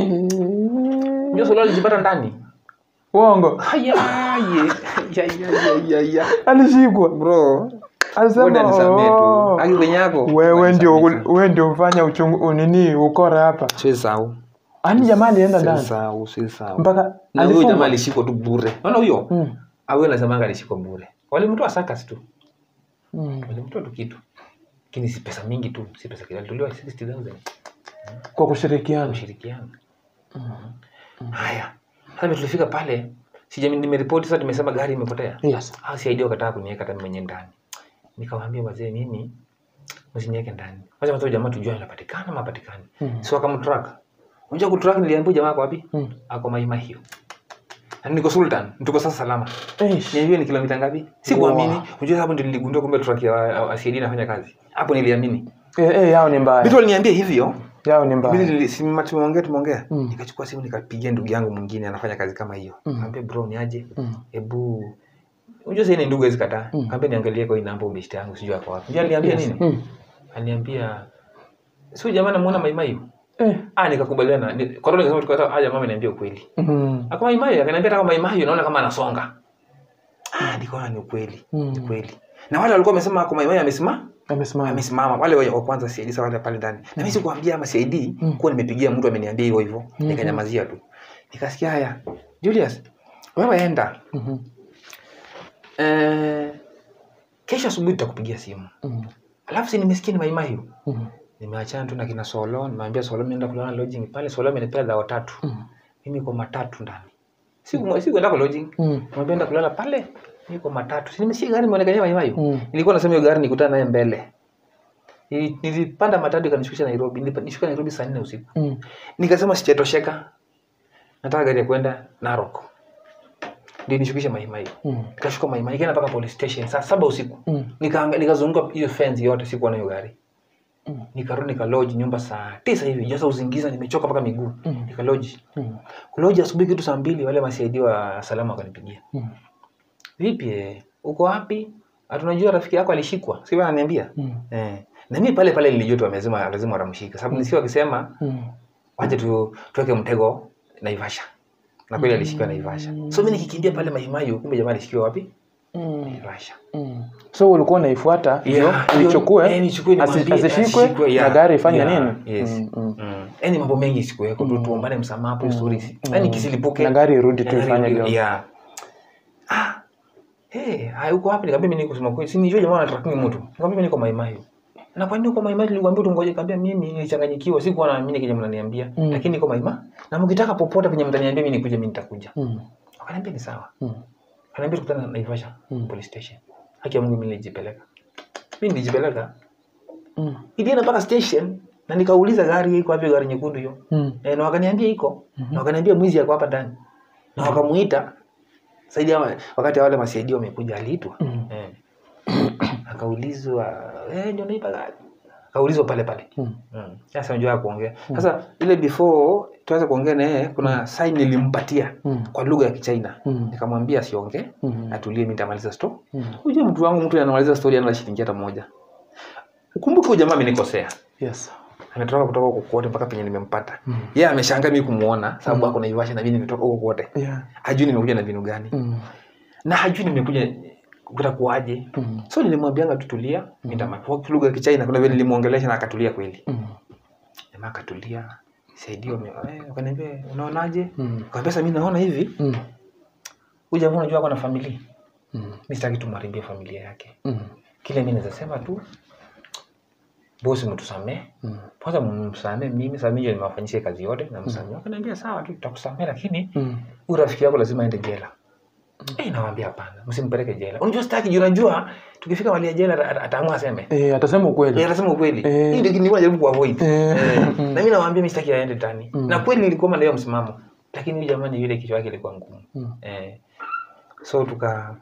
Speaker 1: Unajua Sola alijipata ndani.
Speaker 2: Uongo.
Speaker 1: Haya, ye. Ya ya ya ya ya.
Speaker 2: Alishikwa.
Speaker 1: Bro, ngoja
Speaker 2: Alisema
Speaker 1: nisamee tu.
Speaker 2: "Oh,
Speaker 1: Haki kwenye yako.
Speaker 2: wewe ndio
Speaker 1: Nisamee tu.
Speaker 2: wewe ndio mfanya uchungu nini ukora hapa.
Speaker 1: Siwezi sahau.
Speaker 2: Ani jamaa alienda
Speaker 1: Siwezi
Speaker 2: ndani
Speaker 1: sahau, siwezi sahau.
Speaker 2: mpaka
Speaker 1: Na huyo
Speaker 2: alifungwa.
Speaker 1: jamaa alishikwa tu bure. Unaona huyo?
Speaker 2: Mm.
Speaker 1: Au yeye anasemanga alishikwa bure. Walimtoa sakas tu.
Speaker 2: Mm.
Speaker 1: walimtoa tu kitu lakini si pesa mingi tu si pesa kidogo alitolewa 60000
Speaker 2: kwa kushirikiana
Speaker 1: kushirikiana haya sasa tulifika pale sija nimeripoti sasa tumesema gari imepotea
Speaker 2: yes
Speaker 1: Ah, CID wakataa kuniweka hata mwenye ndani nikamwambia wazee mimi msiniweke ndani wacha kwanza jamaa tujue anapatikana ama hapatikani
Speaker 2: Mhm.
Speaker 1: si wakamtrack unajua kutrack niliambia jamaa ako wapi
Speaker 2: Mm.
Speaker 1: ako maima hiyo na niko sultan tuko sasa salama
Speaker 2: Eish.
Speaker 1: niambie ni kilomita ngapi sikuamini unajua hapo ndio niligundua kumbe track ya ya CID inafanya kazi hapo niliamini
Speaker 2: Eh, eh, yao ni mbaya
Speaker 1: vitu waliniambia hivyo
Speaker 2: yao ni mbaya
Speaker 1: mimi nili- si ma- tumeongea tumeongea
Speaker 2: Mm.
Speaker 1: nikachukua simu nikapigia ndugu yangu mwingine anafanya kazi kama hiyo
Speaker 2: Mm.
Speaker 1: kaambia bro ni aje
Speaker 2: Mm.
Speaker 1: hebu unajua sasa ni ndugu hizi kataa
Speaker 2: Mm.
Speaker 1: kaambia niangalie kwa hii namba ubeshte yangu sijui ako wapi unajua aliniambia
Speaker 2: Yes.
Speaker 1: nini
Speaker 2: Mm.
Speaker 1: aliniambia sio jamaa namuona maimai
Speaker 2: Eh.
Speaker 1: ah nikakubaliana ni- kwa roho nikasema tukata ah jamaa ameniambia ukweli
Speaker 2: Mm.
Speaker 1: akama maimai akaniambia hata kama maimai naona kama anasonga ah nikaona ni ukweli
Speaker 2: Mm.
Speaker 1: ni kweli na wale walikuwa wamesema ako maimai amesimama
Speaker 2: amesimama
Speaker 1: amesimama wale wa kwanza CID sasa wale pale ndani na mimi sikuambia ama CID
Speaker 2: Mm.
Speaker 1: kuwa nimepigia mtu ameniambia hivyo hivyo
Speaker 2: Mhm.
Speaker 1: nikanyamazia tu nikasikia haya Julius wewe enda
Speaker 2: Mhm.
Speaker 1: eh, kesho asubuhi tutakupigia simu
Speaker 2: Mm.
Speaker 1: alafu si nimesikia ni maimahiu
Speaker 2: Mhm.
Speaker 1: nimeachana tu na kina solo nimeambia solo nienda kulala lodging pale solo amenipea dhao tatu
Speaker 2: Mm.
Speaker 1: mimi kwa matatu ndani siku sikuenda kwa lodging
Speaker 2: Mm.
Speaker 1: nimwambia enda kulala pale mimi kwa matatu si nimesikia gari imeonekania maimahiu
Speaker 2: Mm.
Speaker 1: nilikuwa nasema hiyo gari nikutana naye mbele Nili- nilipanda matatu ikanishukisha nairobi Nilipa- nishuka nairobi saa nne usiku
Speaker 2: Mm.
Speaker 1: nikasema sijatosheka nataka gari ya kwenda narok ndio nishukishe maimai
Speaker 2: Mm.
Speaker 1: nikashuka maimai nikaenda mpaka police station saa saba usiku
Speaker 2: Mm.
Speaker 1: Nikaanga- nikazunguka hiyo fence yote sikuwa na hiyo gari
Speaker 2: Mm.
Speaker 1: nikarudi nikaloji nyumba saa tisa hivi jasa uzingiza nimechoka mpaka miguu
Speaker 2: Mm.
Speaker 1: nikaloji
Speaker 2: Mm.
Speaker 1: kuloji asubuhi kitu saa mbili wale masaidi wa salama wakanipigia
Speaker 2: Mm.
Speaker 1: vipi eh, uko wapi hatunajua rafiki yako alishikwa si wewe ananiambia
Speaker 2: Mm.
Speaker 1: eh. na mimi pale pale nilijua tu lazima lazima watamshika sababu nisio wakisema
Speaker 2: Mm.
Speaker 1: waje tu tuweke mtego naivasha na kweli alishikiwa naivasha so mimi nikikimbia pale maimayu kumbe jamaa alishikiwa wapi
Speaker 2: Mm.
Speaker 1: naivasha
Speaker 2: Mm. so ulikuwa unaifuata ndio
Speaker 1: Yeah,
Speaker 2: uichukue
Speaker 1: eh, nichukue,
Speaker 2: asi-
Speaker 1: nimwambie,
Speaker 2: asishikwe
Speaker 1: ashikwe, yeah,
Speaker 2: na gari ifanye
Speaker 1: yeah,
Speaker 2: nini
Speaker 1: yes.
Speaker 2: Mm, mm.
Speaker 1: Mm. Yaani mambo mengi sikuweko tu tuombane msamaha hapo stories
Speaker 2: Mm.
Speaker 1: yaani kisilipuke
Speaker 2: na gari irudi tu
Speaker 1: Na gari
Speaker 2: ifanye
Speaker 1: irudi-
Speaker 2: vile
Speaker 1: yeah. ah hey, hai uko wapi nikamwambia mimi niko kusema kweli si nijue jamaa anatracking mtu nikamwambia mimi niko maimayo na kwa nini uko maimayo nilikwambia tu ngoje nikamwambia mimi nilichanganyikiwa sikuwa naamini kile mnaniambia
Speaker 2: Mm.
Speaker 1: lakini niko maima na mkitaka popote penye mtaniambia mimi nikuje mimi nitakuja
Speaker 2: Mm.
Speaker 1: wakaniambia ni sawa
Speaker 2: Mm.
Speaker 1: akaniambia tukutane Naivasha
Speaker 2: Mm.
Speaker 1: police station haki ya Mungu mimi nilijipeleka mimi nilijipeleka
Speaker 2: Mm.
Speaker 1: ilienda mpaka station na nikauliza gari iko wapi gari nyekundu hiyo
Speaker 2: Mm.
Speaker 1: e, na wakaniambia iko na wakaniambia mwizi ako hapa ndani na wakamuita saidi ya, wakati wale masaidi wamekuja aliitwa
Speaker 2: Mm.
Speaker 1: eh. akaulizwa eh, ndio naipa gari akaulizwa pale pale
Speaker 2: Mm.
Speaker 1: Mm. sasa unajua ya kuongea sasa ile before tuanze kuongea na yeye kuna sign nilimpatia
Speaker 2: Mm.
Speaker 1: kwa lugha ya kichina
Speaker 2: Mm.
Speaker 1: nikamwambia asiongee
Speaker 2: Mm.
Speaker 1: atulie mimi nitamaliza story
Speaker 2: Mm.
Speaker 1: unajua mtu wangu mtu anamaliza story ana shilingi hata moja ukumbuke huyu jamaa amenikosea
Speaker 2: Yes.
Speaker 1: ametoka kutoka huko kote mpaka penye nimempata
Speaker 2: Mm.
Speaker 1: yeye ameshangaa mimi kumuona sababu ako naivasha na mimi nimetoka huko kote
Speaker 2: Yeah.
Speaker 1: hajui nimekuja na vinu gani
Speaker 2: Mm.
Speaker 1: na hajui nimekuja kutakuaje
Speaker 2: Mm.
Speaker 1: so nilimwambianga tutulia mm. lugha ya kichaina kuna vile nilimwongelesha na akatulia kweli
Speaker 2: Mm.
Speaker 1: jamaa akatulia saidia eh, wakaniambia unaonaje
Speaker 2: Mm.
Speaker 1: kaambia sasa mimi naona hivi
Speaker 2: Mm.
Speaker 1: huyu jamaa unajua ako na familia
Speaker 2: Mm.
Speaker 1: mimi sitaki tumharibie familia yake
Speaker 2: Mm.
Speaker 1: kile mimi naweza sema tu bosi mtusamee
Speaker 2: Mm.
Speaker 1: kwanza msamee mimi sababu mimi ndio nimewafanyishia kazi yote na msamee akaniambia sawa tu tutakusamea lakini
Speaker 2: Mm.
Speaker 1: huyu rafiki yako lazima aende jela eh nawaambia hapana msimpeleke jela unajua sitaki juu unajua tukifika wali ya jela ata- ataamua aseme
Speaker 2: Eh, atasema ukweli
Speaker 1: Eh, atasema ukweli
Speaker 2: Eh.
Speaker 1: hii ndio nilikuwa najaribu kuavoid
Speaker 2: Eh.
Speaker 1: Eh, na mimi nawaambia mimi sitaki aende ndani
Speaker 2: Mm.
Speaker 1: na kweli nilikuwa na hiyo msimamo lakini huyu jamani yule kichwa yake ilikuwa ngumu
Speaker 2: Mm.
Speaker 1: eh, so tuka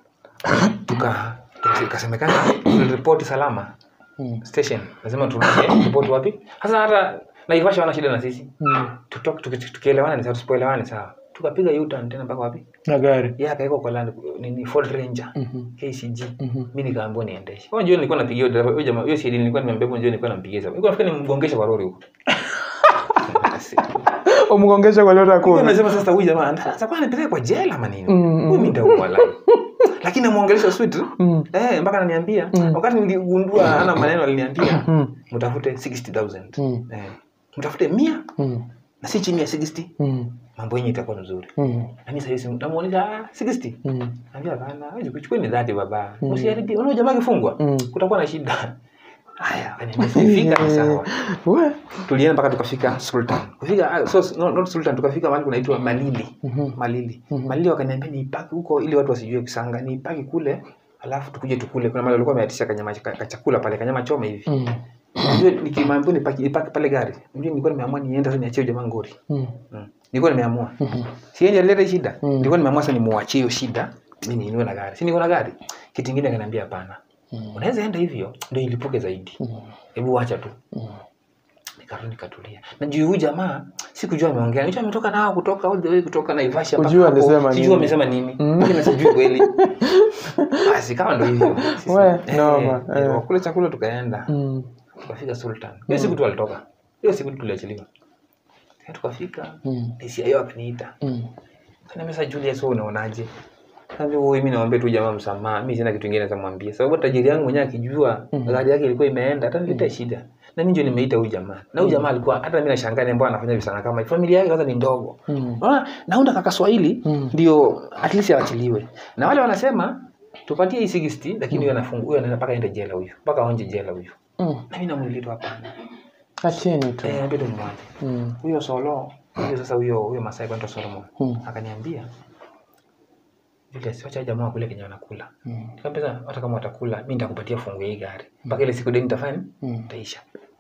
Speaker 1: tuka tukasemekana ripoti salama
Speaker 2: Mm.
Speaker 1: station lazima turudie ripoti wapi sasa hata naivasha wana shida na sisi
Speaker 2: Mm.
Speaker 1: Tutok- tuki- tukielewana ni sawa tusipoelewana ni sawa tukapiga U-turn tena mpaka wapi
Speaker 2: na gari
Speaker 1: yeye akawekwa kwa land nini Ford Ranger
Speaker 2: Mhm.
Speaker 1: KCG
Speaker 2: Mhm.
Speaker 1: mimi nikaambiwa niendeshe kwa njoo nilikuwa napigia dereva huyo jamaa huyo CD nilikuwa nimembeba njoo nilikuwa nampigia sababu nilikuwa nafikiri nimgongesha kwa lori huko
Speaker 2: umgongesha kwa lota
Speaker 1: Kwa
Speaker 2: kumi
Speaker 1: nasema sasa huyu jamaa sasa kwa nipeleke kwa jela manini
Speaker 2: Mm, mm.
Speaker 1: huyu mimi ndio wala lakini namuongelesha sweet
Speaker 2: Mm.
Speaker 1: eh mpaka ananiambia
Speaker 2: Mm.
Speaker 1: wakati niligundua ana maneno aliniambia
Speaker 2: Mm.
Speaker 1: mtafute 60000
Speaker 2: Mm.
Speaker 1: eh mtafute 100
Speaker 2: Mm.
Speaker 1: na si chini ya 60
Speaker 2: Mm.
Speaker 1: mambo yenyewe itakuwa nzuri
Speaker 2: Mm.
Speaker 1: na mimi sasa hivi namuuliza ah 60
Speaker 2: Mm.
Speaker 1: Naambia hapana, wewe kuchukua ni dhati baba.
Speaker 2: Mm.
Speaker 1: Usiharibie. Unaona jamaa akifungwa,
Speaker 2: Mm.
Speaker 1: kutakuwa na shida. haya akaniambia fika ni sawa
Speaker 2: We.
Speaker 1: tulienda mpaka tukafika sultan kufika ah, so, no, not sultan tukafika mahali kunaitwa malili
Speaker 2: Mhm.
Speaker 1: malili malili wakaniambia niipaki huko ili watu wasijue kisanga niipaki kule alafu tukuje tukule kuna mahali walikuwa wameatisha kanyama ka- kachakula pale kanyama choma hivi
Speaker 2: Mm.
Speaker 1: unajua nikimwambia nipaki nipaki pale gari unajua nilikuwa nimeamua niende sasa niachie huyu jamaa ngori
Speaker 2: Mm.
Speaker 1: mm. nilikuwa nimeamua
Speaker 2: Mhm.
Speaker 1: siendi alileta hii shida
Speaker 2: Mm.
Speaker 1: nilikuwa nimeamua sasa nimuachie hiyo shida mimi niwe na gari si niko na gari kitu kingine akaniambia hapana
Speaker 2: Mm.
Speaker 1: unaweza enda hivyo ndio ilipuke zaidi
Speaker 2: Mm.
Speaker 1: hebu wacha tu
Speaker 2: Mm.
Speaker 1: nikarudi nikatulia na juu huyu jamaa sikujua ameongea nicho ametoka nao kutoka all the way kutoka naivasha mpaka
Speaker 2: Hujui
Speaker 1: hapo.
Speaker 2: alisema
Speaker 1: sijui
Speaker 2: nini.
Speaker 1: amesema nini
Speaker 2: Mm.
Speaker 1: lakini sijui kweli basi kama ndo hivyo Sisi-
Speaker 2: We,
Speaker 1: eh,
Speaker 2: noma,
Speaker 1: eh,
Speaker 2: eh.
Speaker 1: wakula chakula tukaenda
Speaker 2: Mm.
Speaker 1: tukafika sultan hiyo siku tu alitoka hiyo siku tu tuliachiliwa Sasa tukafika
Speaker 2: Mm.
Speaker 1: DCIO akiniita
Speaker 2: Mm.
Speaker 1: kaniambia sasa Julius wewe unaonaje Kaambia wewe mimi naomba tu jamaa msamaha mimi sina kitu kingine za mwambie sababu tajiri yangu mwenyewe akijua
Speaker 2: Mm.
Speaker 1: gari yake ilikuwa imeenda hata nileta shida na mimi ndio nimeita huyu jamaa na huyu jamaa alikuwa hata mimi nashangaa ni mbona anafanya visana kama hivi familia yake kwanza ni ndogo
Speaker 2: Mm.
Speaker 1: unaona naunda kaka Swahili
Speaker 2: Mm.
Speaker 1: ndio at least aachiliwe na wale wanasema tupatie hii 60 lakini huyo anafungwa huyo anaenda mpaka aende jela huyo mpaka aonje jela huyo
Speaker 2: Mm.
Speaker 1: na mimi namwilito hapana
Speaker 2: Acheni tu.
Speaker 1: eh ndio nimwache
Speaker 2: Mm.
Speaker 1: huyo solo huyo sasa huyo huyo Masai kwenda Solomon
Speaker 2: Mm.
Speaker 1: akaniambia Julius wacha jamaa wakule kenye wanakula
Speaker 2: Mm.
Speaker 1: nikamwambia hata kama watakula mimi nitakupatia fungu ya hii gari mpaka ile siku deni nitafanya
Speaker 2: Mm.
Speaker 1: itaisha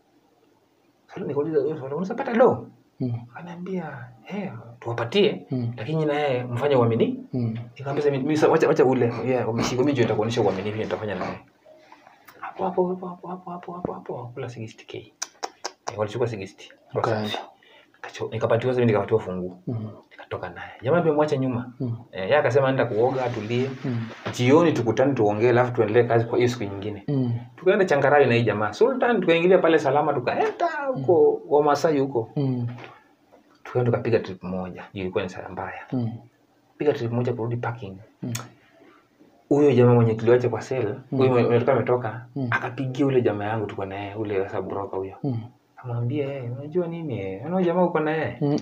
Speaker 1: sasa nikauliza wewe solo unapata do
Speaker 2: Mm.
Speaker 1: akaniambia eh tuwapatie
Speaker 2: Mm.
Speaker 1: lakini na yeye mfanye uamini
Speaker 2: Mm.
Speaker 1: nikamwambia mimi mimi sa- wacha wacha ule yeah umeshika mimi ndio nitakuonyesha uaminifu nitafanya naye hapo hapo hapo hapo hapo hapo hapo hapo wakula 60k Eh, walichukua 60
Speaker 2: Ukaenda.
Speaker 1: Nikacho- nikapatiwa sasa nikapatiwa fungu
Speaker 2: Mm.
Speaker 1: nikatoka naye jamaa pia mwacha nyuma
Speaker 2: Mm.
Speaker 1: eh, yeye akasema nenda kuoga atulie
Speaker 2: Mm.
Speaker 1: jioni tukutane tuongee alafu tuendelee kazi kwa hiyo siku nyingine
Speaker 2: Mm.
Speaker 1: tukaenda changarawi na hii jamaa sultan tukaingilia pale salama tukaenda huko wamasai huko
Speaker 2: Mm.
Speaker 1: tukaenda tukapiga trip moja juu ilikuwa ni saa mbaya
Speaker 2: Mm.
Speaker 1: piga trip moja kurudi parking
Speaker 2: Mm.
Speaker 1: huyo jamaa mwenye tuliwacha kwa sel huyo mwenye alikuwa ametoka
Speaker 2: Mm.
Speaker 1: akapigia ule jamaa yangu tuko naye ule sasa broker huyo
Speaker 2: Mm.
Speaker 1: amwambia hey, unajua nini eh, unaona jamaa uko naye
Speaker 2: Mm.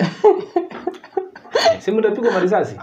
Speaker 1: simu utapigwa marisasi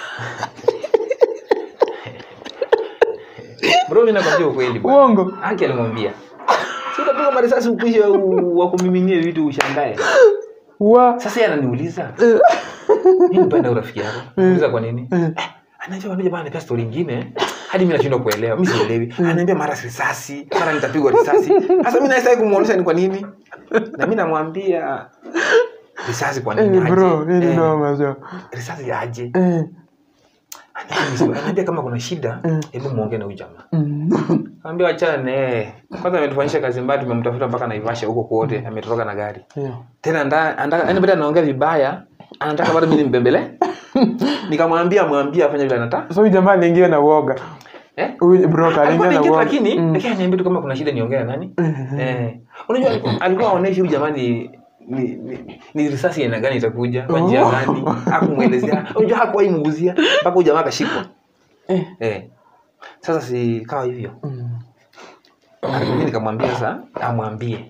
Speaker 1: bro mimi nakwambia ukweli bwana.
Speaker 2: Uongo.
Speaker 1: haki alimwambia si utapigwa marisasi ukisha wakumiminie vitu ushangae
Speaker 2: Wa.
Speaker 1: sasa yeye ananiuliza mimi mpenda urafiki yako nauliza kwa nini Eh, anajua wanaja bana nipa story nyingine hadi mimi nashindwa kuelewa mimi sielewi ananiambia mara risasi mara nitapigwa risasi sasa mimi naisai kumuonyesha ni kwa nini na mimi namwambia risasi kwa nini
Speaker 2: Eh,
Speaker 1: aje?
Speaker 2: bro, hii ni
Speaker 1: Eh,
Speaker 2: noma jo.
Speaker 1: risasi aje
Speaker 2: Eh.
Speaker 1: Ananiambia- ananiambia kama kuna shida
Speaker 2: Mm.
Speaker 1: hebu muongee na huyu jamaa
Speaker 2: Mm.
Speaker 1: Kaambia wachana naye. Kwanza ametufanyisha kazi mbaya tumemtafuta mpaka Naivasha huko kwote ametoroka na gari.
Speaker 2: Yeah.
Speaker 1: Tena anda anataka yani bado anaongea vibaya, anataka bado mimi nimbembele. Nikamwambia mwambie afanye vile anataka.
Speaker 2: So huyu jamaa aliingia na uoga.
Speaker 1: Eh?
Speaker 2: Huyu broker
Speaker 1: Alikuwa
Speaker 2: aliingia na
Speaker 1: anaingia
Speaker 2: uoga.
Speaker 1: lakini
Speaker 2: Mm.
Speaker 1: lakini ananiambia tu kama kuna shida niongee na nani? Eh. Unajua alikuwa- alikuwa aoneshi huyu jamaa ni ni, ni, ni risasi ya aina gani itakuja kwa njia
Speaker 2: Oh.
Speaker 1: gani hakumuelezea unajua hakuwahi muuzia mpaka huyu jamaa akashikwa
Speaker 2: Eh.
Speaker 1: eh sasa si kawa hivyo
Speaker 2: Mm.
Speaker 1: mimi nikamwambia sasa amwambie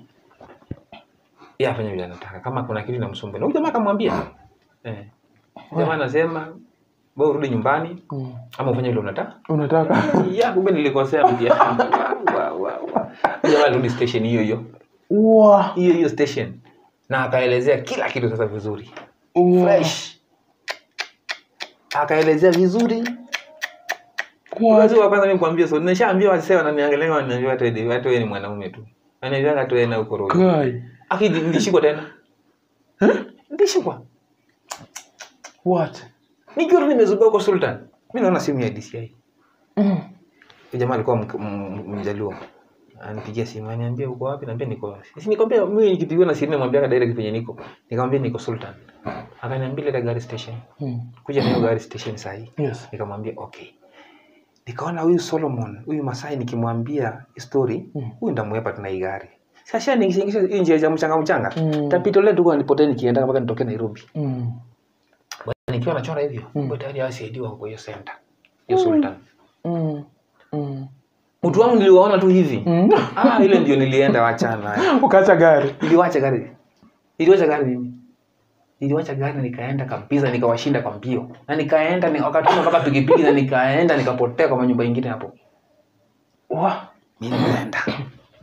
Speaker 1: yeye afanye vile anataka kama kuna kitu inamsumbua na huyu jamaa akamwambia eh jamaa anasema wewe urudi nyumbani
Speaker 2: Mm.
Speaker 1: ama ufanye vile unataka
Speaker 2: Unataka?
Speaker 1: ya kumbe nilikosea mtihani wa wa wa Huyu jamaa alirudi station hiyo hiyo
Speaker 2: Wa.
Speaker 1: hiyo hiyo station na akaelezea kila kitu sasa vizuri
Speaker 2: Wa.
Speaker 1: fresh akaelezea vizuri
Speaker 2: Wa.
Speaker 1: Mwezi wa kwanza mimi kuambia so nimeshaambia wasee wananiangalia wananiambia hata wewe hata wewe ni mwanaume tu. Ananiambia hata wewe na uko roho.
Speaker 2: Kai.
Speaker 1: Aki nilishikwa tena. Nilishikwa.
Speaker 2: What?
Speaker 1: Nikiwa tu nimezuba huko Sultan. Mimi naona simu ya DCI.
Speaker 2: Mm.
Speaker 1: Huyu jamaa alikuwa mk- m- m- mjaluo. Anipigia simu ananiambia uko wapi? Naambia niko. Sisi nikwambia mimi nikipigiwa na simu namwambia direct penye niko. Nikamwambia niko Sultan. Akaniambia leta gari station.
Speaker 2: Mm.
Speaker 1: Kuja na hiyo gari station saa hii.
Speaker 2: Yes.
Speaker 1: nikamwambia okay nikaona huyu solomon huyu masai nikimwambia story
Speaker 2: Mm.
Speaker 1: huyu ndamwepa tuna hii gari sasa nikiingisha hii njia ya mchanga mchanga
Speaker 2: Mm.
Speaker 1: tapito letu kwa nipotee nikienda mpaka nitoke nairobi
Speaker 2: Mm.
Speaker 1: Bwana, nikiwa nachora hivyo
Speaker 2: Mm.
Speaker 1: mm. tayari awasaidiwa kwa hiyo center hiyo sultan
Speaker 2: Mm. Mm.
Speaker 1: mtu wangu niliwaona tu hivi
Speaker 2: Mm.
Speaker 1: ah ile ndio nilienda wachana
Speaker 2: Ukaacha gari.
Speaker 1: niliwacha gari niliwacha gari mimi niliwacha gari nikaenda kabisa nikawashinda kwa mbio na nikaenda ni- wakatuma mpaka pikipiki na nikaenda nikapotea kwa manyumba ingine hapo
Speaker 2: Wa.
Speaker 1: mi nikaenda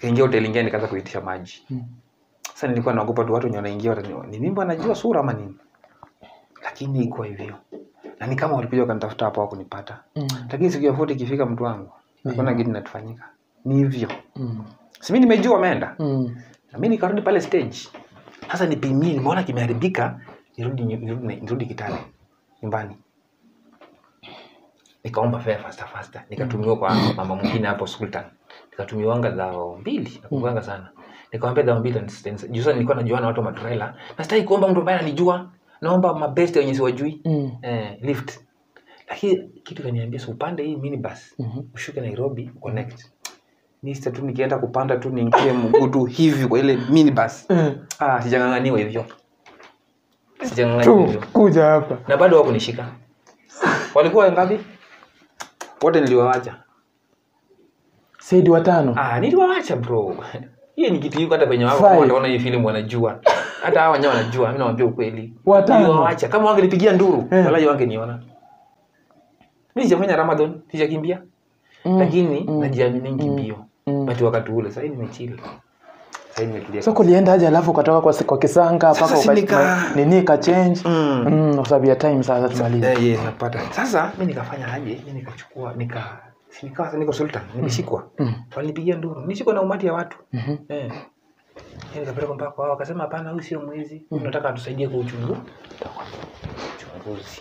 Speaker 1: kaingia hoteli ingine nikaanza kuitisha maji
Speaker 2: Mm.
Speaker 1: sasa nilikuwa naogopa tu watu wenye wanaingia watani- ni mimi anajua sura ama nini lakini ikuwa hivyo na ni kama walikuja wakanitafuta hapo hawakunipata
Speaker 2: Mm.
Speaker 1: lakini siku ya 40 ikifika mtu wangu hakuna kitu inatufanyika ni hivyo
Speaker 2: Mm.
Speaker 1: si mimi nimejua wameenda
Speaker 2: Mm.
Speaker 1: na mimi nikarudi pale stage sasa nipimie nimeona kimeharibika nirudi nirudi, nirudi kitale nyumbani nikaomba fare faster faster nikatumiwa kwa mama mwingine hapo sultan nikatumiwanga dhao mbili nakumbukanga sana nikamwambia dhao mbili and- juu sasa nilikuwa najuana na watu wa matrela na sitaki kuomba mtu ambaye ananijua naomba mabest wenye siwajui
Speaker 2: Mm.
Speaker 1: eh, lift lakini kitu kaniambia si upande hii minibus
Speaker 2: Mhm.
Speaker 1: ushuke nairobi connect mista tu nikienda kupanda tu niingie mguu tu hivi kwa ile minibus
Speaker 2: Eh.
Speaker 1: ah, sijang'ang'aniwa hivyo sijang'ang'aniwa
Speaker 2: Tu,
Speaker 1: hivyo
Speaker 2: kuja hapa
Speaker 1: na bado wakunishika walikuwa ngapi wote niliwawacha
Speaker 2: saidi watano
Speaker 1: ah, niliwawacha bro hiyo ni kitu hiko hata penye wao
Speaker 2: Five.
Speaker 1: wanaona hii filamu wanajua hata hawa wenyewe wanajua mimi nawaambia ukweli
Speaker 2: Watano.
Speaker 1: niliwawacha kama wangenipigia nduru
Speaker 2: Eh.
Speaker 1: wala wangeniona mimi sijafanya ramadan sijakimbia
Speaker 2: Mm.
Speaker 1: lakini
Speaker 2: Mm.
Speaker 1: najiaminingi mbio
Speaker 2: Mm.
Speaker 1: but wakati ule sahii nimechili sahii nimetulia
Speaker 2: so kulienda aje alafu ukatoka kwa, kwa kisanga
Speaker 1: Sasa
Speaker 2: mpaka
Speaker 1: si
Speaker 2: uka-
Speaker 1: nika-
Speaker 2: nini ikachange
Speaker 1: Mm.
Speaker 2: mm, kwa sababu ya time sasa tumalize
Speaker 1: Eh, yes, napata sasa mi nikafanya aje mi nikachukua nika si nikawa sasa niko sultan nimeshikwa
Speaker 2: Mm.
Speaker 1: walinipigia nduru nilishikwa na umati ya watu
Speaker 2: Mhm.
Speaker 1: eh. Eh, nikapelekwa mpaka kwao wakasema hapana huyu sio mwizi tunataka atusaidie kwa uchungu uchunguzi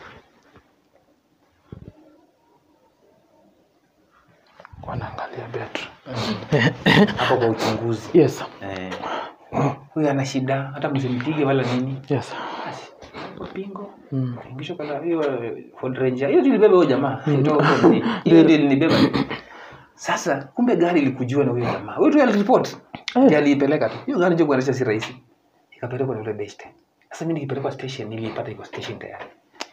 Speaker 2: wanaangalia betri
Speaker 1: hapo kwa uchunguzi
Speaker 2: yes
Speaker 1: eh. huyu ana shida hata msimpige wala nini
Speaker 2: yes
Speaker 1: basi pingo
Speaker 2: mm.
Speaker 1: ingishwa kwa hiyo Ford Ranger hiyo ndio ilibeba huyo jamaa Ndio huko nini. hiyo ndio ilinibeba sasa kumbe gari ilikujua na huyo jamaa huyo tu aliripoti
Speaker 2: Eh.
Speaker 1: ndiye aliipeleka tu hiyo gari ndio kuendesha si rahisi ikapelekwa na yule beste sasa mimi nikipelekwa station nilipata iko station tayari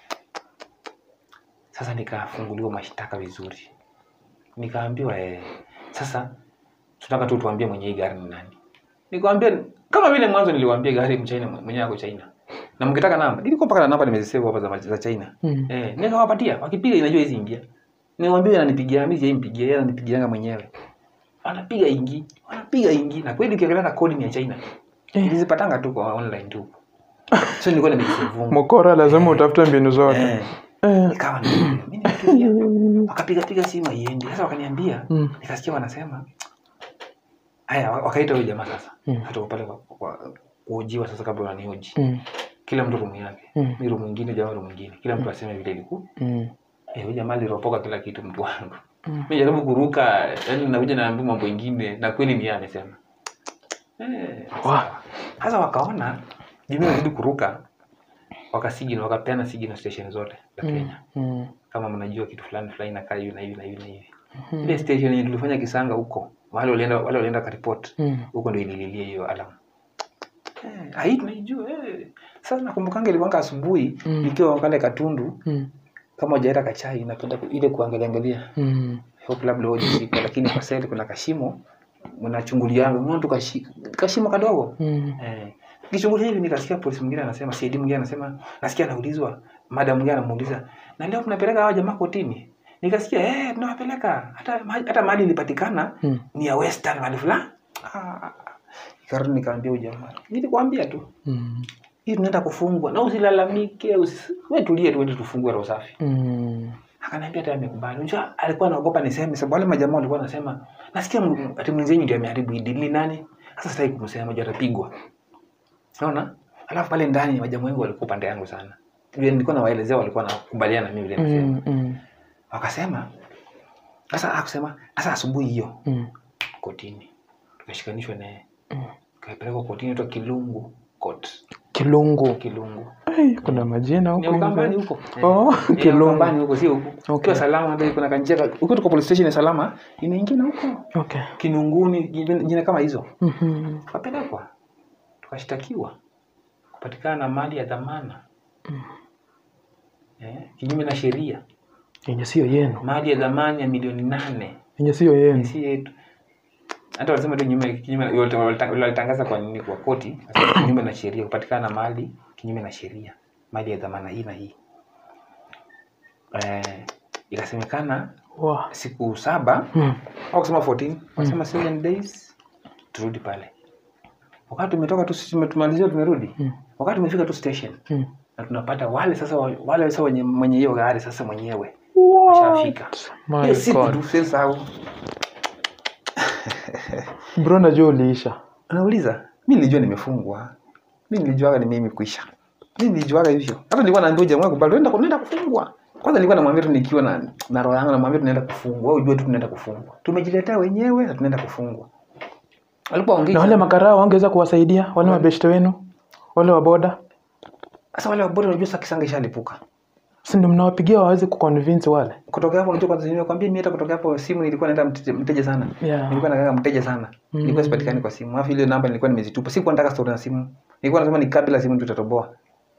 Speaker 1: sasa nikafunguliwa mashtaka vizuri nikaambiwa eh, sasa tunataka tu tuambie mwenye hii gari ni nani nikamwambia kama vile mwanzo niliwaambia gari mchina mwenyewe ako china na mkitaka namba nilikuwa mpaka na namba nimezisave hapa za, za china
Speaker 2: Mm.
Speaker 1: eh nikawapatia wakipiga inajua hizi ingia niwaambie ananipigia mimi sijaimpigia yeye ananipigianga mwenyewe wanapiga ingi wanapiga ingi na kweli ukiangalia na kodi ni ya china
Speaker 2: Eh.
Speaker 1: nilizipatanga tu kwa online tu so nilikuwa nimezisave
Speaker 2: mokora lazima utafute mbinu zote
Speaker 1: eh
Speaker 2: Eh.
Speaker 1: nikawa nimetulia. Mimi nimetulia. wakapiga piga simu haiendi sasa wakaniambia
Speaker 2: Mm.
Speaker 1: nikasikia wanasema haya wa- wakaita huyo jamaa sasa
Speaker 2: Mm.
Speaker 1: hata pale kwa, kwa kuojiwa sasa kabla wanioji
Speaker 2: Mm.
Speaker 1: kila mtu rumu yake
Speaker 2: Mm.
Speaker 1: mi rumu ingine jamaa rumu ingine kila mtu aseme vile ilikuwa
Speaker 2: Mm.
Speaker 1: eh huyo jamaa aliropoka kila kitu mtu wangu
Speaker 2: Mm.
Speaker 1: mi jaribu kuruka yani nakuja naambia mambo ingine na kweli ni yeye amesema eh
Speaker 2: Wa.
Speaker 1: sasa wakaona jumi nazidi kuruka wakasigino wakapeana sigino station zote za
Speaker 2: Mm.
Speaker 1: Kenya
Speaker 2: Mm.
Speaker 1: kama mnajua kitu fulani fulani inakaa hivi na hivi na hivi na hivi ile station yenye tulifanya kisanga huko wale walienda wale walienda karipoti
Speaker 2: Mm.
Speaker 1: huko ndio ilililia hiyo alam eh, hii tunaijua eh. sasa nakumbukanga ilikuwanga asubuhi
Speaker 2: Mm.
Speaker 1: nikiwa kale katundu
Speaker 2: Mm.
Speaker 1: kama ujaenda kachai napenda ku- ile kuangalia angalia
Speaker 2: Mm.
Speaker 1: hope labda hoje siku lakini kwa sasa kuna kashimo mnachungulianga mwana tu kashi, kashimo kadogo
Speaker 2: Mm.
Speaker 1: eh kichungulia hivi nikasikia polisi mwingine anasema CID mwingine anasema nasikia anaulizwa madam mwingine anamuuliza na leo tunapeleka hawa jamaa kotini nikasikia eh tunawapeleka hata ma- hata mali ilipatikana
Speaker 2: Mm.
Speaker 1: ni ya western mali fulani ah ikarudi nikaambia huyu jamaa nilikwambia tu
Speaker 2: Mm.
Speaker 1: hii tunaenda kufungwa na usilalamike usi... we tulie tuende tufungwe roho safi
Speaker 2: Mm.
Speaker 1: akaniambia hata amekubali unajua alikuwa anaogopa niseme sababu wale majamaa walikuwa wanasema nasikia m- ati mwenzenyu ndio ameharibu hii deal ni nani sasa sitaki kumsema juu atapigwa unaona alafu pale ndani majamaa wengi walikuwa upande yangu sana vile nilikuwa nawaelezea walikuwa nakubaliana na mimi vile nasema
Speaker 2: Mm. Mm.
Speaker 1: wakasema sasa akusema sasa asubuhi hiyo
Speaker 2: Mm.
Speaker 1: kotini tukashikanishwa naye
Speaker 2: Mm.
Speaker 1: tukapelekwa kotini itwa kilungu court
Speaker 2: kilungu
Speaker 1: kilungu
Speaker 2: Ai, kuna majina
Speaker 1: ni
Speaker 2: huko
Speaker 1: ukambani
Speaker 2: nje.
Speaker 1: huko
Speaker 2: Oh,
Speaker 1: Eh,
Speaker 2: Kilungu.
Speaker 1: ukambani huko sio huko
Speaker 2: Okay.
Speaker 1: ukiwa salama hata kuna kanjia ukiwa tuko police station ya salama inaingia na huko
Speaker 2: okay
Speaker 1: kinunguni jina jina kama hizo
Speaker 2: Mhm.
Speaker 1: tukapelekwa tukashtakiwa kupatikana na mali ya dhamana eh, kinyume na sheria
Speaker 2: yenye sio yenu
Speaker 1: mali ya dhamani ya milioni nane
Speaker 2: yenye sio yenu
Speaker 1: si yetu hata walisema tu kinyume kinyume na- walita- walita- walitangaza kwa nini kwa koti wasema kinyume na sheria kupatikana na mali kinyume na sheria mali ya dhamana hii na hii eh, ikasemekana
Speaker 2: Wa.
Speaker 1: siku saba
Speaker 2: Mm.
Speaker 1: au kusema 14 wanasema seven days turudi pale wakati tumetoka tu sisi tume- tumalizia tumerudi
Speaker 2: Mm.
Speaker 1: wakati tumefika tu station
Speaker 2: Mm.
Speaker 1: na tunapata wale sasa wa- wale sasa wenye mwenye hiyo gari sasa mwenyewe washafika
Speaker 2: My
Speaker 1: hiyo siku
Speaker 2: God.
Speaker 1: tu siwezi sahau
Speaker 2: bro najua uliisha
Speaker 1: anauliza mi nilijua nimefungwa mi nilijuaga ni mimi kuisha mi nilijuaga hivyo hata nilikuwa naambia jamaa wangu bado nenda nenda kufungwa kwanza nilikuwa namwambia tu nikiwa na na roho yangu namwambia tunaenda kufungwa wewe ujue tu tunaenda kufungwa tumejiletea wenyewe na tunaenda kufungwa alikuwa ongea
Speaker 2: na wale makarao wangeweza kuwasaidia wale mabeshte wenu wale wa boda
Speaker 1: sasa wale wabora unajua sasa kisanga ishalipuka
Speaker 2: si ndio mnawapigia waweze kuconvince wale
Speaker 1: kutoka hapo unajua kwanza nimekwambia mimi hata kutoka hapo simu nilikuwa naenda mteja, mteja sana
Speaker 2: Yeah.
Speaker 1: nilikuwa nakaa mteja sana
Speaker 2: Mm.
Speaker 1: nilikuwa sipatikani kwa simu alafu ile namba nilikuwa nimezitupa sikuwa nataka story na simu nilikuwa nasema ni kabla simu tutatoboa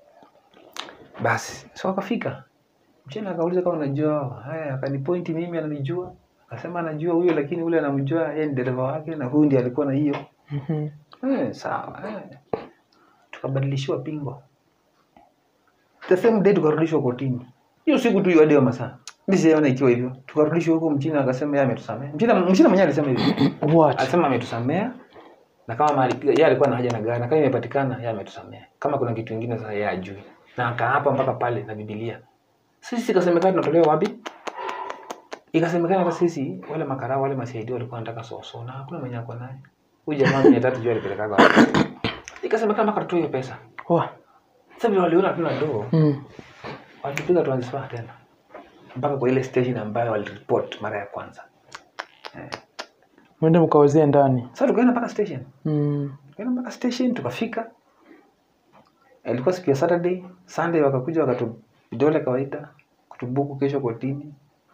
Speaker 1: basi so akafika mchana akauliza kama najua haya akanipointi mimi ananijua akasema anajua huyo lakini ule anamjua yeye ni dereva wake na huyu ndiye alikuwa na hiyo
Speaker 2: Mhm.
Speaker 1: eh, sawa eh. tukabadilishiwa pingo the same day tukarudishwa kotini hiyo siku tu hiyo hadi wa masaa mi sijaona ikiwa hivyo tukarudishwa huko mchina akasema yeye ametusamea mchina mchina mwenyewe alisema hivyo
Speaker 2: what
Speaker 1: alisema ametusamea na kama mahali yeye alikuwa na haja na gari na kama imepatikana yeye ametusamea kama kuna kitu kingine sasa yeye ajui na akaapa mpaka pale na Biblia sisi ikasemekana tunatolewa wapi ikasemekana hata sisi wale makarao wale masiaidi walikuwa wanataka soso na hakuna mwenye ako naye huyu jamaa mia tatu juu alipelekaga wapi ikasemekana mpaka tutoe hiyo pesa
Speaker 2: Wa.
Speaker 1: sasa vile waliona tuna doo
Speaker 2: Mm.
Speaker 1: walipiga transfer tena mpaka kwa ile station ambayo waliripot mara ya kwanza
Speaker 2: mwende mkawazie ndani
Speaker 1: sasa tukaenda mpaka station
Speaker 2: mm.
Speaker 1: tukaenda mpaka station tukafika ilikuwa siku ya saturday sunday wakakuja wakatu vidole kawaida kutubuku kesho kotini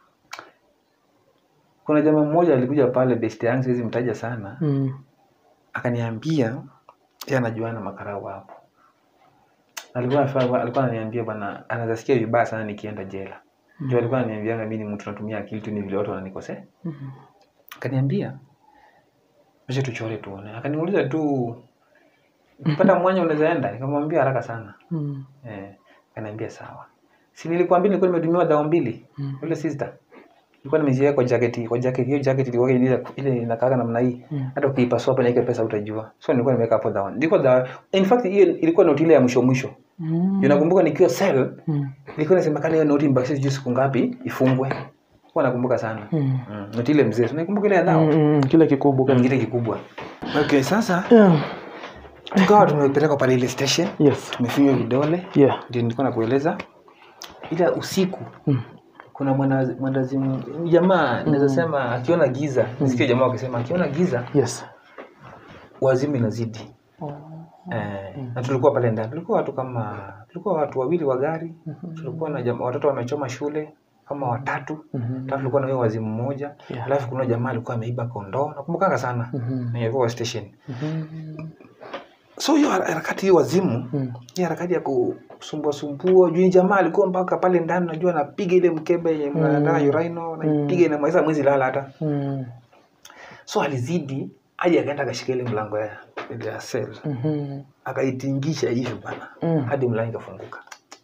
Speaker 1: kuna jamaa mmoja alikuja pale best yangu siwezi mtaja sana
Speaker 2: Mm.
Speaker 1: akaniambia yeye anajuana makarau hapo alikuwa anafaa- alikuwa ananiambia bwana anaweza sikia vibaya sana nikienda jela juu alikuwa ananiambianga mimi ni mtu natumia akili tu ni vile watu wananikosea
Speaker 2: Mhm.
Speaker 1: akaniambia acha tuchore tuone akaniuliza tu ukipata mwanya unaweza enda nikamwambia haraka sana
Speaker 2: Mm.
Speaker 1: eh akaniambia sawa si nilikwambia nilikuwa nimetumiwa dao mbili
Speaker 2: Mm.
Speaker 1: yule sister nilikuwa nimeziweka kwa jacket kwa jacket hiyo jacket ilikuwa ile ile inakaaga namna hii
Speaker 2: Mm.
Speaker 1: hata ukiipasua hapa na ile pesa utajua so nilikuwa nimeweka hapo dawa nilikuwa dawa in fact hiyo ilikuwa noti ile ya mwisho mwisho
Speaker 2: Mm.
Speaker 1: mm. nakumbuka nikiwa cell
Speaker 2: Mm.
Speaker 1: ilikuwa inasemekana hiyo noti mbaki sijui siku ngapi ifungwe kwa nakumbuka sana
Speaker 2: Mm.
Speaker 1: mm. noti ile mzee unaikumbuka ile ya dawa
Speaker 2: Mm, mm, kile kikubwa
Speaker 1: mm. kile kikubwa okay sasa
Speaker 2: yeah.
Speaker 1: tukawa tumepelekwa pale ile station
Speaker 2: yes
Speaker 1: tumefinywa vidole
Speaker 2: yeah
Speaker 1: ndio nilikuwa nakueleza ila usiku
Speaker 2: mm.
Speaker 1: kuna mwana- mwandazimu jamaa naweza sema akiona giza nisikie jamaa wakisema akiona giza
Speaker 2: yes
Speaker 1: wazimu inazidi eh, na tulikuwa pale ndani tulikuwa watu kama tulikuwa watu wawili wa gari tulikuwa na jamaa, watoto wamechoma shule kama watatu
Speaker 2: Mhm.
Speaker 1: alafu tulikuwa na huyo wazimu mmoja
Speaker 2: Yeah.
Speaker 1: alafu kuna jamaa alikuwa ameiba kondoo nakumbukanga sana
Speaker 2: Mhm.
Speaker 1: na ilikuwa station
Speaker 2: Mhm.
Speaker 1: so hiyo hara- harakati hiyo wazimu
Speaker 2: Mm.
Speaker 1: hiyo harakati ya kusumbua sumbua juu ni jamaa alikuwa mpaka pale ndani najua anapiga ile mkebe yenye mnataka uraino naipiga inamaliza mwezi lala hata
Speaker 2: Mm.
Speaker 1: so alizidi aje akaenda akashika ile mlango ya ile ya cell
Speaker 2: Mhm.
Speaker 1: akaitingisha hivyo bana
Speaker 2: Mm.
Speaker 1: hadi mlango ikafunguka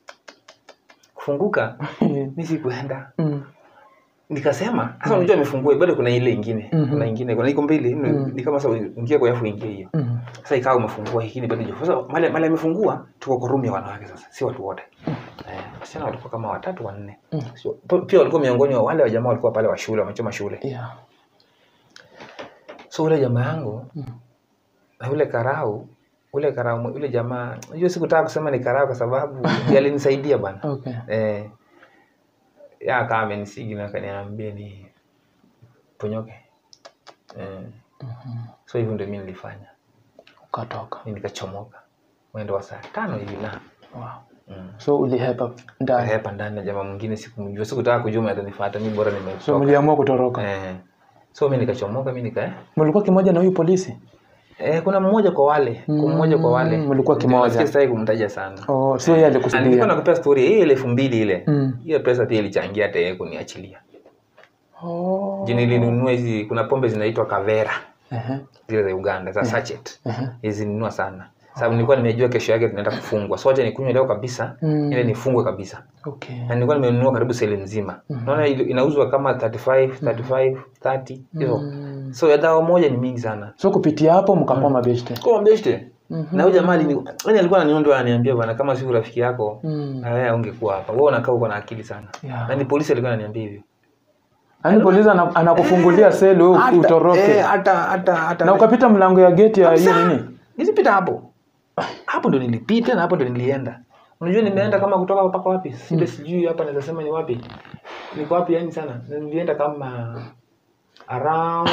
Speaker 1: kufunguka mi sikuenda
Speaker 2: Mm.
Speaker 1: nikasema sasa unajua amefungua bado kuna ile ingine
Speaker 2: Mhm.
Speaker 1: kuna ingine kuna iko mbili
Speaker 2: Mhm.
Speaker 1: ni kama sasa ingia kwa yafu ingie hiyo
Speaker 2: Mm.
Speaker 1: sasa ikawa umefungua hii bado haijafu- sasa mali mali amefungua tuko kwa room ya wanawake sasa si watu wote eh wasichana walikuwa kama watatu wanne
Speaker 2: Mm.
Speaker 1: Sio- p- pia walikuwa miongoni wa wale wa jamaa walikuwa pale wa shule wamechoma shule
Speaker 2: yeah
Speaker 1: so ule jamaa yangu
Speaker 2: Mm.
Speaker 1: na ule karau ule karau ule jamaa hiyo sikutaka kusema ni karau kwa sababu ndiye alinisaidia bana
Speaker 2: okay
Speaker 1: eh ya akawa amenisigi na akaniambia ni ponyoke eh. so hivyo ndio mi nilifanya
Speaker 2: ukatoka
Speaker 1: mi nikachomoka mwendo wa saa tano hivi na
Speaker 2: wow.
Speaker 1: mm.
Speaker 2: so ulihepa ndani
Speaker 1: kahepa ndani na jamaa mwingine sikumjua sikutaka kujua mwenye atanifuata mi bora
Speaker 2: so
Speaker 1: nimetoka
Speaker 2: mliamua kutoroka
Speaker 1: eh. so mi nikachomoka mi nika
Speaker 2: mlikuwa kimoja na huyu polisi
Speaker 1: eh, kuna mmoja kwa wale
Speaker 2: Mm,
Speaker 1: kuna mmoja kwa wale
Speaker 2: mlikuwa
Speaker 1: Ndio
Speaker 2: kimoja.
Speaker 1: nafikiri sitaki kumtaja sana
Speaker 2: oh, sio yeye
Speaker 1: Ah, nilikuwa
Speaker 2: alikusudia
Speaker 1: nakupea story hiyo ile elfu mbili ile
Speaker 2: Mm.
Speaker 1: hiyo pesa pia ilichangia hata yeye kuniachilia
Speaker 2: oh.
Speaker 1: juu nilinunua hizi kuna pombe zinaitwa kavera
Speaker 2: Ehe,
Speaker 1: zile za uganda za sachet
Speaker 2: ehe.
Speaker 1: nilinunua sana sababu nilikuwa nimejua kesho yake tunaenda kufungwa so acha nikunywe leo kabisa
Speaker 2: Mm.
Speaker 1: ile nifungwe kabisa
Speaker 2: okay
Speaker 1: na nilikuwa nimenunua karibu seli nzima naona ili- inauzwa kama 35 35 30 hivyo
Speaker 2: Mm.
Speaker 1: so ya dhao moja ni mingi sana
Speaker 2: so kupitia hapo mkakuwa mabeshte
Speaker 1: kwa mbeshte
Speaker 2: Mhm.
Speaker 1: na huyu jamaa alini- yaani alikuwa ananiondo ananiambia bwana kama si rafiki yako
Speaker 2: Mm.
Speaker 1: na wewe ungekuwa hapa wewe unakaa uko na akili sana
Speaker 2: Yeah.
Speaker 1: na ni polisi alikuwa ananiambia hivyo
Speaker 2: Yaani polisi ana- anakufungulia seli wewe
Speaker 1: Hata-
Speaker 2: utoroke
Speaker 1: eh, hata hata hata
Speaker 2: na ukapita mlango ya geti ya hiyo
Speaker 1: Kabisa.
Speaker 2: nini
Speaker 1: nilipita hapo hapo ndo nilipita na hapo ndo nilienda unajua nimeenda kama kutoka mpaka wapi sile sijui hapa naweza sema ni wapi niko wapi yani sana Na nilienda kama around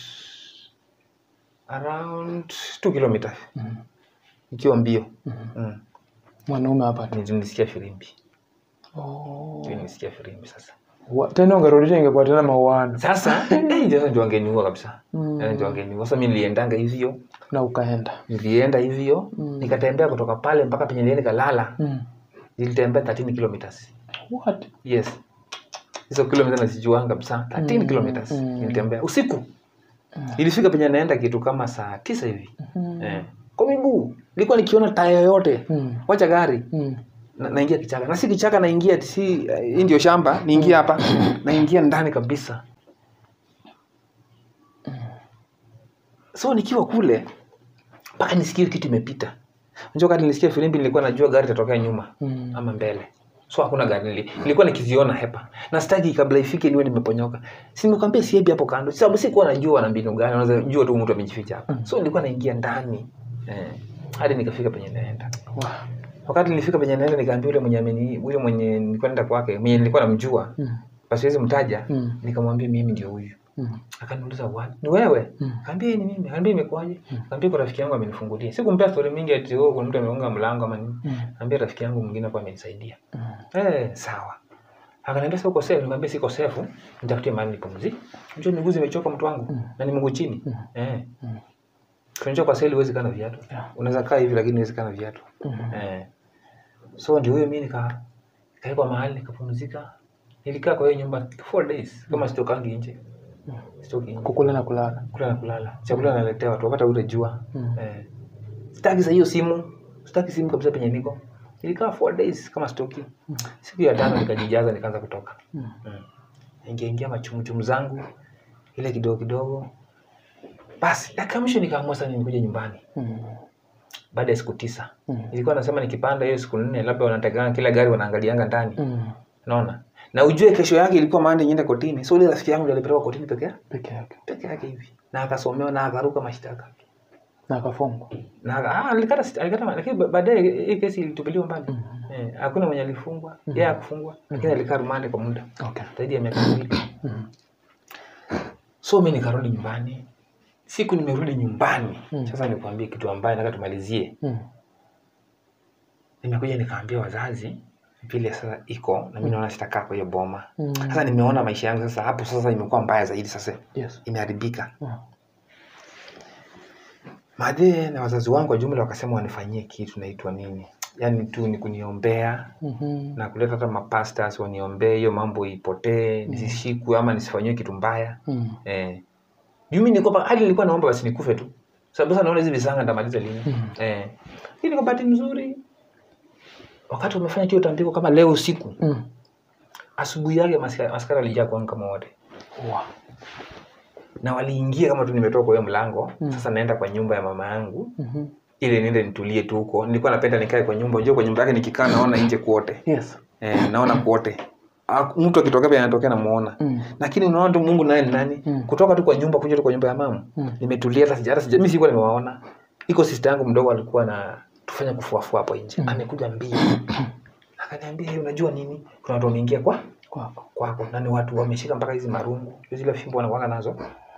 Speaker 1: around 2 kilometers ikiwa mbio mm.
Speaker 2: mwanaume hapa tu
Speaker 1: Nili- nilisikia firimbi
Speaker 2: oh.
Speaker 1: Ndio nilisikia firimbi sasa
Speaker 2: Wa- tena ungerudisha ingekuwa tena mauano
Speaker 1: sasa eh, sasa ndio wangeniua kabisa
Speaker 2: Mm.
Speaker 1: Eh, ndio wangeniua sasa mimi niliendanga hivyo
Speaker 2: na ukaenda
Speaker 1: nilienda hivyo
Speaker 2: Mm.
Speaker 1: nikatembea kutoka pale mpaka penye nilienda nikalala
Speaker 2: mm.
Speaker 1: nilitembea 13 kilometers
Speaker 2: What?
Speaker 1: yes hizo kilomita nazijuanga kabisa 13
Speaker 2: Mm,
Speaker 1: kilometers
Speaker 2: mm.
Speaker 1: nilitembea usiku ilifika penye naenda kitu kama saa tisa hivi
Speaker 2: Mm.
Speaker 1: eh. kwa miguu nilikuwa nikiona taya yoyote
Speaker 2: Mm.
Speaker 1: wacha gari
Speaker 2: Mm.
Speaker 1: na, naingia kichaka na si kichaka naingia ati si eh, hii ndio shamba niingia hapa naingia ndani kabisa so nikiwa kule mpaka nisikie kitu imepita unajua wakati nilisikia filimbi nilikuwa najua gari itatokea nyuma
Speaker 2: Mm.
Speaker 1: ama mbele so hakuna gari nili, nilikuwa nikiziona hepa na staki kabla ifike niwe nimeponyoka si nimekwambia siebi hapo kando sababu sikuwa najua na mbinu gani unaweza jua tu mtu amejificha hapa so nilikuwa naingia ndani eh, hadi nikafika penye naenda
Speaker 2: Wa-
Speaker 1: wakati nilifika penye naenda nikaambia yule mwenye ameni yule mwenye nilikuwa naenda kwake mwenye nilikuwa namjua
Speaker 2: Mm.
Speaker 1: pasiwezi mtaja
Speaker 2: Mm.
Speaker 1: nikamwambia mimi ndio huyu
Speaker 2: Mm.
Speaker 1: akaniuliza what ni wewe
Speaker 2: Mm.
Speaker 1: kaambia ni mimi kaambia imekuaje kaambia kwa rafiki yangu amenifungulia sikumpea story mingi ati oh kuna mtu ameunga mlango ama nini
Speaker 2: Mm.
Speaker 1: kaambia rafiki yangu mwingine kwa amenisaidia
Speaker 2: Mm.
Speaker 1: eh sawa akaniambia sasa uko safe nikamwambia siko safe nitafutie mahali nipumzike unajua miguu zimechoka mtu wangu na ni mguu chini eh
Speaker 2: Mm.
Speaker 1: tunajua kwa seli huwezi kaa na viatu
Speaker 2: Yeah.
Speaker 1: unaweza kaa hivi lakini huwezi kaa na viatu
Speaker 2: Mm.
Speaker 1: eh so ndio huyo mimi nika kaekwa mahali nikapumzika nilikaa kwa hiyo nyumba four days kama sitokangi nje sitoki nje
Speaker 2: kukula na kulala
Speaker 1: kula na kulala chakula naletewa tu hata ule jua
Speaker 2: Mm.
Speaker 1: eh. sitaki za hiyo simu sitaki simu kabisa penye niko nilikaa four days kama stoki siku ya tano nikajijaza nikaanza kutoka
Speaker 2: Mm.
Speaker 1: mm. ingia ingia machumuchumu zangu ile kidogo kidogo basi dakika ya mwisho nikaamua sasa nikuja nyumbani
Speaker 2: Mm.
Speaker 1: baada ya siku tisa
Speaker 2: Mm.
Speaker 1: ilikuwa nasema nikipanda hiyo siku nne labda wanategana kila gari wanaangalianga ndani
Speaker 2: Mm.
Speaker 1: naona na ujue kesho yake ilikuwa maana niende kotini so ule rafiki yangu ndiye alipelekwa kotini peke yake
Speaker 2: peke yake
Speaker 1: peke yake hivi na akasomewa na akaruka mashtaka
Speaker 2: na akafungwa
Speaker 1: na ah, alikata sit- alikata ma- lakini ba- baadaye hii kesi ilitupiliwa mbali eh, hakuna mwenye alifungwa yeye hakufungwa lakini alikaa rumande kwa muda
Speaker 2: okay.
Speaker 1: zaidi ya miaka miwili
Speaker 2: Mm.
Speaker 1: so mi nikarudi nyumbani siku nimerudi nyumbani
Speaker 2: Mm.
Speaker 1: sasa nikuambie kitu ambaye nataka tumalizie
Speaker 2: Mm.
Speaker 1: nimekuja nikaambia wazazi vile sasa iko na mi naona sitakaa kwa hiyo boma
Speaker 2: Mm.
Speaker 1: sasa nimeona maisha yangu sasa hapo sasa imekuwa mbaya zaidi sasa
Speaker 2: Yes.
Speaker 1: imeharibika
Speaker 2: Mm.
Speaker 1: madhe na wazazi wangu kwa jumla wakasema wanifanyie kitu naitwa nini yaani tu ni kuniombea
Speaker 2: Mhm.
Speaker 1: na kuleta hata mapastas waniombee hiyo mambo ipotee nisishikwe ama nisifanyiwe kitu mbaya
Speaker 2: Mm.
Speaker 1: eh. juu mi nilikuwa hadi nilikuwa naomba basi nikufe tu sababu sasa naona hizi visanga nitamaliza lini
Speaker 2: Mm.
Speaker 1: eh. Lakini kwa bahati mzuri wakati wamefanya hiyo tambiko kama leo usiku
Speaker 2: Mm.
Speaker 1: asubuhi yake maskari maskari walijaa kwangu kama wote
Speaker 2: Wow.
Speaker 1: na waliingia kama tu nimetoka kwa hiyo mlango
Speaker 2: Mm.
Speaker 1: sasa naenda kwa nyumba ya mama yangu
Speaker 2: Mhm.
Speaker 1: ili niende nitulie tu huko nilikuwa napenda nikae kwa nyumba unajua kwa nyumba yake nikikaa naona nje kuote
Speaker 2: Yes.
Speaker 1: eh, naona kuote Ah, mtu akitokea pia anatokea namuona
Speaker 2: Mm.
Speaker 1: lakini unaona tu mungu naye ni nani
Speaker 2: Mm.
Speaker 1: kutoka tu kwa nyumba kuja tu kwa nyumba ya mama
Speaker 2: Mm.
Speaker 1: nimetulia hata sija- hata sija- mi sikuwa nimewaona iko sister yangu mdogo alikuwa na tufanya kufuafua hapo nje amekuja mbio akaniambia "Hey, unajua nini kuna watu wameingia kwa
Speaker 2: Kwako.
Speaker 1: kwako na ni watu wameshika mpaka hizi marungu zile fimbo wanakuanga nazo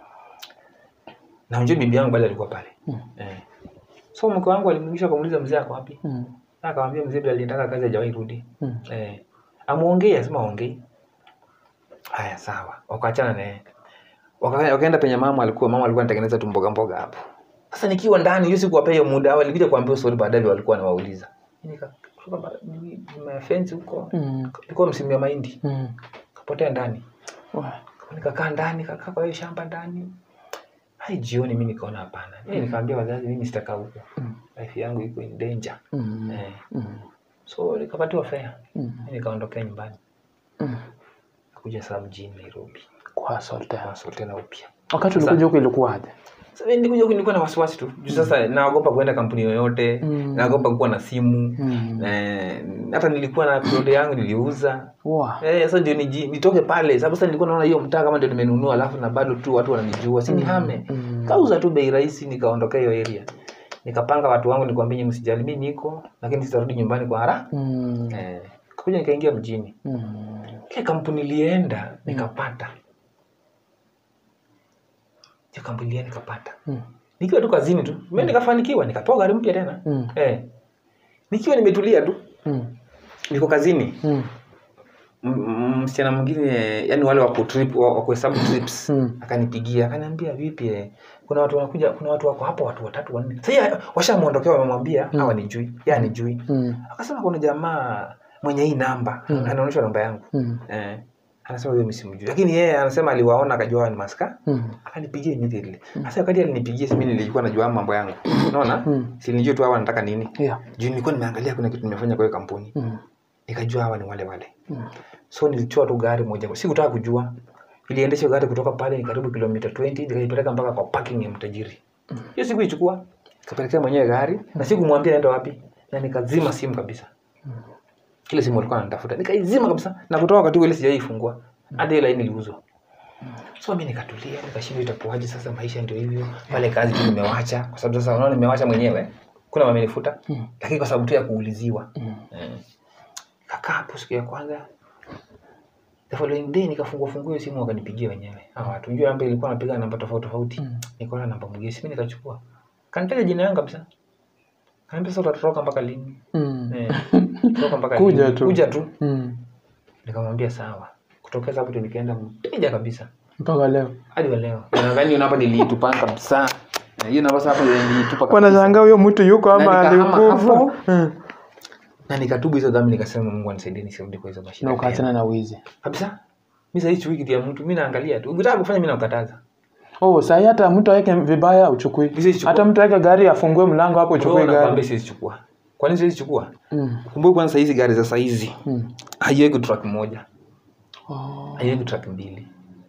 Speaker 1: na unajua bibi yangu bado alikuwa pale
Speaker 2: Mm.
Speaker 1: eh. so mke wangu alimrudisha akamuuliza mzee ako wapi
Speaker 2: Mm.
Speaker 1: Na akamwambia mzee bila alitaka kazi hajawahi rudi
Speaker 2: Mm.
Speaker 1: eh. amuongee asema aongei haya sawa wakaachana naye Waka- wakaenda penye mama alikuwa mama alikuwa anatengeneza tu mboga mboga hapo sasa nikiwa ndani hiyo sikuwapea hiyo muda walikuja kuambia story baadaye walikuwa wanawauliza Nika- kutoka ba- nini, nyuma ya fence huko
Speaker 2: Mm.
Speaker 1: ilikuwa msimu ya mahindi
Speaker 2: Mm.
Speaker 1: kapotea ndani
Speaker 2: Wow.
Speaker 1: nikakaa ndani kakaa kwa hiyo shamba ndani hai jioni mi nikaona hapana mm. nikaambia wazazi mimi sitakaa huko
Speaker 2: Mm.
Speaker 1: life yangu iko in danger
Speaker 2: Mm.
Speaker 1: eh.
Speaker 2: Mm.
Speaker 1: so nikapatiwa fea
Speaker 2: Mm.
Speaker 1: mi nikaondokea nyumbani
Speaker 2: Mm.
Speaker 1: kuja saa mjini nairobi
Speaker 2: Kwa sote.
Speaker 1: Hustle tena upya
Speaker 2: wakati
Speaker 1: Sasa-
Speaker 2: ulikuja huku ilikuwaje
Speaker 1: Sasa mimi nilikuja huku nilikuwa na wasiwasi tu juu sasa naogopa kuenda kampuni yoyote
Speaker 2: Mm.
Speaker 1: naogopa kuwa na simu
Speaker 2: Mm.
Speaker 1: Eh, hata nilikuwa na product yangu niliuza
Speaker 2: wow.
Speaker 1: Eh, sasa ndio niji- nitoke pale sababu sasa nilikuwa naona hiyo mtaa kama ndio nimenunua alafu na bado tu watu wananijua si nihame
Speaker 2: Mm.
Speaker 1: kauza tu bei rahisi nikaondokea hiyo area nikapanga watu wangu nikwambia nyinyi msijali mimi niko lakini sitarudi nyumbani kwa haraka
Speaker 2: Mm.
Speaker 1: eh, kuja nikaingia mjini
Speaker 2: Mm.
Speaker 1: kile kampuni ilienda nikapata hiyo kampuni ilienda nikapata
Speaker 2: Mm.
Speaker 1: nikiwa tu kazini tu mimi nikafanikiwa nikapewa gari mpya tena
Speaker 2: Mm.
Speaker 1: eh, nikiwa nimetulia tu
Speaker 2: Mm.
Speaker 1: niko kazini
Speaker 2: Mm.
Speaker 1: M- m- msichana mwingine yani wale wako trip wa- wa kuhesabu trips
Speaker 2: Mm.
Speaker 1: akanipigia akaniambia vipi eh, kuna watu wanakuja kuna watu wako hapo watu watatu wanne sasa washamwondokea wamemwambia
Speaker 2: Mm.
Speaker 1: hawa nijui yeye anijui
Speaker 2: Mm.
Speaker 1: akasema kuna jamaa mwenye hii namba
Speaker 2: Mm.
Speaker 1: anaonyesha namba yangu
Speaker 2: Mm.
Speaker 1: eh, anasema huyo mimi simjui lakini yeye anasema aliwaona akajua hawa ni maska
Speaker 2: Mm.
Speaker 1: akanipigia immediately sasa wakati alinipigia si mimi nilikuwa najua mambo yangu unaona
Speaker 2: Mm.
Speaker 1: si nilijua tu hawa wanataka nini
Speaker 2: Yeah.
Speaker 1: juu nilikuwa nimeangalia kuna kitu nimefanya kwa hiyo kampuni
Speaker 2: Mm.
Speaker 1: nikajua hawa ni wale wale
Speaker 2: Mm.
Speaker 1: so nilichua tu gari moja sikutaka kujua iliendesha gari kutoka pale ni karibu kilomita 20 nikaipeleka mpaka kwa parking ya mtajiri hiyo siku ichukua kapelekea mwenyewe gari na sikumwambia naenda wapi na nikazima simu kabisa kile simu alikuwa anatafuta nikaizima kabisa na kutoka wakati ule sijaifungua hadi ile laini iliuzwa so mi nikatulia nikashinda itakuwaje sasa maisha ndio hivyo pale kazi tu nimewacha kwa sababu sasa unaona nimewacha mwenyewe kuna wamenifuta
Speaker 2: Mm.
Speaker 1: lakini kwa sababu tu ya kuuliziwa
Speaker 2: Mm.
Speaker 1: Eh. kakaa hapo siku ya kwanza the following day nikafungua fungua hiyo simu wakanipigia wenyewe hawa watu unajua namba ilikuwa napiga namba tofauti tofauti
Speaker 2: Mm.
Speaker 1: nikaona namba mwingine simu nikachukua kanitaja jina yangu kabisa kaniambia sasa utatoroka mpaka lini
Speaker 2: Mm.
Speaker 1: eh toroka mpaka
Speaker 2: Kuja
Speaker 1: lini?
Speaker 2: tu.
Speaker 1: kuja tu
Speaker 2: Mm.
Speaker 1: nikamwambia sawa kutokea hapo ndio nikaenda mteja kabisa
Speaker 2: mpaka leo
Speaker 1: hadi wa leo Na nadhani hiyo namba niliitupa kabisa Na hiyo namba sasa hapo ndio niliitupa kabisa
Speaker 2: wanashangaa huyo mtu yuko ama
Speaker 1: Na nikahama
Speaker 2: alikufa
Speaker 1: hapo.
Speaker 2: Mm.
Speaker 1: na nikatubu hizo dhambi nikasema Mungu anisaidie nisirudi kwa hizo mashida
Speaker 2: na
Speaker 1: tena.
Speaker 2: ukaachana na wizi
Speaker 1: kabisa mi sahii chui kitu ya mtu mi naangalia tu ukitaka kufanya mi nakukataza
Speaker 2: oh sahi hata mtu aweke vibaya uchukui
Speaker 1: Mi siwezi chukua.
Speaker 2: hata mtu aweke gari afungue mlango hapo uchukue
Speaker 1: Wewe unakwambia
Speaker 2: gari
Speaker 1: siwezi chukua kwa nini siwezi chukua
Speaker 2: Mm.
Speaker 1: kumbuka kwanza hizi gari za saizi
Speaker 2: Mm.
Speaker 1: haiweki track moja
Speaker 2: Oh.
Speaker 1: haiweki track mbili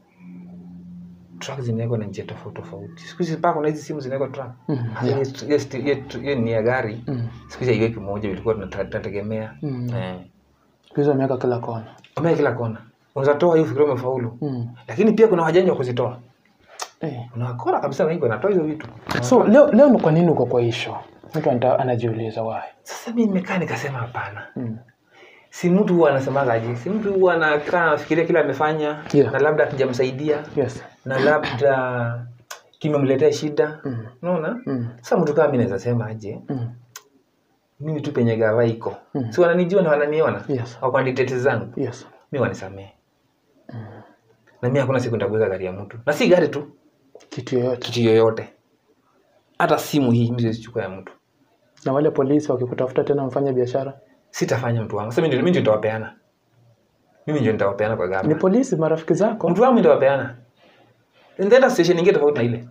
Speaker 1: track zinawekwa na njia tofauti tofauti siku hizi mpaka kuna hizi simu zinawekwa track
Speaker 2: Mm.
Speaker 1: Hata
Speaker 2: Yeah.
Speaker 1: hiyo- hiyo sti- hiyo tu- hiyo ni ya gari
Speaker 2: Mm.
Speaker 1: siku hizi haiweki moja ilikuwa tunata- tunategemea
Speaker 2: Mm.
Speaker 1: eh
Speaker 2: Siku hizo ameweka kila kona
Speaker 1: umea kila kona unaweza toa hiyo fikira umefaulu
Speaker 2: Mm.
Speaker 1: lakini pia kuna wajanja wa kuzitoa
Speaker 2: Eh.
Speaker 1: kuna wakora kabisa wengi wanatoa hizo vitu
Speaker 2: so leo leo ni kwa nini uko kwa hisho mtu anata- anajiuliza wahi
Speaker 1: sasa mi nimekaa nikasema hapana
Speaker 2: mm.
Speaker 1: si mtu huwa anasemaga si mtu huwa anakaa anafikiria kile amefanya
Speaker 2: Yeah.
Speaker 1: na labda akijamsaidia
Speaker 2: yes
Speaker 1: na labda kimemletea shida
Speaker 2: mm.
Speaker 1: unaona
Speaker 2: Mm.
Speaker 1: sasa mtu kama mi naweza sema aje
Speaker 2: Mm.
Speaker 1: mimi tu penye gava iko
Speaker 2: Mm.
Speaker 1: si wananijua na wananiona
Speaker 2: yes
Speaker 1: au quantity zangu
Speaker 2: yes
Speaker 1: mi wanisamee na mi hakuna siku nitakuweka gari ya mtu na si gari tu
Speaker 2: kitu yoyote
Speaker 1: kitu yoyote hata simu hii mi siwezi chukua ya mtu
Speaker 2: na wale polisi wakikutafuta tena mfanye biashara
Speaker 1: sitafanya mtu wangu sasa mimi ndio mimi ndio nitawapeana mimi ndio nitawapeana kwa
Speaker 2: ni
Speaker 1: gava
Speaker 2: polisi marafiki zako
Speaker 1: mtu wangu nitawapeana nitaenda station nyingine tofauti na ile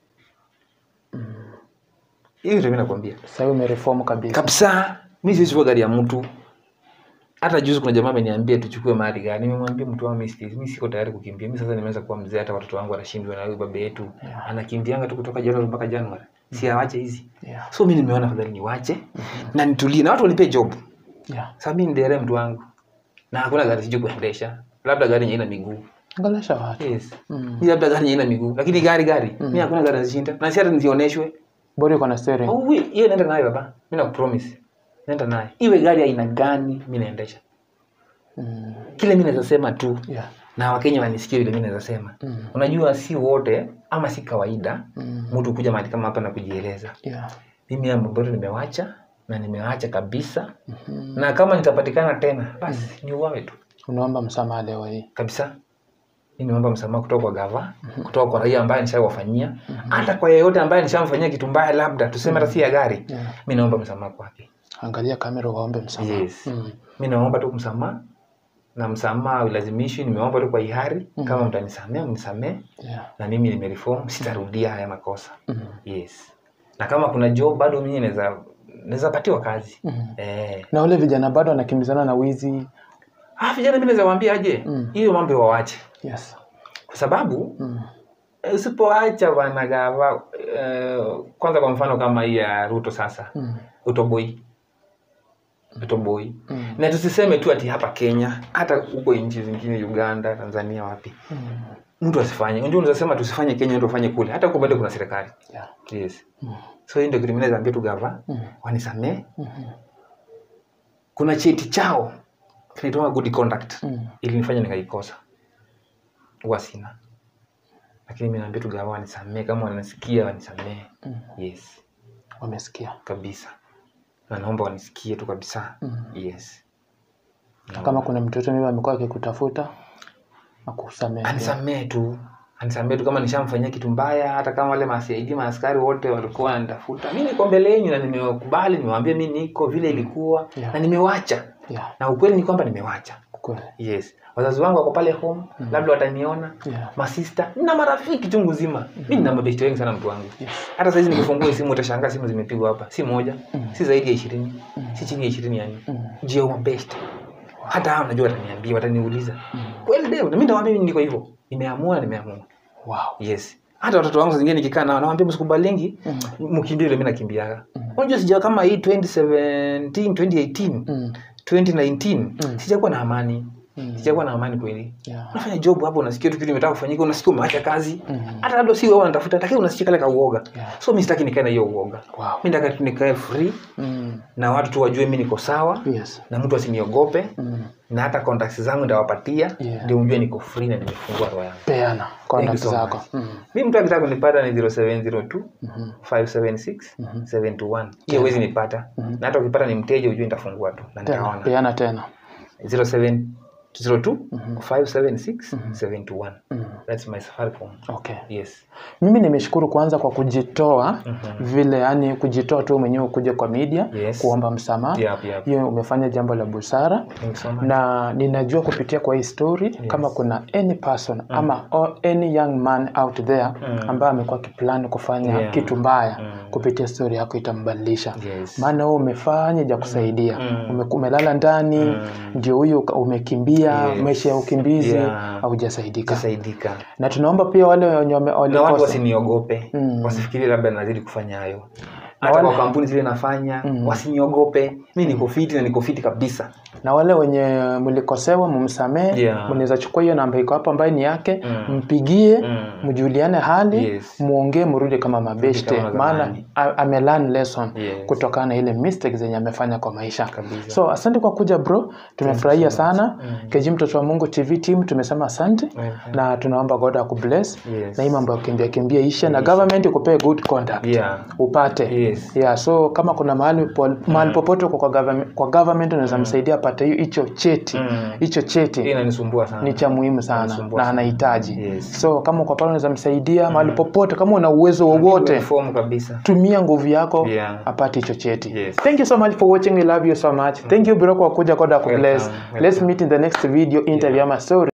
Speaker 1: hiyo ndio mimi nakwambia
Speaker 2: sahii umereform kabisa
Speaker 1: kabisa mi siwezi chukua gari ya mtu hata juzi kuna jamaa ameniambia tuchukue mahali gani nimemwambia mtu wangu mi si- mi siko tayari kukimbia mi sasa nimeweza kuwa mzee hata watoto wangu wanashindwa na huyu baba yetu
Speaker 2: Yeah.
Speaker 1: anakimbianga tu kutoka januari mpaka januari si awache hizi
Speaker 2: yeah.
Speaker 1: so mi nimeona afadhali niwache na nitulie na watu wanipe job
Speaker 2: yeah.
Speaker 1: sasa mi ndere mtu wangu na hakuna gari sijui kuendesha labda gari yenye ina miguu
Speaker 2: angalesha watu
Speaker 1: yes
Speaker 2: mm.
Speaker 1: mi labda gari yenye ina miguu lakini gari gari mi hakuna gari nazishinda na si hata nisioneshwe
Speaker 2: bora iko na steering
Speaker 1: Oh, wi- hiyo naenda nayo baba mi nakupromise naenda nayo iwe gari aina gani mi naendesha
Speaker 2: mm.
Speaker 1: kile mi naweza sema tu
Speaker 2: yeah.
Speaker 1: na wakenya wanisikia vile mi naweza sema
Speaker 2: Mm.
Speaker 1: unajua si wote ama si kawaida
Speaker 2: Mm.
Speaker 1: mtu kuja mahali kama hapa na kujieleza
Speaker 2: yeah.
Speaker 1: mimi haya mambo yote nimewacha na nimewacha kabisa
Speaker 2: Mhm.
Speaker 1: na kama nitapatikana tena basi niuawe tu
Speaker 2: unaomba msamaha leo hii
Speaker 1: kabisa mi nimeomba msamaha kutoka kwa gava kutoka kwa raia ambaye nishawafanyia hata kwa yeyote ambaye nishamfanyia kitu mbaya labda tuseme hata si ya gari
Speaker 2: yeah.
Speaker 1: mi naomba msamaha kwake
Speaker 2: angalia kamera waombe msamaha
Speaker 1: yes
Speaker 2: mm.
Speaker 1: mi naomba tu msamaha na msamaha ulazimishi nimeomba tu kwa ihari kama mtanisamea mnisamee
Speaker 2: yeah.
Speaker 1: na mimi nimereform sitarudia haya makosa
Speaker 2: mm.
Speaker 1: yes na kama kuna job bado mimi naweza naweza patiwa kazi
Speaker 2: Mm.
Speaker 1: eh
Speaker 2: na wale vijana bado wanakimbizana na wizi
Speaker 1: ah vijana mimi naweza waambia aje
Speaker 2: Mm.
Speaker 1: hiyo mambo wawache
Speaker 2: yes
Speaker 1: kwa sababu
Speaker 2: mm.
Speaker 1: usipoacha bwana gava eh, kwanza kwa mfano kama hii ya ruto sasa
Speaker 2: Mm.
Speaker 1: utoboi utoboi
Speaker 2: Mm.
Speaker 1: na tusiseme tu ati hapa kenya hata huko nchi zingine uganda tanzania wapi
Speaker 2: Mm.
Speaker 1: mtu asifanye unajua unaweza sema tusifanye kenya mtu afanye kule hata huko bado kuna serikali
Speaker 2: Yeah.
Speaker 1: yes
Speaker 2: Mm.
Speaker 1: so hii ndio kitu mimi naweza ambia tu gava
Speaker 2: Mm.
Speaker 1: wanisamee
Speaker 2: Mhm.
Speaker 1: kuna cheti chao kinaitwa good conduct
Speaker 2: Mm.
Speaker 1: ilinifanya nikaikosa huwa sina lakini mi naambia tu gava wanisamee kama wanasikia wanisamee
Speaker 2: Mm.
Speaker 1: yes
Speaker 2: wamesikia
Speaker 1: kabisa na naomba wanisikie tu kabisa
Speaker 2: Mm.
Speaker 1: yes
Speaker 2: Na kama kuna mtoto mimi amekuwa akikutafuta akusamehe
Speaker 1: anisamee tu anisamee tu kama nishamfanyia kitu mbaya hata kama wale masaidi maaskari wote walikuwa wananitafuta mi niko mbele yenyu na nimewakubali nimewaambia mi niko vile ilikuwa
Speaker 2: Yeah.
Speaker 1: na nimewacha
Speaker 2: yeah
Speaker 1: na ukweli ni kwamba nimewacha
Speaker 2: kweli
Speaker 1: yes wazazi wangu wako pale home
Speaker 2: Mm.
Speaker 1: labda wataniona
Speaker 2: yeah
Speaker 1: masista na marafiki chungu zima mi nina mabeshte wengi sana mtu wangu
Speaker 2: yes
Speaker 1: hata saizi nikifungua hii simu utashangaa simu zimepigwa hapa si moja
Speaker 2: Mm.
Speaker 1: si zaidi ya ishirini
Speaker 2: Mm.
Speaker 1: si chini ya ishirini yani
Speaker 2: Mm.
Speaker 1: juu ya mabeshte hata hao najua wataniambia wataniuliza
Speaker 2: Mm.
Speaker 1: kweli Dave na mi ndawambia mimi niko hivyo nimeamua nimeamua
Speaker 2: wow
Speaker 1: yes hata watoto wangu zingine nikikaa nao nawambia msikubalingi
Speaker 2: Mm.
Speaker 1: mkimbie vile mi nakimbiaga
Speaker 2: Mm.
Speaker 1: unajua sija kama hii 2017 2018
Speaker 2: Mm.
Speaker 1: 2019
Speaker 2: Mm.
Speaker 1: sijakuwa na amani
Speaker 2: Mm.
Speaker 1: sijakuwa na amani kweli
Speaker 2: yeah
Speaker 1: unafanya job hapo unasikia tu kitu imetaka kufanyika unasikia umeacha kazi
Speaker 2: Mm.
Speaker 1: hata labda si wewe unatafuta lakini unasikia kale ka uoga
Speaker 2: Yeah.
Speaker 1: so mi sitaki nikae na hiyo uoga
Speaker 2: wow
Speaker 1: mi nataka tu nikae free
Speaker 2: Mm.
Speaker 1: na watu tu wajue mi niko sawa
Speaker 2: yes
Speaker 1: na mtu asiniogope
Speaker 2: Mm.
Speaker 1: na hata contacts zangu ndawapatia
Speaker 2: Yeah.
Speaker 1: ndio mjue niko free na nimefungua roho yangu
Speaker 2: peana contact
Speaker 1: so
Speaker 2: zako
Speaker 1: much.
Speaker 2: Mm.
Speaker 1: mi mtu akitaka kunipata ni 0702
Speaker 2: Mhm.
Speaker 1: 576
Speaker 2: Mhm.
Speaker 1: 721 hiyo huwezi nipata
Speaker 2: Mhm.
Speaker 1: na hata ukipata ni mteja ujue nitafungua tu na
Speaker 2: tena
Speaker 1: nitaona
Speaker 2: peana tena
Speaker 1: 0702
Speaker 2: Mhm.
Speaker 1: 576 721
Speaker 2: Mm.
Speaker 1: that's my safaricom
Speaker 2: okay
Speaker 1: yes
Speaker 2: mimi nimeshukuru kwanza kwa kujitoa
Speaker 1: Mhm.
Speaker 2: vile yani kujitoa tu mwenyewe kuja kwa media
Speaker 1: Yes.
Speaker 2: kuomba msamaha
Speaker 1: Yep, yep.
Speaker 2: hiyo umefanya jambo la busara
Speaker 1: Thank you so much.
Speaker 2: na ninajua kupitia kwa hii story kama kuna any person ama o- any young man out there
Speaker 1: Mm.
Speaker 2: ambaye amekuwa akiplan kufanya
Speaker 1: Yeah.
Speaker 2: kitu mbaya
Speaker 1: Mm.
Speaker 2: kupitia story yako itambadilisha
Speaker 1: Yes.
Speaker 2: maana wewe umefanya ja kusaidia
Speaker 1: Mm.
Speaker 2: Ume- umelala ndani
Speaker 1: Mm.
Speaker 2: ndio huyo uka- umekimbia
Speaker 1: Yes.
Speaker 2: maisha ya ukimbizi
Speaker 1: Yeah.
Speaker 2: haujasaidika
Speaker 1: Kusaidika.
Speaker 2: na tunaomba pia wale wenye wame-
Speaker 1: na watu
Speaker 2: walikosa
Speaker 1: wasiniogope
Speaker 2: Mm.
Speaker 1: wasifikirie labda nazidi kufanya hayo hata
Speaker 2: wale-
Speaker 1: kwa kampuni zile nafanya
Speaker 2: Mm.
Speaker 1: wasiniogope mi niko fiti na niko fiti kabisa
Speaker 2: na wale wenye mlikosewa mumsamehe
Speaker 1: Yeah.
Speaker 2: mnaweza chukua hiyo namba iko hapo ambayo ni yake
Speaker 1: Mm.
Speaker 2: mpigie
Speaker 1: Mm.
Speaker 2: mjuliane hali
Speaker 1: Yes.
Speaker 2: muongee mrudi kama mabeshte
Speaker 1: kama
Speaker 2: maana
Speaker 1: zamani.
Speaker 2: a- amelearn lesson
Speaker 1: Yes.
Speaker 2: kutokana na ile mistake zenye amefanya kwa maisha
Speaker 1: Kabisa.
Speaker 2: so asante kwa kuja bro tumefurahia sana
Speaker 1: Mm.
Speaker 2: keji mtoto wa mungu tv team tumesema asante
Speaker 1: Okay.
Speaker 2: na tunaomba god akubless
Speaker 1: Yes.
Speaker 2: na hii mambo ya kukimbia kimbia ishe na government ikupee good contact
Speaker 1: Yeah.
Speaker 2: upate
Speaker 1: Yes.
Speaker 2: yeah so kama kuna mahali pol, mahali popote uko kwa government, kwa government unaweza msaidia apate hiyo hicho cheti
Speaker 1: Mm.
Speaker 2: hicho
Speaker 1: Hii
Speaker 2: cheti
Speaker 1: inanisumbua sana
Speaker 2: ni cha muhimu sana
Speaker 1: Inanisumbua
Speaker 2: na
Speaker 1: sana.
Speaker 2: anahitaji
Speaker 1: Yes.
Speaker 2: so kama uko pale unaweza msaidia mahali popote kama una uwezo wowote
Speaker 1: Form kabisa
Speaker 2: tumia nguvu yako
Speaker 1: Yeah.
Speaker 2: apate hicho cheti
Speaker 1: Yes.
Speaker 2: thank you so much for watching we love you so much thank you bro kwa kuja koda kubless
Speaker 1: Welcome,
Speaker 2: let's
Speaker 1: welcome.
Speaker 2: meet in the next video interview ama story